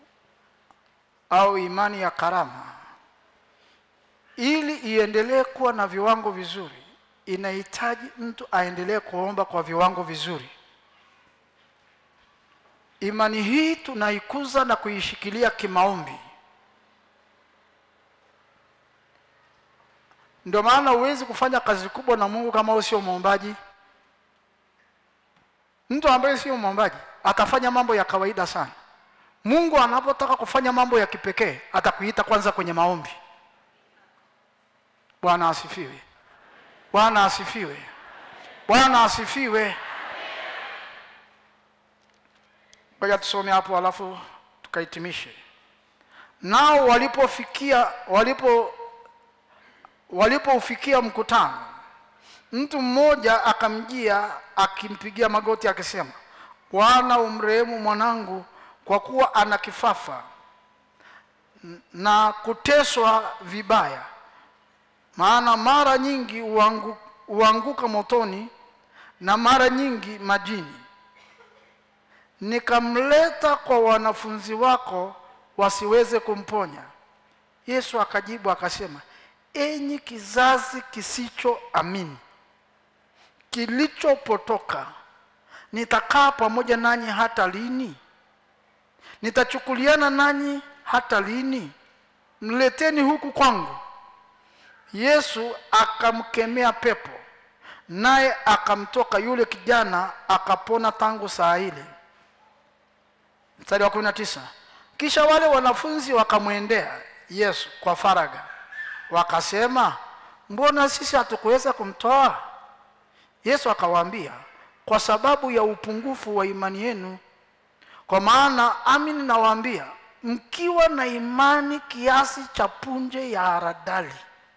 au imani ya karama ili iendelee kuwa na viwango vizuri inahitaji mtu aendelee kuomba kwa viwango vizuri imani hii tunaikuza na kuishikilia kimaombi ndio maana huwezi kufanya kazi kubwa na mungu kama wewe sio mwombaji mtu ambaye sio mwombaji atafanya mambo ya kawaida sana mungu anapotaka kufanya mambo ya kipekee atakuita kwanza kwenye maombi bwana asifiwe bwana asifiwe bwana asifiwe ngoja tusome hapo alafu tukahitimishe nao walipofikia walipo walipoufikia mkutano mtu mmoja akamjia akimpigia magoti akisema bwana umrehemu mwanangu kwa kuwa ana kifafa n- na kuteswa vibaya maana mara nyingi huangu, huanguka motoni na mara nyingi majini nikamleta kwa wanafunzi wako wasiweze kumponya yesu akajibu akasema enyi kizazi kisichoamini kilichopotoka nitakaa pamoja nanyi hata lini nitachukuliana nanyi hata lini mleteni huku kwangu yesu akamkemea pepo naye akamtoka yule kijana akapona tangu saa ile mstari wa kumi na tisa kisha wale wanafunzi wakamwendea yesu kwa faraga wakasema mbona sisi hatukuweza kumtoa yesu akawaambia kwa sababu ya upungufu wa imani yenu kwa maana amini nawaambia mkiwa na imani kiasi cha punje ya haradali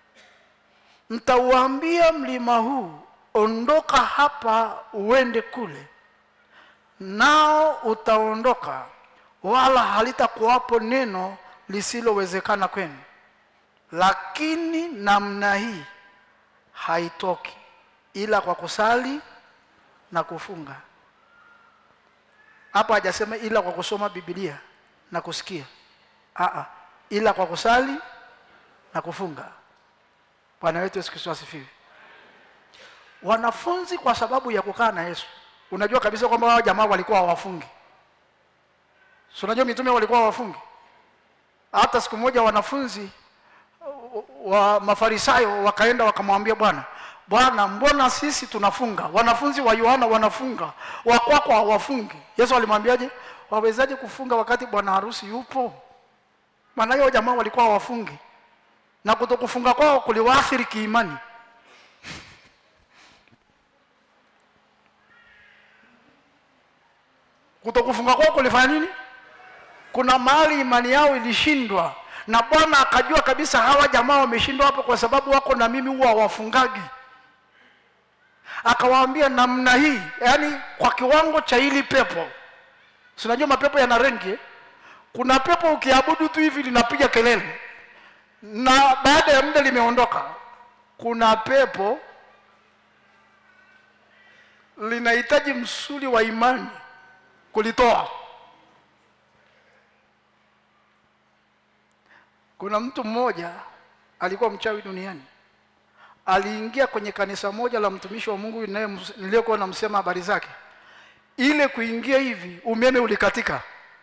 mtauambia mlima huu ondoka hapa uende kule nao utaondoka wala halitakuwapo neno lisilowezekana kwenu lakini namna hii haitoki ila kwa kusali na kufunga hapa hajasema ila kwa kusoma bibilia na kusikia Aa, ila kwa kusali na kufunga bwana wetu yesu kristo asifiwe wanafunzi kwa sababu ya kukaa na yesu unajua kabisa kwamba wao jamaa walikuwa hawafungi si unajua mitume walikuwa hawafungi hata siku moja wanafunzi wa mafarisayo wakaenda wakamwambia bwana bwana mbona sisi tunafunga wanafunzi wa yohana wanafunga wakwako hawafungi yesu alimwambiaje wawezaje kufunga wakati bwana harusi yupo maana hiyo jamaa walikuwa hawafungi na kutokufunga kwao kuliwaathiri kiimani kutokufunga kwao kulifanya nini kuna mahali imani yao ilishindwa na bwana akajua kabisa hawa jamaa wameshindwa hapo kwa sababu wako na mimi huwa hawafungagi akawaambia namna hii yaani kwa kiwango cha hili pepo si unajua mapepo yana rengi eh? kuna pepo ukiabudu tu hivi linapiga kelele na baada ya muda limeondoka kuna pepo linahitaji msuli wa imani kulitoa kuna mtu mmoja alikuwa mchawi duniani aliingia kwenye kanisa moja la mtumishi wa Mungu ninaye- niliyokuwa namsema habari zake. Ile kuingia hivi, umeme ulikatika.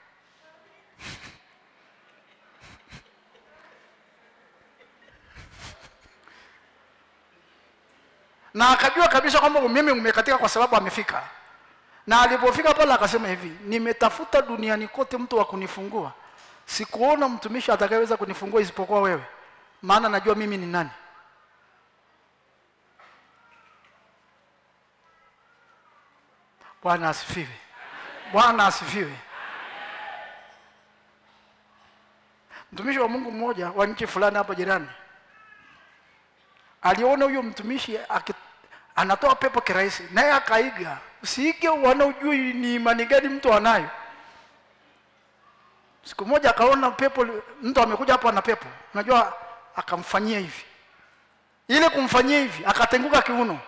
na akajua kabisa kwamba umeme umekatika kwa sababu amefika. Na alipofika pale akasema hivi, nimetafuta duniani kote mtu wa kunifungua, sikuona mtumishi atakayeweza kunifungua isipokuwa wewe, maana najua mimi ni nani. Bwana asifiwe. Bwana asifiwe. Mtumishi wa Mungu mmoja wa nchi fulani hapa jirani aliona huyo mtumishi aki, anatoa pepo kirahisi, naye akaiga. Usiige wana ujui ni imani gani mtu anayo. Siku moja akaona pepo, li- mtu amekuja hapo ana pepo, unajua, akamfanyia hivi, ile kumfanyia hivi, akatenguka kiuno.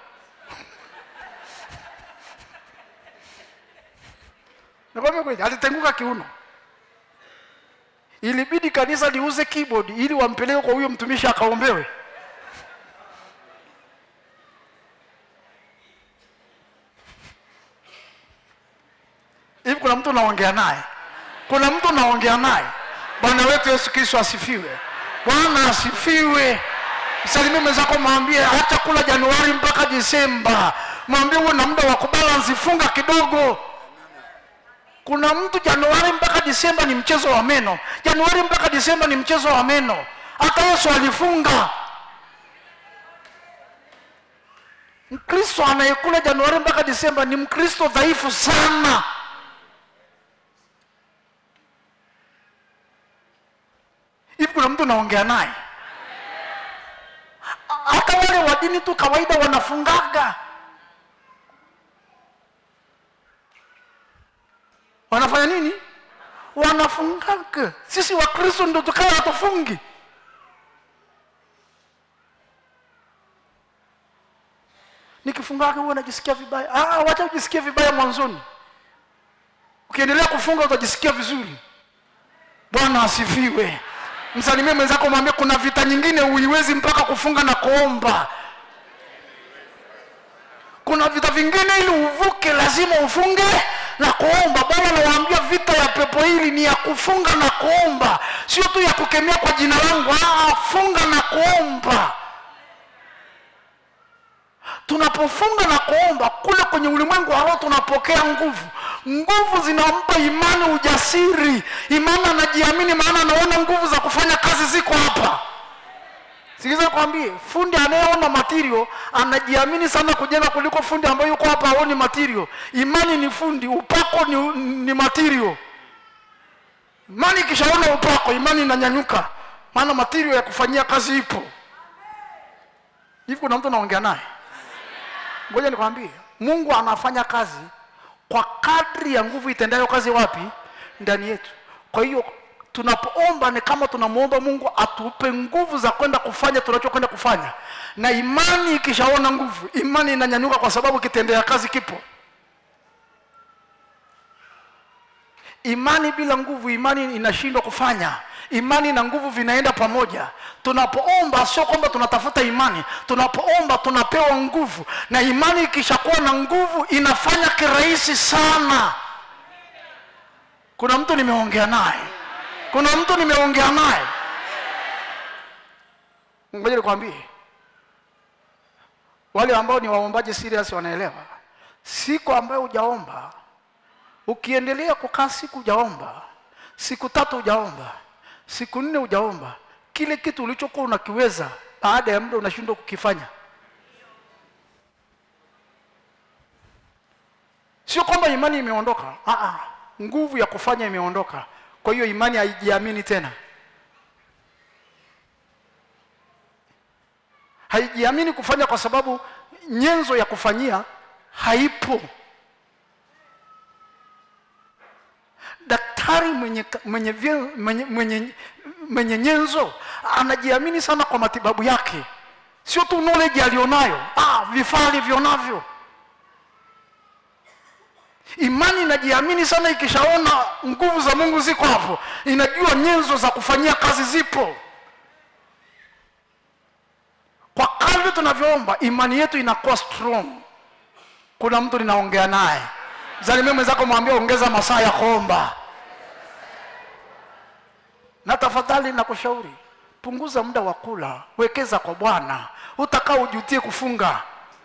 Nakwambia kweli, alitenguka kiuno. Ilibidi kanisa liuze keyboard ili wampeleke kwa huyo mtumishi akaombewe. hivi kuna mtu naongea naye kuna mtu naongea naye bwana wetu yesu kristo asifiwe bwana asifiwe msalimie mwenzako mwambie hata kula januari mpaka disemba mwambie uwe na muda wa kubalansi funga kidogo kuna mtu januari mpaka disemba ni mchezo wa meno januari mpaka disemba ni mchezo wa meno hata yesu alifunga mkristo anayekula januari mpaka disemba ni mkristo dhaifu sana hivi kuna mtu naongea naye hata wale wa dini tu kawaida wanafungaga wanafanya nini wanafungaga sisi wakristo ndo tukawa hatufungi nikifungaga huwa najisikia vibaya ah, wacha ujisikie vibaya mwanzoni ukiendelea kufunga utajisikia vizuri bwana asifiwe msalimie mwenzako mwambie kuna vita nyingine huiwezi mpaka kufunga na kuomba kuna vita vingine ili uvuke lazima ufunge na kuomba bwana nawaambia vita ya pepo hili ni ya kufunga na kuomba sio tu ya kukemea kwa jina langu ah, funga na kuomba tunapofunga na kuomba kule kwenye ulimwengu wa roho tunapokea nguvu nguvu zinampa imani ujasiri imani anajiamini maana anaona nguvu za kufanya kazi ziko hapa sikiliza kwambie fundi anayeona material anajiamini sana kujenga kuliko fundi ambaye yuko hapa aoni material imani ni fundi upako ni, ni material imani ikishaona upako imani inanyanyuka maana material ya kufanyia kazi ipo hivi kuna mtu naongea naye ngoja nikwambie mungu anafanya kazi kwa kadri ya nguvu itendayo kazi wapi ndani yetu kwa hiyo tunapoomba ni kama tunamwomba mungu atupe nguvu za kwenda kufanya tunachokwenda kufanya na imani ikishaona nguvu imani inanyanyuka kwa sababu kitendea kazi kipo imani bila nguvu imani inashindwa kufanya imani na nguvu vinaenda pamoja tunapoomba sio kwamba tunatafuta imani tunapoomba tunapewa nguvu na imani ikishakuwa na nguvu inafanya kirahisi sana kuna mtu nimeongea naye kuna mtu nimeongea naye ngoja nikwambie wale ambao ni waombaji serious wanaelewa siku ambayo hujaomba ukiendelea kukaa siku hujaomba siku tatu hujaomba siku nne hujaomba kile kitu ulichokuwa unakiweza baada ya muda unashindwa kukifanya sio kwamba imani imeondoka Aa, nguvu ya kufanya imeondoka kwa hiyo imani haijiamini tena haijiamini kufanya kwa sababu nyenzo ya kufanyia haipo daktari mwenye, mwenye, vye- mwenye, mwenye, mwenye nyenzo anajiamini sana kwa matibabu yake sio tu knowledge alionayo ah, vifaa alivyonavyo imani inajiamini sana ikishaona nguvu za mungu ziko hapo inajua nyenzo za kufanyia kazi zipo kwa kadri tuna tunavyoomba imani yetu inakuwa strong kuna mtu ninaongea naye zalimie mwenzako mwambia ongeza masaa ya kuomba na tafadhali nakushauri punguza muda wa kula wekeza kwa bwana utakaa ujutie kufunga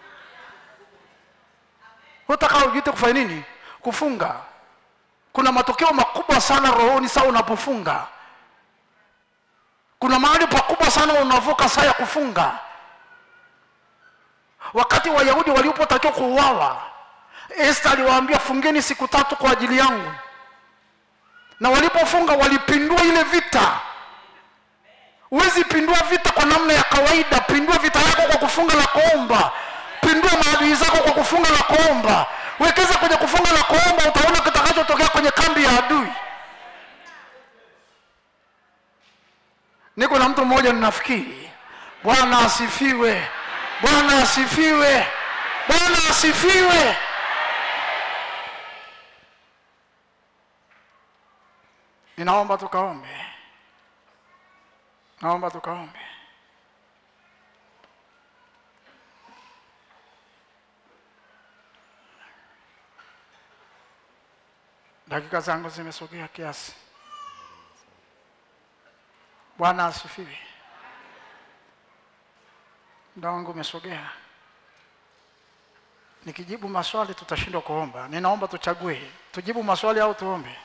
utakaa ujutie kufanya nini kufunga kuna matokeo makubwa sana rohoni saa unapofunga kuna mahali pakubwa sana unavuka saa ya kufunga wakati wayahudi walipotakiwa kuuawa esta aliwaambia fungeni siku tatu kwa ajili yangu na walipofunga walipindua ile vita huwezi pindua vita kwa namna ya kawaida pindua vita yako kwa kufunga na kuomba pindua maadui zako kwa kufunga na kuomba wekeza kwenye kufunga na kuomba utaona kitakachotokea kwenye kambi ya adui niko na mtu mmoja ninafikiri bwana asifiwe bwana asifiwe bwana asifiwe ninaomba tukaombe naomba tukaombe dakika zangu zimesogea kiasi bwana asifiwe muda wangu umesogea nikijibu maswali tutashindwa kuomba ninaomba tuchague tujibu maswali au tuombe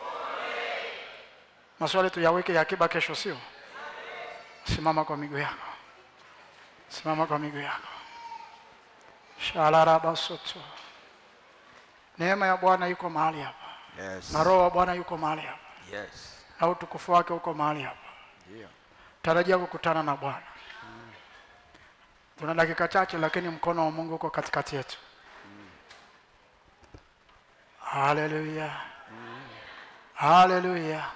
maswali tuyaweke ya akiba kesho sio simama kwa miguu yako simama kwa miguu yako shalarabasoto neema ya bwana yuko mahali hapa
Yes.
na roho wa bwana yuko mahali hapa
Yes.
na utukufu wake uko mahali hapa
Ndio.
tarajia kukutana na bwana tuna dakika chache lakini mkono wa mungu uko katikati yetu haleluya haleluya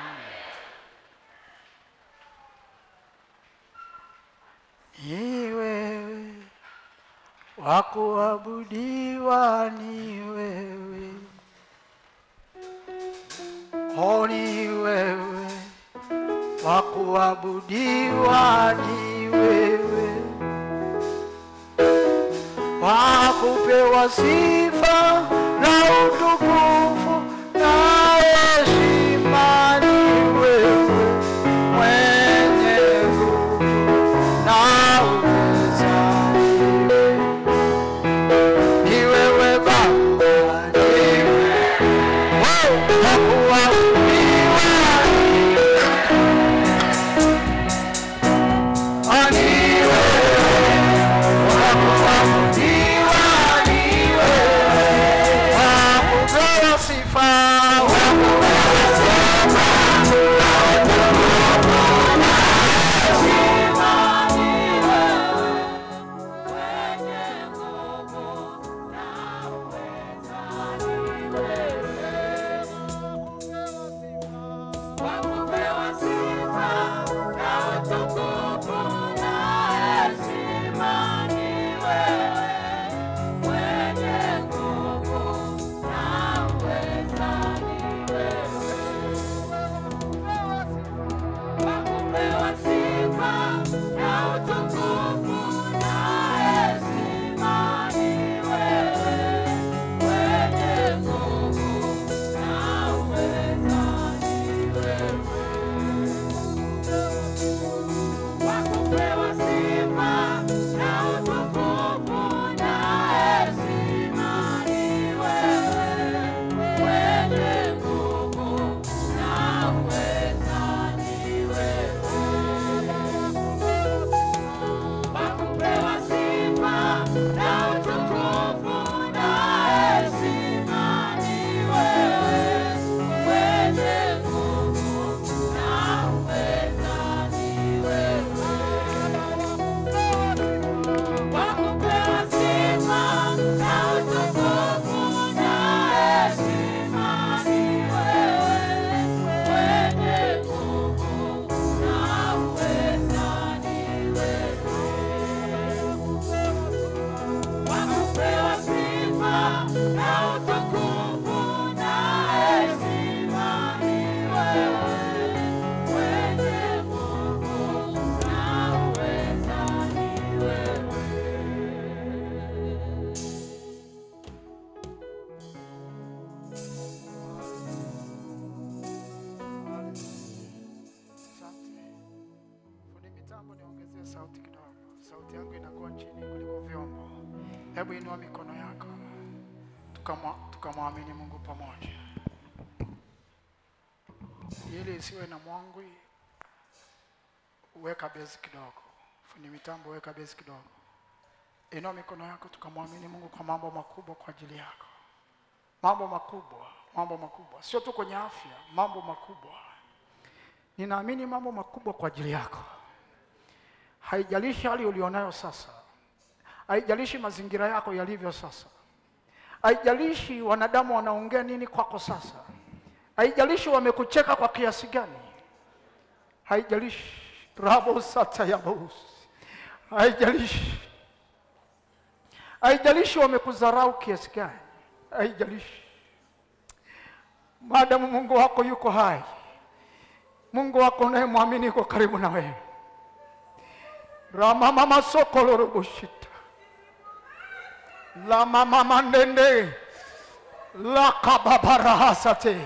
ni wewe wa kuabudiwa ni wewe o ni wewe wa kuabudiwa ni wewe, wa kupewa sifa na utukufu na heshima ni wewe, mwenye nguvu na uweza ni wewe. Ni wewe Baba, ni wewe wa kuabudiwa ni Sifa sauti yangu inakuwa chini kuliko vyombo. Hebu inua mikono yako tukamwa- tukamwamini Mungu pamoja, ili isiwe na mwangwi. Weka bezi kidogo, fundi mitambo, weka bezi kidogo. Inua mikono yako tukamwamini Mungu kwa mambo makubwa kwa ajili yako, mambo makubwa, mambo makubwa, sio tu kwenye afya, mambo makubwa. Ninaamini mambo makubwa kwa ajili yako. Haijalishi hali ulionayo sasa, haijalishi mazingira yako yalivyo sasa, haijalishi wanadamu wanaongea nini kwako sasa, haijalishi wamekucheka kwa kiasi gani, haijalishi rabo sata ya bous, haijalishi haijalishi wamekudharau kiasi gani, haijalishi maadamu Mungu wako yuko hai, Mungu wako unayemwamini yuko karibu na wewe. ramamama sokoloroboshita la mama ndende la kababarahasate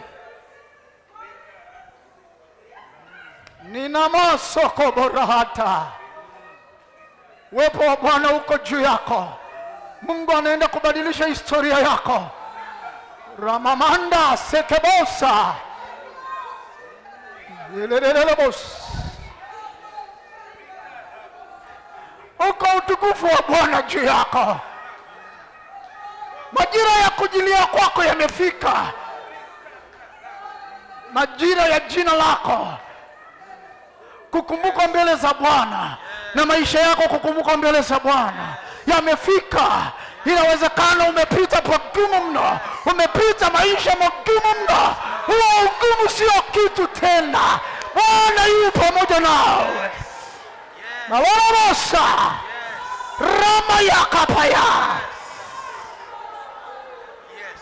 ninamosokoborahata uwepo wa Bwana uko juu yako. Mungu anaenda kubadilisha historia yako. ramamanda sekebosa Lelelelebos. uko utukufu wa Bwana juu yako. Majira ya kujilia kwako yamefika, majira ya jina lako kukumbukwa mbele za Bwana na maisha yako kukumbukwa mbele za Bwana yamefika. Inawezekana umepita pagumu mno, umepita maisha magumu mno. Huo ugumu sio kitu tena. Bwana yu pamoja nawe na walamosa rama ya kapaya
Yes.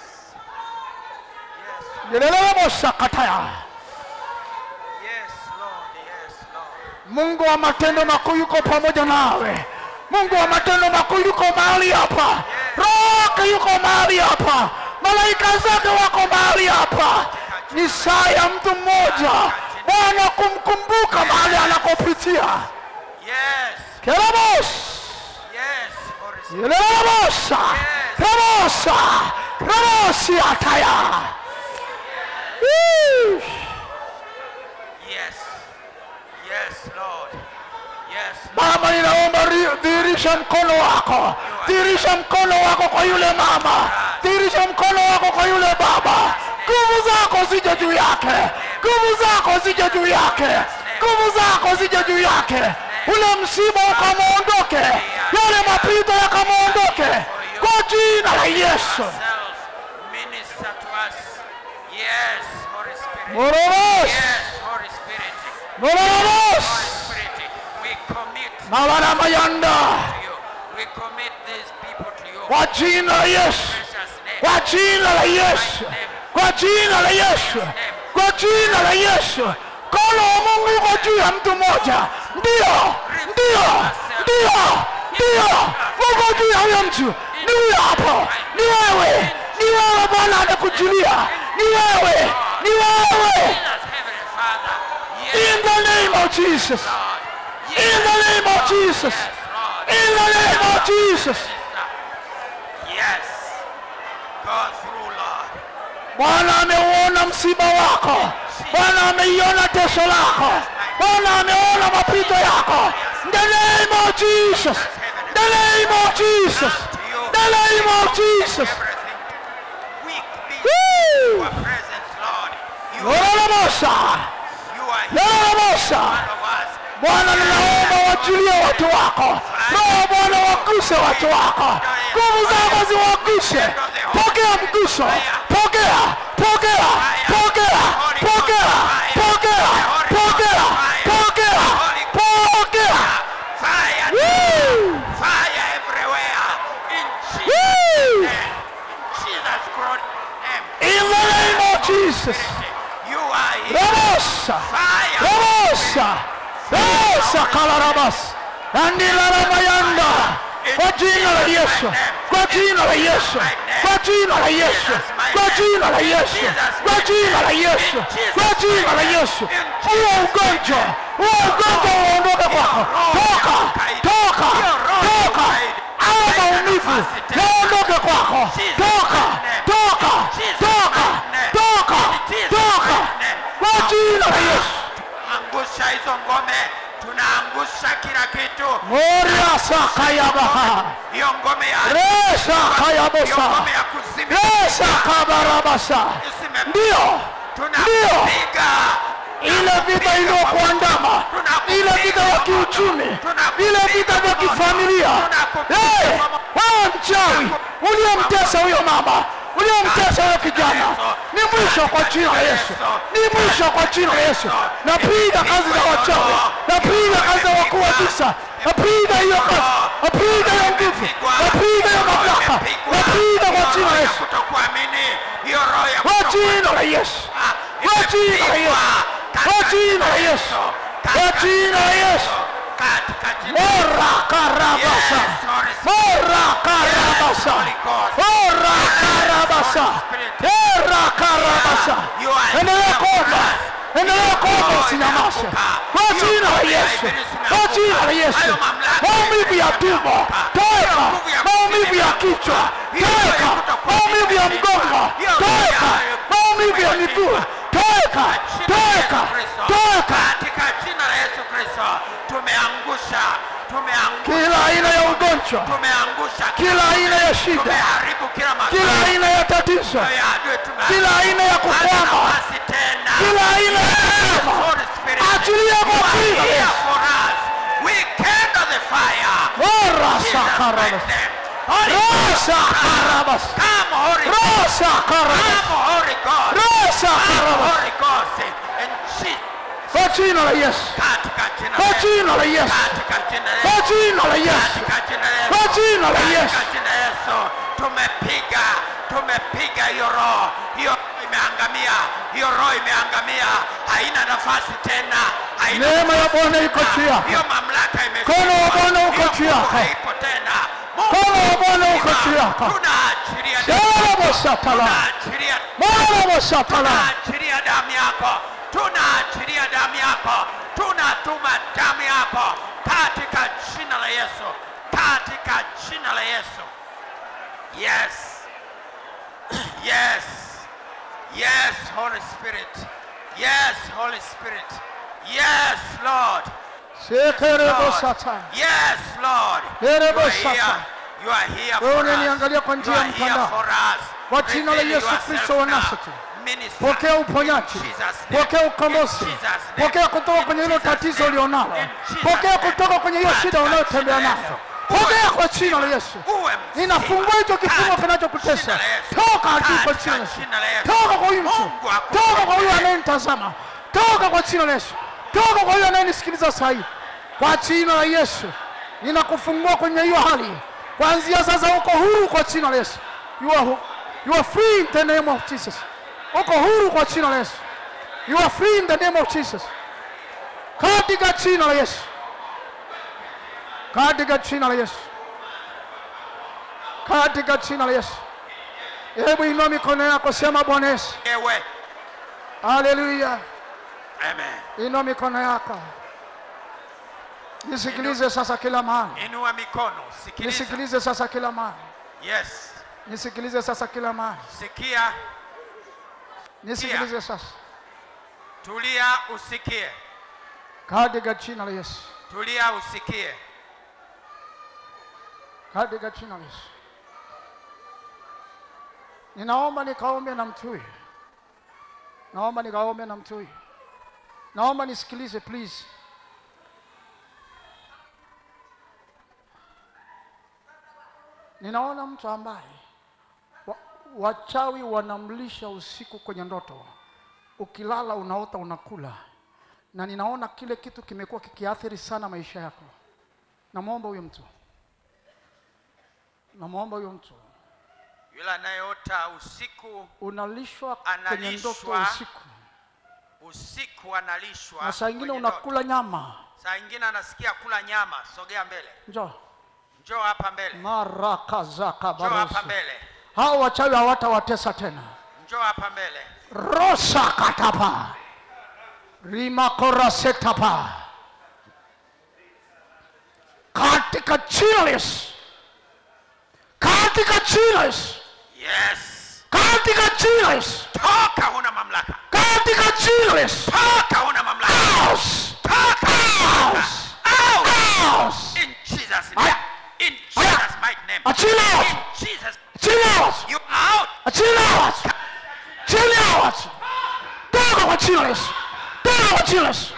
Yes.
lelelemosa kataya.
Yes, Lord. Yes, Lord.
Mungu wa matendo makuu yuko pamoja nawe. Mungu wa matendo makuu yuko mahali hapa, roho yake yuko mahali hapa, malaika zake wako mahali hapa. Ni saa ya mtu mmoja Bwana kumkumbuka mahali anakopitia.
Yes.
Keramos
Yes. Holy Spirit.
Yelelamosa Ramosa Ramosi ataya Woo!
Yes. Yes, Lord. Yes, Lord.
Baba, ninaomba ri- dhihirisha mkono wako, dhihirisha mkono wako kwa yule mama, dhihirisha mkono wako kwa yule baba. Nguvu zako zije juu yake, nguvu zako zije juu yake, nguvu zako zije juu yake. Ule msiba ukamwondoke, yale mapito yakamwondoke kwa jina la Yesu.
Self. Minister to us. Yes, Holy Spirit.
Mororos,
Yes, Holy Spirit.
mororos,
Holy Spirit. We commit
mabana mayanda,
to you. We commit these people to you.
kwa jina la Yesu.
Precious name.
kwa jina la Yesu, kwa jina la Yesu, kwa jina la Yesu. Mkono wa Mungu uko juu ya mtu mmoja, ndio, ndio, ndio, ndio, uko juu ya huyo mtu. Ni huyo hapo, ni wewe, ni wewe. Bwana anakujilia, ni wewe, ni wewe.
Jesus, Heavenly Father. Yes,
In the name of Jesus,
Lord.
in the name of Jesus,
Yes, Lord.
in the name of Jesus.
Yes. Go through, Lord.
Bwana ameuona msiba wako, Bwana ameiona tesho lako, Bwana ameona mapito yako. In the name of Jesus, In the name of Jesus, In the name of Jesus.
Everything. Weak being
Woo!
your presence, Lord. You are,
Lolomosa,
you are here.
lolomosa.
All of us.
Bwana, ninaomba wajilie watu wako, Roho Bwana waguse watu wako, nguvu zako ziwaguse. Pokea mguso, pokea, pokea, pokea, pokea, pokea, pokea, pokea, pokea.
Fire.
Woo!
Fire everywhere. In Jesus'
Woo!
name. Jesus' great name.
In the name of Jesus.
You are here.
Ramosa,
Fire.
Ramosa, Ramosa Kalarabas, Andila Ramayanda, kwa jina la Yesu, kwa jina la Yesu, kwa jina la Yesu, kwa jina la Yesu, kwa jina la Yesu, kwa jina la Yesu. Huo ugonjwa, huo ugonjwa uondoke kwako, toka, toka, toka. Haya maumivu yaondoke kwako, toka, toka, toka, toka, toka, kwa jina la Yesu.
angusha hizo ngome tunaangusha kila kitu
Moria sakayabaha
hiyo ngome ya
resa
hiyo
kayabosa
ngome ya kuzimia
resa kabarabasa
Isime-
ndio ndio
tunapiga
ile vita iliyokuandama ile vita ya kiuchumi vile vita vya kifamilia hey, wewe mchawi uliyemtesa huyo mama uliyemtesa huyo kijana ni mwisho kwa jina la yesu ni mwisho kwa jina la yesu napiga kazi za wachawi napiga kazi za wakuu wa visa napiga hiyo kazi napiga hiyo nguvu napiga hiyo mamlaka napiga kwa jina la yesu
kutokuamini hiyo roho ya
kwa jina la yesu kwa jina la yesu kwa jina la yesu kwa jina la yesu
katika jina
Ora karabasa. Ora karabasa. Ora karabasa. Ora karabasa. Endelea kuomba. Endelea kuomba usinyamaze. Kwa jina la Yesu. Kwa jina la Yesu. Maumivu ya tumbo. Toka. Maumivu ya kichwa. Toka. Maumivu ya mgongo. Toka. Maumivu ya miguu. Toka. Toka. Toka.
katika jina la Yesu Kristo tumeangusha tumeangusha
Kila aina ya ugonjwa.
tumeangusha
Kila aina ya shida.
tumeharibu kila
Kila
makao
aina ya tatizo.
ya adui tumeharibu.
Kila aina ya
Hana
kukwama.
nafasi tena
Kila aina ya kukwama.
Holy Spirit,
Achilia kwa
you are
jina la
here
Yesu.
for us. We kindle the fire.
Ora
Jesus
sakarabas.
mighty name. Holy
Rosa karabas.
Come, Holy Ghost.
Rosa karabas.
Come, Holy God.
Rosa
Come,
karabas.
Holy Ghost. And Jesus,
Kwa jina la Yesu.
katika jina
Kwa
la Yesu.
jina la Yesu.
Katika jina la
Kwa
Yesu.
jina la Yesu.
Katika jina la Yesu.
Kwa jina la Yesu.
Katika jina la Yesu. Tumepiga, tumepiga hiyo roho. Hiyo roho imeangamia. Hiyo roho imeangamia. Haina nafasi tena. Haina
Neema ya
nafasi
Bwana iko
tena.
juu yako.
Hiyo mamlaka imeshindwa.
Mkono wa Bwana uko
Hiyo
juu
nguvu
yako.
haipo tena. Mungu
Mkono wa Bwana uko
mzima,
juu yako.
Tunaachilia
Shalom satala.
tunaachilia
Shalom satala.
tunaachilia damu yako, tunaachilia damu yako, tunatuma damu yako katika jina la Yesu, katika jina la Yesu. Yes, yes, yes, Holy Spirit, yes, Holy Spirit, yes, Lord,
Sekerebo
Lord.
sata.
yes, Lord. You
Erebo
are here,
sata.
you are here
Wewe
for us.
unaniangalia kwa
You
njia ya
are here
mtandao.
for us.
Kwa jina la
Reveal
Yesu
yourself
Kristo wa
now.
Nazareti.
Minister
Pokea
in
uponyaji,
Jesus' name.
pokea
In
ukombozi,
Jesus' name.
pokea kutoka
In
kwenye hilo
Jesus'
tatizo
name.
ulionalo,
In Jesus'
pokea
name.
kutoka kwenye hiyo shida
Katika
unayotembea
jina la
nayo,
Yesu.
pokea kwa
Uwe
jina la
mzima.
Yesu.
Uwe mzima.
Ninafungua hicho kifungo
Katika
kinachokutesa.
jina la Yesu.
Toka adui kwa
Katika
jina la Yesu.
jina la Yesu.
Toka kwa huyu mtu,
Mungu akupe
toka kwa huyu
neema.
anayenitazama, toka kwa jina la Yesu, toka kwa huyu anayenisikiliza sasa hivi, kwa jina la Yesu. Ninakufungua kwenye hiyo hali, kuanzia sasa uko huru kwa jina la Yesu. You are, hu- you are free in the name of Jesus. Uko huru kwa jina la Yesu. You are free in the name of Jesus. Katika jina la Yesu. Katika jina la Yesu. Katika jina la Yesu. Hebu inua mikono yako, sema Bwana Yesu.
Ewe.
Haleluya.
Amen.
Inua mikono yako. Nisikilize sasa kila mahali.
Inua mikono, sikiliza.
Nisikilize sasa kila mahali.
Yes.
Nisikilize sasa kila mahali.
Sikia,
Nisikilize sasa.
tulia usikie.
Katika jina la Yesu.
Tulia usikie.
Katika jina la Yesu. Ninaomba nikaombe na mtu huyu. Naomba nikaombe na mtu huyu. Naomba nisikilize please. Ninaona mtu ambaye wa, wachawi wanamlisha usiku kwenye ndoto. Ukilala unaota unakula, na ninaona kile kitu kimekuwa kikiathiri sana maisha yako. Namwomba huyo mtu, namwomba huyo mtu,
Yule anayeota usiku,
unalishwa kwenye ndoto
Analishwa
usiku,
usiku analishwa.
na saa ingine
kwenye ndoto.
unakula nyama.
Saa ingine anasikia kula nyama. Sogea mbele,
Njoo,
njoo hapa mbele
marakazaka
njoo hapa
barosi
mbele
hao wachawi hawatawatesa tena
njoo hapa mbele
rosakatapa rimakorasetapa katika jina la Yesu katika jina la Yesu
yes
katika jina la Yesu
toka huna mamlaka
katika jina la Yesu
toka huna mamlaka
Out!
toka
Out!
out
Out!
in jesus
Aya.
name in jesus mighty name
Achila watu!
in jesus
Achila watu!
you out
Achila watu! Achila watu! Toka kwa jina la Yesu! Toka kwa jina la Yesu!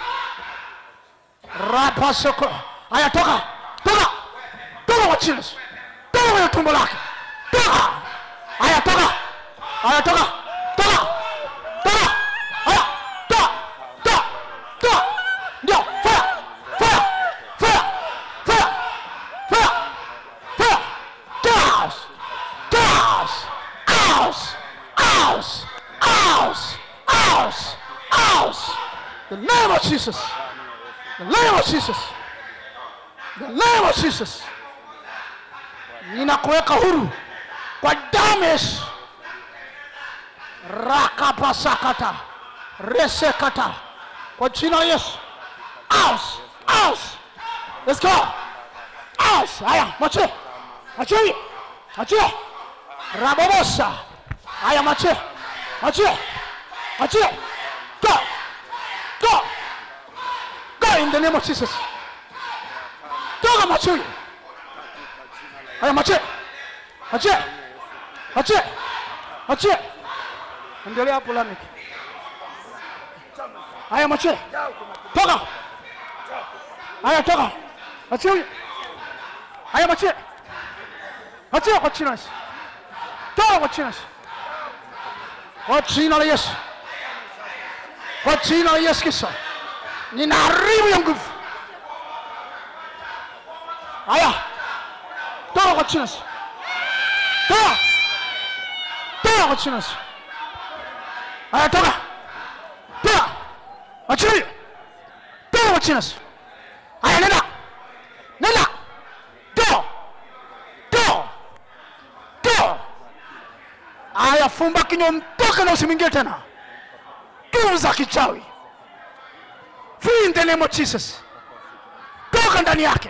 Rapa soko. Aya toka! Toka! Toka kwa jina la Yesu! Toka kwenye tumbo lake! Toka! Aya toka! Aya toka! Toka! Toka! Aya toka! Toka! Toka! Ndio! Fire! Fire! Fire! Fire! Fire! Fire! Gas! Gas! Aus! Aus! Aus! Aus! Aus! The name of Jesus! The name of Jesus! The name of Jesus! Ninakuweka huru kwa damu ya Yesu. Rakapasakata resekata kwa jina la Yesu. Aus! Aus! Let's go! Aus! Haya, mwache. Mwache huyo. Mwache. Rabobosa. Haya, mwache. Mwache. Mwache. Go. Go. Go in the name of Jesus. Toka mwache huyo. Haya, mwache. Mwache. Mwache. Mwache. Endelea hapo Lamek. Haya, mwache. Toka. Haya, toka. Mwache huyo. Haya, mwache. Achia kwa jina la Yesu. Toa kwa jina la Yesu. Kwa jina la Yesu. Kwa jina la Yesu Kristo. Ninaharibu ya nguvu. Haya. Toa kwa jina la Yesu. Toa. Toa kwa jina la Yesu. Haya toka. Toa. Achilia. Toa kwa jina la Yesu. Haya nenda. Nenda. Toa. Toa. Toa. Aya, fumba kinywa, mtoke na usimwingie tena. Nguvu za kichawi. Free in the name of Jesus. Toka ndani yake.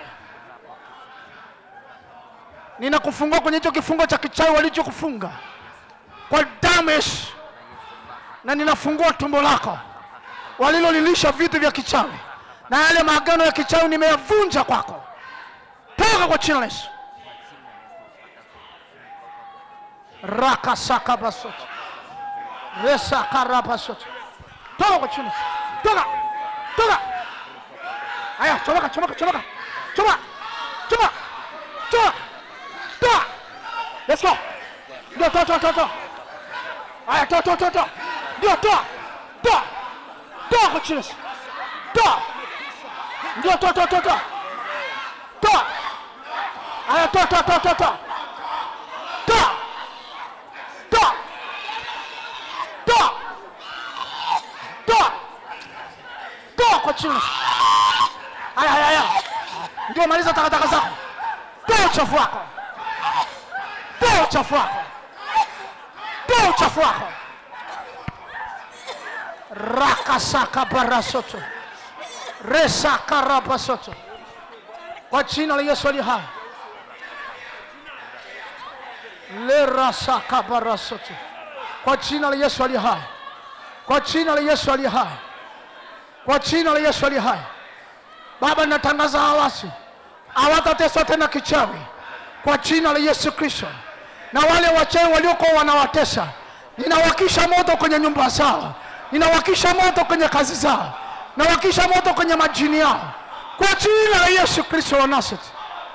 Ninakufungua kwenye hicho kifungo cha kichawi walichokufunga kwa damu ya Yesu, na ninafungua tumbo lako walilolilisha vitu vya kichawi, na yale maagano ya kichawi nimeyavunja kwako. Toka kwa jina la Yesu. rakasakabasoto resakarabasoto toka kwa chini toka toka aya chomoka chomoka chomoka choma choma choma toa let's go ndio toa toa toa toa aya toa toa toa toa ndio toa toa toa kwa chini toa ndio toa toa toa toa toa aya toa toa toa toa toa toa toa toa toa toa kwa chini haya haya haya ndio maliza takataka zako toa uchafu wako toa uchafu wako toa uchafu wako rakasaka barasoto resakarabasoto kwa jina la yesu ali hai lerasakabarasoto kwa jina la yesu ali hai kwa jina la yesu ali hai kwa jina la yesu ali hai baba natangaza hawasi hawatateswa tena kichawi kwa jina la yesu kristo na wale wachawi waliokuwa wanawatesa ninawakisha moto kwenye nyumba zao ninawakisha moto kwenye kazi zao nawakisha moto kwenye majini yao kwa jina la yesu kristo wa naseti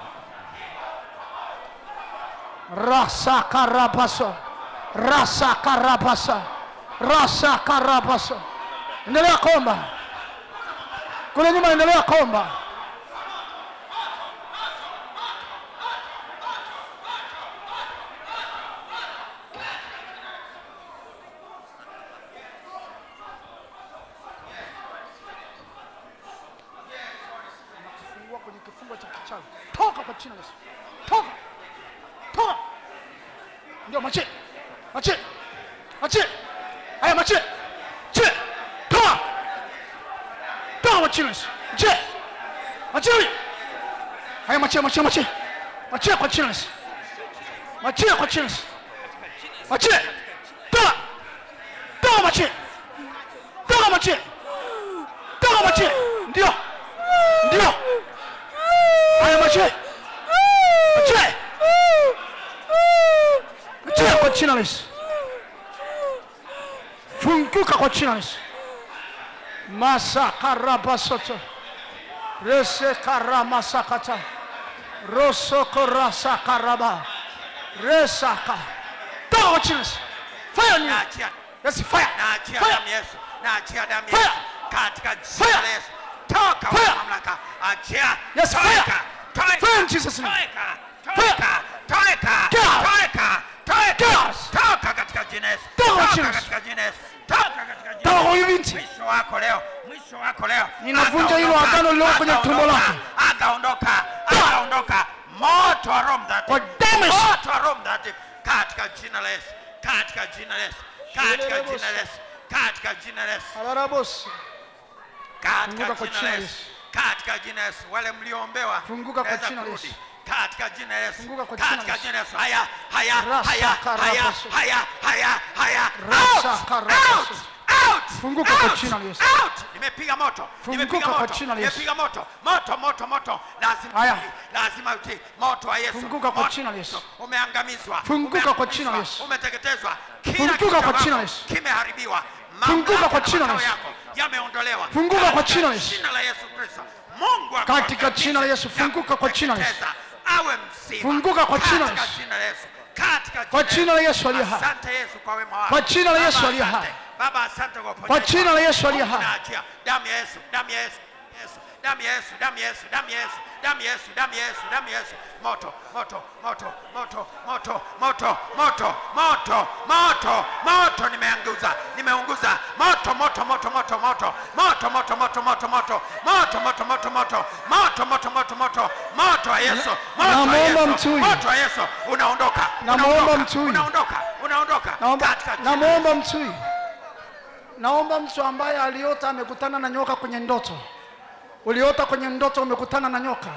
rasakarabaso rasakarabasa rasakarabaso endelea komba kule nyuma endelea komba kufungua kwenye kifungo cha kichawi toka kwa jina la Yesu toka toka ndio machie machie machie haya machie chie toka toka kwa jina la Yesu machie machie haya machie machie machie machie kwa jina la Yesu machie kwa jina la Yesu machie toka toka machie toka machie toka machie ndio ndio haya machie machie machie kwa jina la Yesu funguka kwa jina la Yesu masakarabasoto resekaramasakata rosokorasakaraba resaka toka kwa jina la Yesu fire ni
naachia
yes fire
naachia
fire
damu ya Yesu naachia damu ya
Fire!
Yesu katika jina
Fire!
la Yesu toka
Fire!
kwa mamlaka achia
Yes, fire!
toeka toeka
Fire in Jesus' name.
toeka
Fire!
toeka toeka
Get out!
toeka toeka
Get out!
toka katika jina la Yesu
Toka
toka
jina la Yesu.
katika jina la Yesu toka katika jina
toka
la
kwa
Yesu
huyu binti
mwisho wako leo mwisho wako leo
Ninavunja hilo
Akaondoka,
agano lililo kwenye tumbo
akaondoka,
lake.
akaondoka akaondoka moto wa Roho Mtakatifu
Kwa damu ya Yesu.
moto wa Roho Mtakatifu katika jina la Yesu katika jina la Yesu katika jina la Yesu katika jina la Yesu
alarabosi
katika
Funguka kwa
jina
jina
la
la
Yesu katika jina la Yesu wale mlioombewa
Funguka kwa
naweza
jina la
kurudi.
Yesu.
katika jina la Yesu
Funguka kwa jina la
katika
Yesu.
jina la Yesu haya haya
Rasa
haya haya
karabaso.
haya haya haya
Rasa
out
karabaso.
out out
Funguka kwa
out,
jina la Yesu.
out nimepiga moto
Funguka
nimepiga
kwa
moto
jina la Yesu.
nimepiga moto moto moto moto lazima
Haya.
utii, lazima utii moto wa Yesu
Funguka kwa
Moto.
jina la Yesu.
umeangamizwa
Funguka kwa jina la
Umeangamizwa.
Yesu.
umeteketezwa kila
Funguka
kitu
kwa
chako
jina la Yesu.
kimeharibiwa
Funguka
Mamlaka
kwa
na
jina la
makao
Yesu.
yako yameondolewa
Funguka kwa
Katika
jina la Yesu.
jina la Yesu Kristo Mungu
Katika
akuangamize
jina la Yesu.
na
Funguka kwa jina la Yesu.
kuteketeza. awe mzima
Funguka kwa jina la
Katika
Yesu.
jina la Yesu katika
Kwa jina la Yesu aliye hai.
asante Yesu kwa wema wako
Kwa jina la
Baba,
Yesu aliye
asante.
hai.
Baba asante kwa uponyaji
Kwa jina la Yesu aliye
Mungu
hai.
naachia damu ya Yesu damu ya Yesu Yesu damu ya Yesu damu ya Yesu damu ya Yesu damu ya Yesu damu ya Yesu damu ya Yesu moto moto moto moto moto moto moto moto moto moto nimeanguza nimeunguza moto moto moto moto moto moto moto moto moto moto moto moto moto moto moto moto moto moto moto wa Yesu moto wa
Namwomba
Yesu
mtu huyu.
moto wa Yesu unaondoka
Namwomba
unaondoka,
mtu huyu.
unaondoka unaondoka
naomba
katika jina la
namwomba mtu huyu naomba mtu ambaye aliota amekutana na nyoka kwenye ndoto uliota kwenye ndoto umekutana na nyoka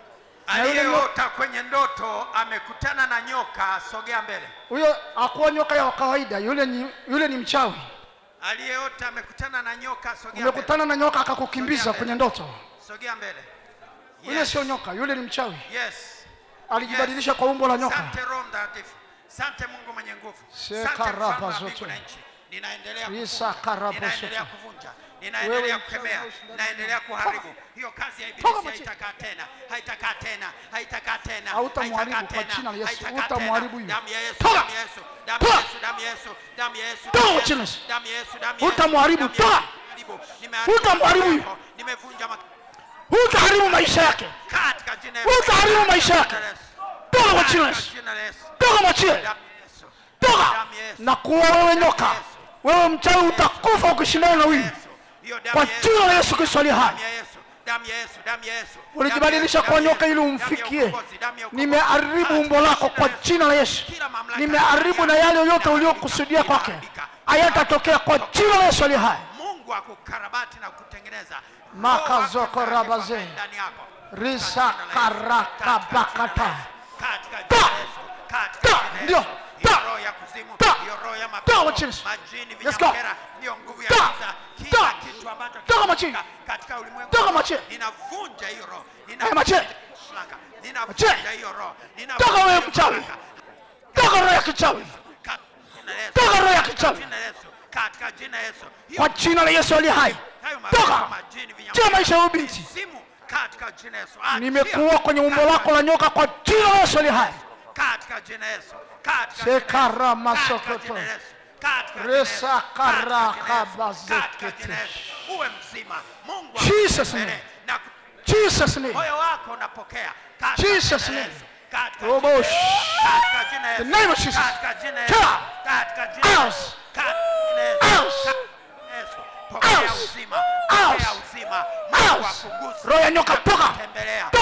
Na yule
aliyeota kwenye ndoto amekutana na nyoka sogea mbele
huyo akuwa nyoka ya kawaida yule ni, yule ni mchawi
aliyeota amekutana na nyoka sogea mbele
umekutana na nyoka akakukimbiza
Sogea
kwenye
mbele.
ndoto
sogea mbele
yule
Yes.
sio nyoka yule ni mchawi
yes
alijibadilisha kwa umbo la nyoka
Sante Roho Mtakatifu. Sante Mungu mwenye nguvu.
Seka
Sante mfalme wa
rapa
mbingu
zote.
na nchi. Ninaendelea
Risa
kuvunja.
karapa
Ninaendelea
zote.
kuvunja. Ninaendelea
Wewe
kukemea.
mchawi ushindani
Ninaendelea
na-
kuharibu. Hiyo kazi ya
Toka
ibilisi
machi-
haitakaa tena. Haitakaa tena. Haitakaa tena.
Hautamharibu
haitakaa
kwa
tena,
jina la Yesu.
haitakaa
Hutamharibu
tena.
huyo.
Damu ya Yesu.
Toka.
Damu ya Yesu. Damu ya
Toka.
Yesu. Damu ya Yesu. Damu ya Yesu.
Toka
damu ya
kwa jina la
Yesu,
Yesu.
Damu ya Yesu. Damu ya Yesu.
Hutamharibu.
Damu ya Yesu.
Toka.
Nimeharibu. Nimeharibu
Hutamharibu
mambo
huyo.
yako. Nimevunja mak-
utaharibu maisha yake
katika jina la Yesu.
utaharibu maisha yake
Jina la Yesu.
toka kwa jina la
Katika
Yesu
jina la Yesu.
toka machie
Damu ya Yesu.
toka
Damu ya Yesu.
na kuwa wewe nyoka wewe mchawi utakufa ukishindana na huyu
Yesu. Hiyo damu
kwa
ya Yesu.
jina la Yesu Kristo aliye hai
Damu ya Yesu. Damu ya Yesu. Damu ya Yesu.
ulijibadilisha
Damu
kwa
ya Yesu.
nyoka ili
Damu ya
umfikie
ukombozi. Damu ya ukombozi.
nimeharibu
Katika
umbo lako
jina
kwa
la Yesu.
jina la Yesu
Kila mamlaka
nimeharibu na yale yote uliokusudia kwake hayatatokea kwa jina la Yesu aliye hai
Mungu akukarabati na kutengeneza
Makazoko
Roho wake
rabaze.
Mtakatifu ndani yako.
Risa
Katika jina la Yesu.
karakabakata.
Katika jina
Ta.
la Yesu. Katika
Ta.
jina la
Ndio.
Yesu. Hiyo
Ta.
roho ya kuzimu,
Ta.
hiyo roho ya
Ta,
mapepo,
wachini.
majini,
Let's go.
vinyamkera, hiyo nguvu ya
Ta.
giza, kila
Ta.
kitu ambacho
Toka machini.
kinafanyika katika ulimwengu
Toka
wa
machini.
roho, ninavunja hiyo roho.
Haya, machini.
Ninavunja ninavunja
Machini.
hiyo roho.
Toka wewe
Ninavunja
mchawi.
mamlaka.
toka roho ya kichawi
Katika jina la Yesu.
Toka roho ya
Katika
kichawi.
jina la Yesu. Katika jina la Yesu. Hiyo
kwa jina la Yesu aliye hai
hayo mapepo,
toka
majini, vinyamkera,
tia maisha ya huyu binti
mizimu, katika jina la Yesu. Achia.
nimekuwa kwenye umbo lako la nyoka kwa jina la Yesu aliye hai
katika jina la Yesu. Katika jina la Yesu.
Sekara
Katika
masokoto.
jina la Yesu. Katika jina la Yesu.
Resa
Katika jina la Yesu.
karakabazekete.
Katika jina la Yesu. Uwe mzima. Mungu
Jesus
akutembele
name.
na
Jesus name
moyo wako unapokea katika
Jesus
jina la
name.
Yesu. Katika
Robo
jina la
sh-
Yesu. Katika jina la
The
Yesu.
name of Jesus.
Katika jina la
Tear.
Yesu. Katika jina la
Out.
Yesu. Katika jina la Yesu.
Out.
Katika jina la Yesu. Pokea
Out.
uzima.
Out.
Pokea uzima. Mungu
Out.
akuguse.
roho ya nyoka toka
Tembelea.
toka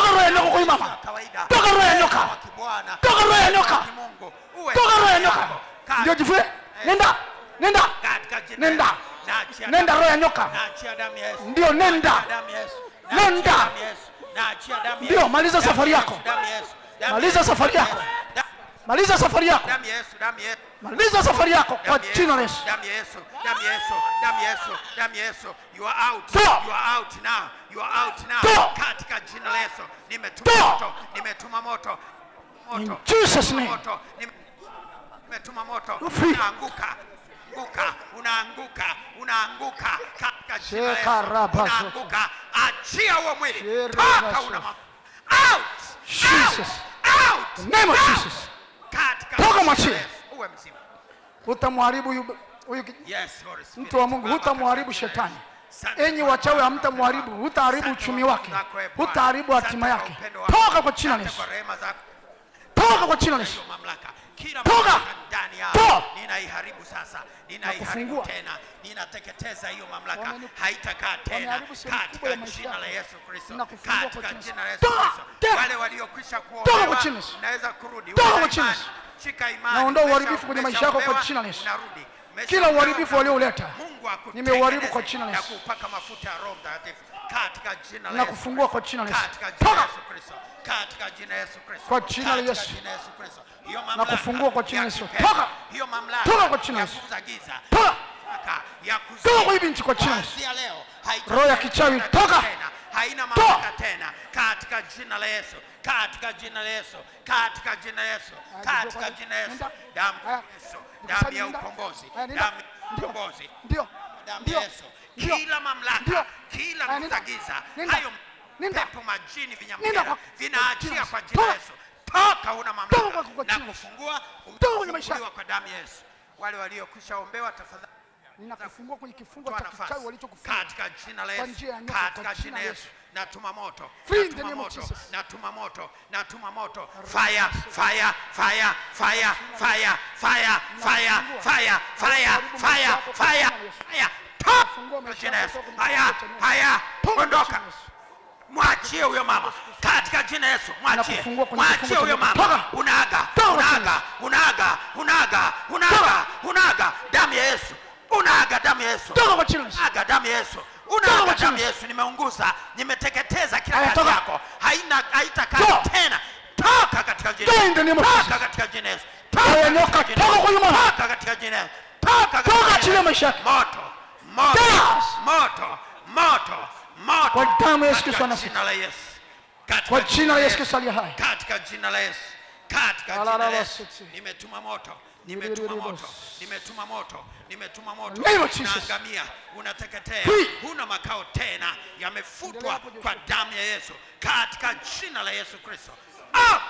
roho ya nyoka kwa huyu mama.
Wa kawaida.
Toka roho ya nyoka.
Wa kibwana.
Toka roho ya
Wa
nyoka.
kimungu. Uwe
toka roho ya
ndani
nyoka
yako. Kaa-
ndio jivue nenda nenda
katika jina
Nenda.
la Yesu. Naachia
Nenda
damu-
roho ya nyoka.
naachia damu ya Yesu.
Ndio, nenda.
Naachia damu ya Yesu.
Nenda.
Naachia damu ya Yesu. Naachia damu ya
Ndio,
Yesu.
maliza
Damu ya
safari
Yesu,
yako.
damu ya Yesu. Damu
Maliza
ya Yesu,
safari
damu ya
yako.
Yesu. Da-
maliza safari yako
damu ya Yesu, damu ya Yesu.
maliza safari yako kwa
Damu ya
jina la
Yesu,
Yesu
damu ya Yesu, damu ya Yesu, damu ya Yesu, damu ya Yesu. You are out.
Toa.
You are out now. You are out now.
Toa.
Katika jina la Yesu. Nimetuma
Toa.
moto. Nimetuma moto.
In
Moto.
Jesus' name.
Moto. Nime- Nimetuma moto.
You're free.
Unaanguka. Unaanguka. Unaanguka. Unaanguka. Katika jina la
Sheka
Yesu.
raba
Unaanguka. Achia huo mwili.
Shera
Toka
raba
una
so.
ma- Out.
Jesus.
Out. Out.
The name of
Out.
Jesus.
Katika
Toka
jina la
mwachie.
Yesu. Uwe mzima.
hutamharibu huyu huyu ki-
Yes, Holy Spirit.
mtu wa Mungu
Baba,
hutamharibu
katika jina la
shetani
Yesu. Asante
enyi
kwa
wachawi
wema
hamtamharibu
wako.
hutaharibu
Asante
uchumi
kwa
wake
wako, e Bwana.
hutaharibu
Asante
hatima
kwa
yake
upendo wako.
toka kwa jina la
Asante
Yesu
kwa rehema zako.
toka kwa jina la Yesu
Hiyo mamlaka kila
Toka.
mamlaka ndani yao
Toa.
ninaiharibu sasa ninaiharibu
kufungua.
tena ninateketeza hiyo mamlaka
Wameni-
haitakaa tena
wameharibu sehemu kubwa
katika
ya maisha
jina la
yako.
Yesu Kristo
Ninakufungua kwa
katika
jina la
jina la
Yesu.
Yesu
Toa.
Kristo
Toa.
wale waliokwisha
Toka kwa
kuombewa
jina la Yesu.
naweza kurudi
Toka
Uwe na
kwa jina la
imani.
Yesu.
shika imani
Naondoa
Umesha-
uharibifu kwenye maisha yako kwa
umeshaombewa,
jina la Yesu.
unarudi.
Kila
Umeshaombewa,
uharibifu waliouleta,
Mungu akutengeneze
nimeuharibu kwa jina la
na
Yesu.
kupaka mafuta ya Roho Mtakatifu katika jina la
na
Yesu
kufungua kwa jina la Yesu
katika jina la
toka
Yesu Kristo katika jina la Yesu Kristo
Kwa jina la
Katika
Yesu.
jina la Yesu Kristo hiyo
Na
mamlaka
kufungua kwa jina la
ya
Yesu.
kipepo,
Toka.
hiyo mamlaka
Toka kwa jina la
ya
Yesu.
kuuza giza
toka
mamlaka ya kuzuia
Toka kwa hii binti kwa jina la Yesu.
kuanzia leo haita-
Roho ya kichawi,
haita
toka.
tena haina
Toa.
mamlaka tena katika jina la Yesu katika jina la Yesu katika jina la Yesu katika jina la Yesu
Nenda.
damu ya
Haya.
Yesu damu ya
Nenda.
ukombozi
Haya, nenda.
damu ya
Ndio.
ukombozi
ndio
damu
ndio
ya Yesu
ndio
kila mamlaka
Ndio.
kila
Haya,
nguvu za
nenda.
giza
Nenda.
hayo
Nenda.
pepo majini
Nenda
vinyamkera
kwa-
vinaachia
kwa
kwa
jina
jina la
la
Yesu toka una
Toka
mamlaka
kwa- kwa
na
jina la Yesu.
kufungua
Toka kwenye maisha
umefunguliwa kwa damu ya Yesu wale waliokwisha ombewa tafadhali
ninakufungua kwenye kifungo
toa
cha kichawi
nafasi
walichokufunga
katika jina la
Kwa
Yesu
njia ya nyoka,
katika
kwa
jina
jina
la
la
Yesu natuma moto
Free in the
natuma
name of
moto
Jesus.
natuma moto natuma moto fire fire fire fire fire fire fire fire fire fire fire fire toka
Fungua
kwa
maisha
jina la
yako
Yesu
toka kwenye
haya
kifungo cha nyoka.
haya
Toka kwa
ondoka
jina la Yesu.
mwachie huyo mama katika jina la Yesu mwachie
Nakufungua kwenye
mwachie
kifungo
huyo
cha
mama
nyoka. Toka.
unaaga
Toka kwa jina la
unaaga unaaga unaaga unaaga unaaga damu ya Yesu unaaga damu ya Yesu
toka kwa jina la Yesu
unaaga damu ya Yesu
Toka
unaaga
kwa
damu
jina.
ya Yesu nimeunguza nimeteketeza kila
Haya,
kazi
toka.
yako haina haitakaa
Toka.
tena toka katika jina
Toka in the name of
toka
Jesus.
katika jina la Yesu
Roho ya nyoka,
katika jina la
toka kwa
Yesu.
huyu mama.
toka katika jina la Yesu toka katika
Toka,
jina la
achilia
Yesu.
maisha yake.
moto moto
Yes.
moto moto moto
Kwa damu ya Yesu
Katika
Kristo wa Nazareti.
jina la Yesu Katika
Kwa jina la Yesu Kristo aliye hai.
katika jina la Yesu katika
Ala,
jina la
ala,
Yesu
sisi.
nimetuma moto nimetuma moto nimetuma moto nimetuma moto
Name of Jesus.
unaangamia unateketea
Free.
huna makao tena yamefutwa
Endelea hapo, Joshua.
kwa damu ya Yesu katika jina la Yesu Kristo ah!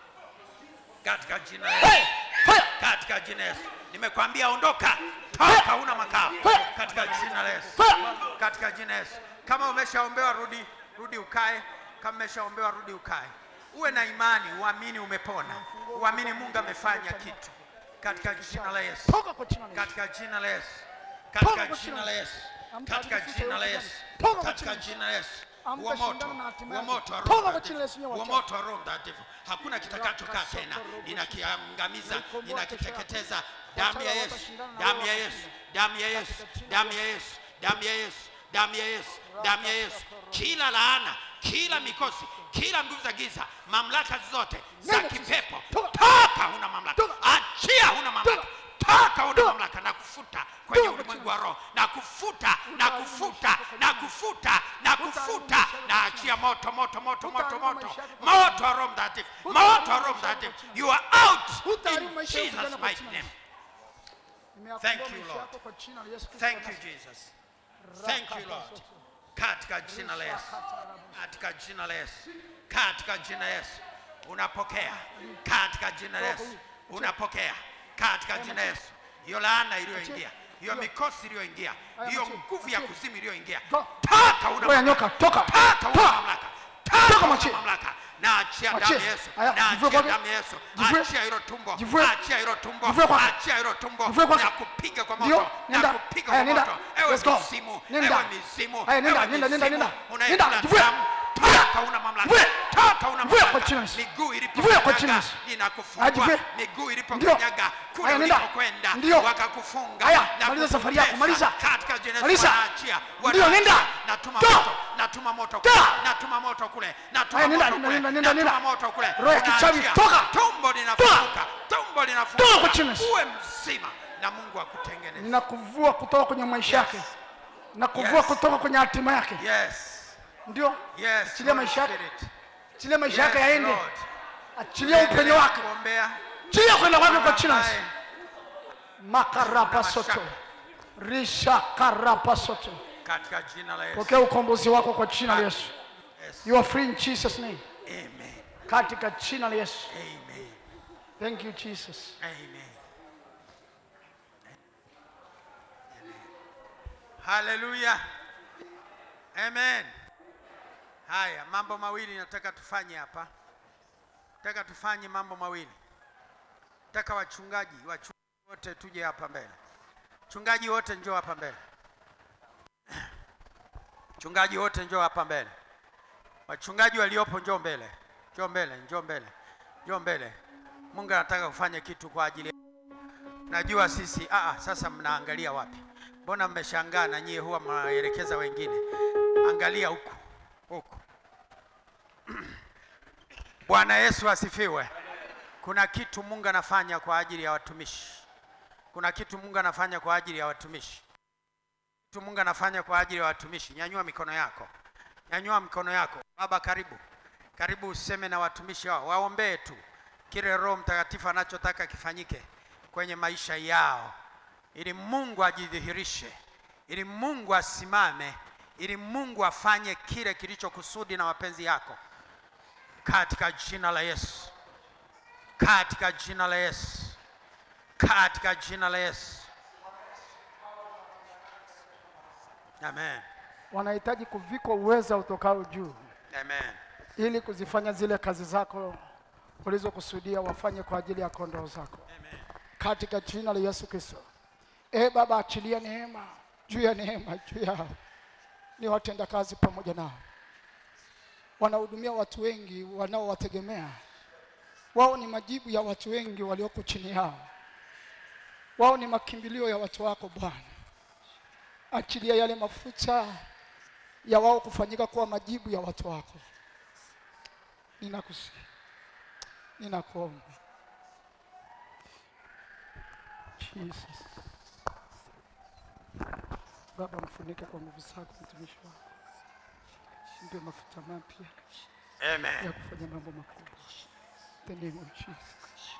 katika jina la Yesu
Hey, fire.
katika jina la Yesu nimekwambia ondoka toka huna makao
Fire.
katika jina la Yesu
Fire.
katika jina la Yesu kama umeshaombewa rudi rudi ukae kama umeshaombewa rudi ukae uwe na imani uamini umepona uamini Mungu amefanya kitu katika jina la Yesu
toka kwa jina la Yesu
katika jina la Yesu
Toka
katika
kwa
jina
jina
la
la
Yesu
Amka
katika
alificha
jina la
yote
Yesu
ndani. Toka kwa
katika
jina la
jina la Yesu
Amka
huo moto
shindana na hatima
huo
yako.
moto wa
Toka
Roho
kwa jina la Yesu,
Mtakatifu
nyewe
huo
wachawi.
moto wa Roho Mtakatifu hakuna kitakachokaa tena ninakiangamiza ninakiteketeza damu ya Yesu damu ya Yesu damu ya Yesu damu ya Yesu damu ya Yesu damu ya Yesu damu ya Yesu kila laana kila mikosi kila nguvu za giza mamlaka zote za
Neno Jesus.
kipepo
Toka.
toka huna mamlaka
Toka.
achia huna mamlaka
Toka.
toka huna
Toka.
mamlaka na kufuta kwenye
Toka.
ulimwengu wa roho na kufuta na kufuta na kufuta na kufuta na achia moto moto moto moto moto moto wa roho mtakatifu moto wa roho mtakatifu you are out
Hutaharibu
in
maisha yako
Jesus
tena kwa
mighty
jina la
name
Nimeyafungua
Thank you,
maisha
Lord.
yako kwa jina la Yesu Kristo
thank
wa
you
Nazareti.
Jesus thank you Lord katika jina la Yesu katika jina la Yesu katika jina la Yesu unapokea katika jina la Yesu unapokea katika jina la Yesu hiyo laana iliyoingia hiyo mikosi iliyoingia hiyo nguvu ya kuzimu iliyoingia toka una
Roho ya nyoka toka
toka una
toka
mamlaka
Toka
toka una
mwachie.
mamlaka na achia
Mwachie.
damu ya Yesu
Haya,
na
jivue
achia
kwake.
damu ya Yesu
Jivue.
achia hilo tumbo
Jivue.
achia hilo tumbo
Jivue kwake.
achia hilo tumbo
Jivue kwake.
na kupiga kwa
Ndio,
moto na
nenda.
kupiga
Haya,
kwa
nenda.
moto ewe
Let's go.
misimu
Nenda.
ewe misimu
Haya, nenda,
ewe
nenda, nenda,
misimu
nenda.
unayekula
Nenda, jivue.
damu toka una mamlaka
Mvue.
toka una
Mvue kwa
mamlaka
jina la Yesu.
miguu
Mvue kwa jina la
ilipokanyaga
Yesu.
ninakufungua
Ajivue.
miguu
Ndio.
ilipokanyaga kule
Haya, nenda.
ulikokwenda
Ndio.
wakakufunga
Haya,
na
maliza safari yako,
kukutesa.
maliza.
katika jina la
Maliza.
Yesu wanaachia
Ndio, nenda.
natuma
Toa.
moto natuma moto kule
Toa.
natuma moto kule natuma
Haya, nenda,
moto
nenda,
kule
nenda, nenda,
natuma
nenda.
moto kule
Roho ya kichawi,
Unaachia.
toka.
tumbo linafunguka tumbo linafunguka
Toa kwa jina la Yesu.
uwe mzima na Mungu akutengeneze
ninakuvua kutoka kwenye maisha
Yes.
yake nakuvua
Yes.
kutoka kwenye hatima yake
yes
ndio
yes
Achilia
Holy
maisha yake.
Spirit.
achilia maisha
Yes,
yake yaende
Lord.
achilia upenyo
Endelea
wake
kuombea
achilia kwenda kwake kwa jina la Yesu.
ambaye
makarapasoto rishakarapasoto
katika jina la Yesu
pokea ukombozi wako kwa jina la Yesu
Yes.
you are free in Jesus name
Amen.
katika jina la Yesu
Amen.
thank you Jesus
Amen. Haleluya. Amen. Haya, mambo mawili nataka tufanye hapa. Nataka tufanye mambo mawili. Nataka wachungaji, wachungaji wote tuje hapa mbele. Chungaji wote njoo hapa mbele. Chungaji wote njoo hapa mbele. Wachungaji waliopo njoo mbele. Njoo mbele, njoo mbele. Njoo mbele. Mungu anataka kufanya kitu kwa ajili ya Najua sisi ah, ah, sasa mnaangalia wapi? Mbona mmeshangaa na nyie huwa mnaelekeza wengine? Angalia huku huku. Bwana Yesu asifiwe. Kuna kitu Mungu anafanya kwa ajili ya watumishi. Kuna kitu Mungu anafanya kwa ajili ya watumishi. Kitu Mungu anafanya kwa ajili ya watumishi. Nyanyua mikono yako, nyanyua mikono yako. Baba, karibu, karibu, useme na watumishi wao, waombee tu kile Roho Mtakatifu anachotaka kifanyike kwenye maisha yao, ili Mungu ajidhihirishe, ili Mungu asimame, ili Mungu afanye kile kilichokusudi na mapenzi yako, katika jina la Yesu, katika jina la Yesu, katika jina la Yesu. Amen.
wanahitaji kuvikwa uweza utokao juu
Amen.
ili kuzifanya zile kazi zako ulizokusudia wafanye kwa ajili ya kondoo zako
Amen.
katika jina la Yesu Kristo. E Baba, achilia neema juu ya neema juu yao, ni watenda kazi pamoja nao, wanahudumia watu wengi wanaowategemea. Wao ni majibu ya watu wengi walioko chini yao, wao ni makimbilio ya watu wako Bwana. Achilia yale mafuta ya wao kufanyika kuwa majibu ya watu wako. Ninakusihi, ninakuomba Jesus. Baba, mfunike kwa nguvu zako mtumishi wako, mpe mafuta mapya
Amen.
ya kufanya mambo makubwa. The name of Jesus.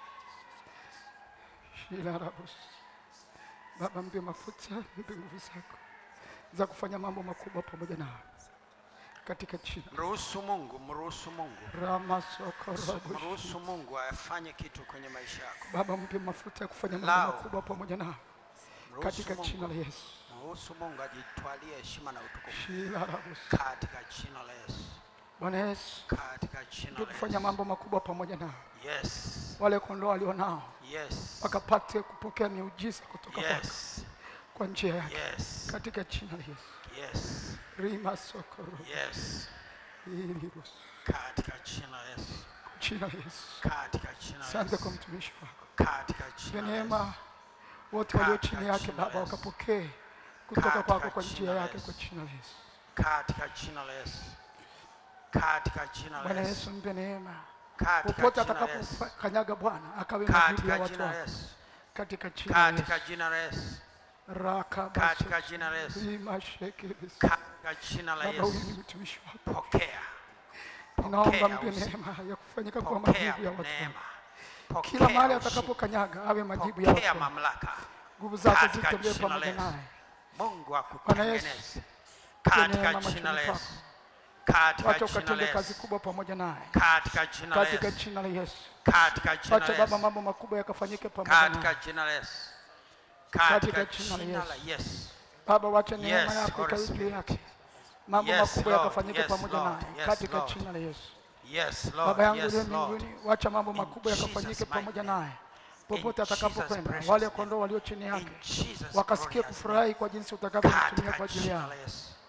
Shilarabos. Baba, mpe mafuta, mpe nguvu zako za kufanya mambo makubwa pamoja nao katika jina
Mruhusu Mungu, mruhusu Mungu,
Ramasokorobo.
mruhusu Mungu afanye kitu kwenye maisha yako.
Baba, mpe mafuta ya kufanya mambo
Lao.
makubwa pamoja nao
Mruhusu
katika jina la
Mungu,
Yesu.
mruhusu Mungu ajitwalie heshima na utukufu
Shilarabos.
katika jina la Yesu,
Bwana Yesu,
katika jina
mpe
la
kufanya
Yesu.
mambo makubwa pamoja nao
Yes,
wale kondoo walionao
yes,
wakapate kupokea miujiza kutoka kwako
yes,
kwa njia yake
yes,
katika jina la Yesu.
yes,
Rima sokoro
yes,
ilirus
katika jina la Yesu,
jina la Yesu.
katika jina la
Asante kwa
Yesu,
mtumishi wako,
katika
Mpe
jina la
neema
Yesu,
wote walio
Katika
chini yake
jina la
Baba
Yesu.
wakapokee kutoka
Katika
kwako kwa
jina
njia
la
yake
Yesu.
kwa jina la Yesu.
katika jina la Yesu, katika jina la
Bwana
Yesu,
Yesu, mpe neema
katika
popote
jina la Yesu,
atakapokanyaga Bwana akawe majibu
katika
ya watu
jina la
wako
Yesu,
katika jina la
katika
Yesu.
jina la Yesu,
Raka
katika jina la Yesu,
Rima shekebis.
katika jina la
Baba, huyu ni
Yesu,
mtumishi wako,
pokea,
ninaomba
pokea
mpe
uzima.
neema ya kufanyika kwa
pokea
majibu ya watu
neema,
wako kila mahali
pokea ushindi,
atakapokanyaga awe majibu ya watu
pokea
wako.
mamlaka.
Nguvu zako
katika
zitembee
jina la
pamoja
Yesu.
naye
Mungu
Yesu,
akutengeneze
neema
katika
machoni
jina la
pako.
Yesu, katika
wacha
jina la
ukatende kazi
Yesu,
kubwa pamoja naye
katika jina la
katika
Yesu,
jina la Yesu.
katika jina
Wacha
la
Baba,
Yesu,
mambo makubwa yakafanyike pamoja
katika
naye
jina la Yesu,
Katika
katika
jina la
jina
Yesu.
la Yesu.
Baba, wacha neema
Yes,
yako
Holy
ikawe juu
Spirit.
yake, mambo
Yes,
makubwa
Lord.
yakafanyike
Yes,
pamoja
Lord.
naye
Yes,
katika
Lord.
jina la Yesu.
Yes,
Baba
Lord.
yangu
Yes,
uliye
Lord.
mbinguni, wacha mambo
In
makubwa yakafanyike
Jesus'
pamoja
mighty
naye popote
In Jesus'
atakapokwenda.
precious
Wale
name.
kondoo walio chini
In
yake
Jesus'
wakasikie
glorious
kufurahi kwa jinsi utakavyomtumia
Katika
kwa ajili
jina
yao
la Yesu.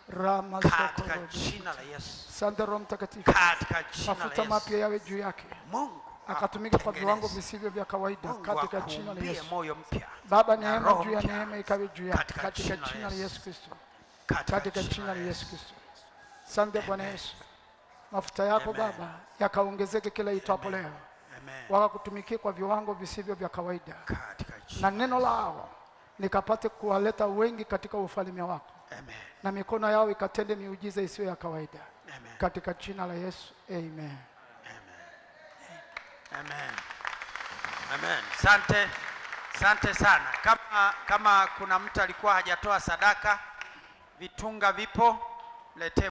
rama
katika
sokoro
jina la Yesu,
sante roho mtakatifu
katika jina
mafuta
la
mapya
Yesu.
yawe juu yake
Mungu
akatumika kwa viwango
akutengeneze.
visivyo vya kawaida
Mungu
katika jina la
akuumbie
Yesu.
moyo mpya
Baba,
na
neema
roho
juu ya
mpya
neema ikawe juu yake
katika
katika
jina la
jina la
Yesu.
Yesu Kristo,
katika
katika jina la Yesu Kristo. Sante Bwana
Amen.
Yesu, mafuta yako
Amen.
Baba yakaongezeke kila itwapo
Amen.
leo,
Amen.
wakakutumikia kwa viwango visivyo vya kawaida,
Katika jina
na neno lao likapate kuwaleta wengi katika ufalme wako,
Amen.
na mikono yao ikatende miujiza isiyo ya kawaida,
Amen.
katika jina la Yesu, amen.
Amen. Amen. Sante, sante sana. Kama kama kuna mtu alikuwa hajatoa sadaka, vitunga vipo, mletee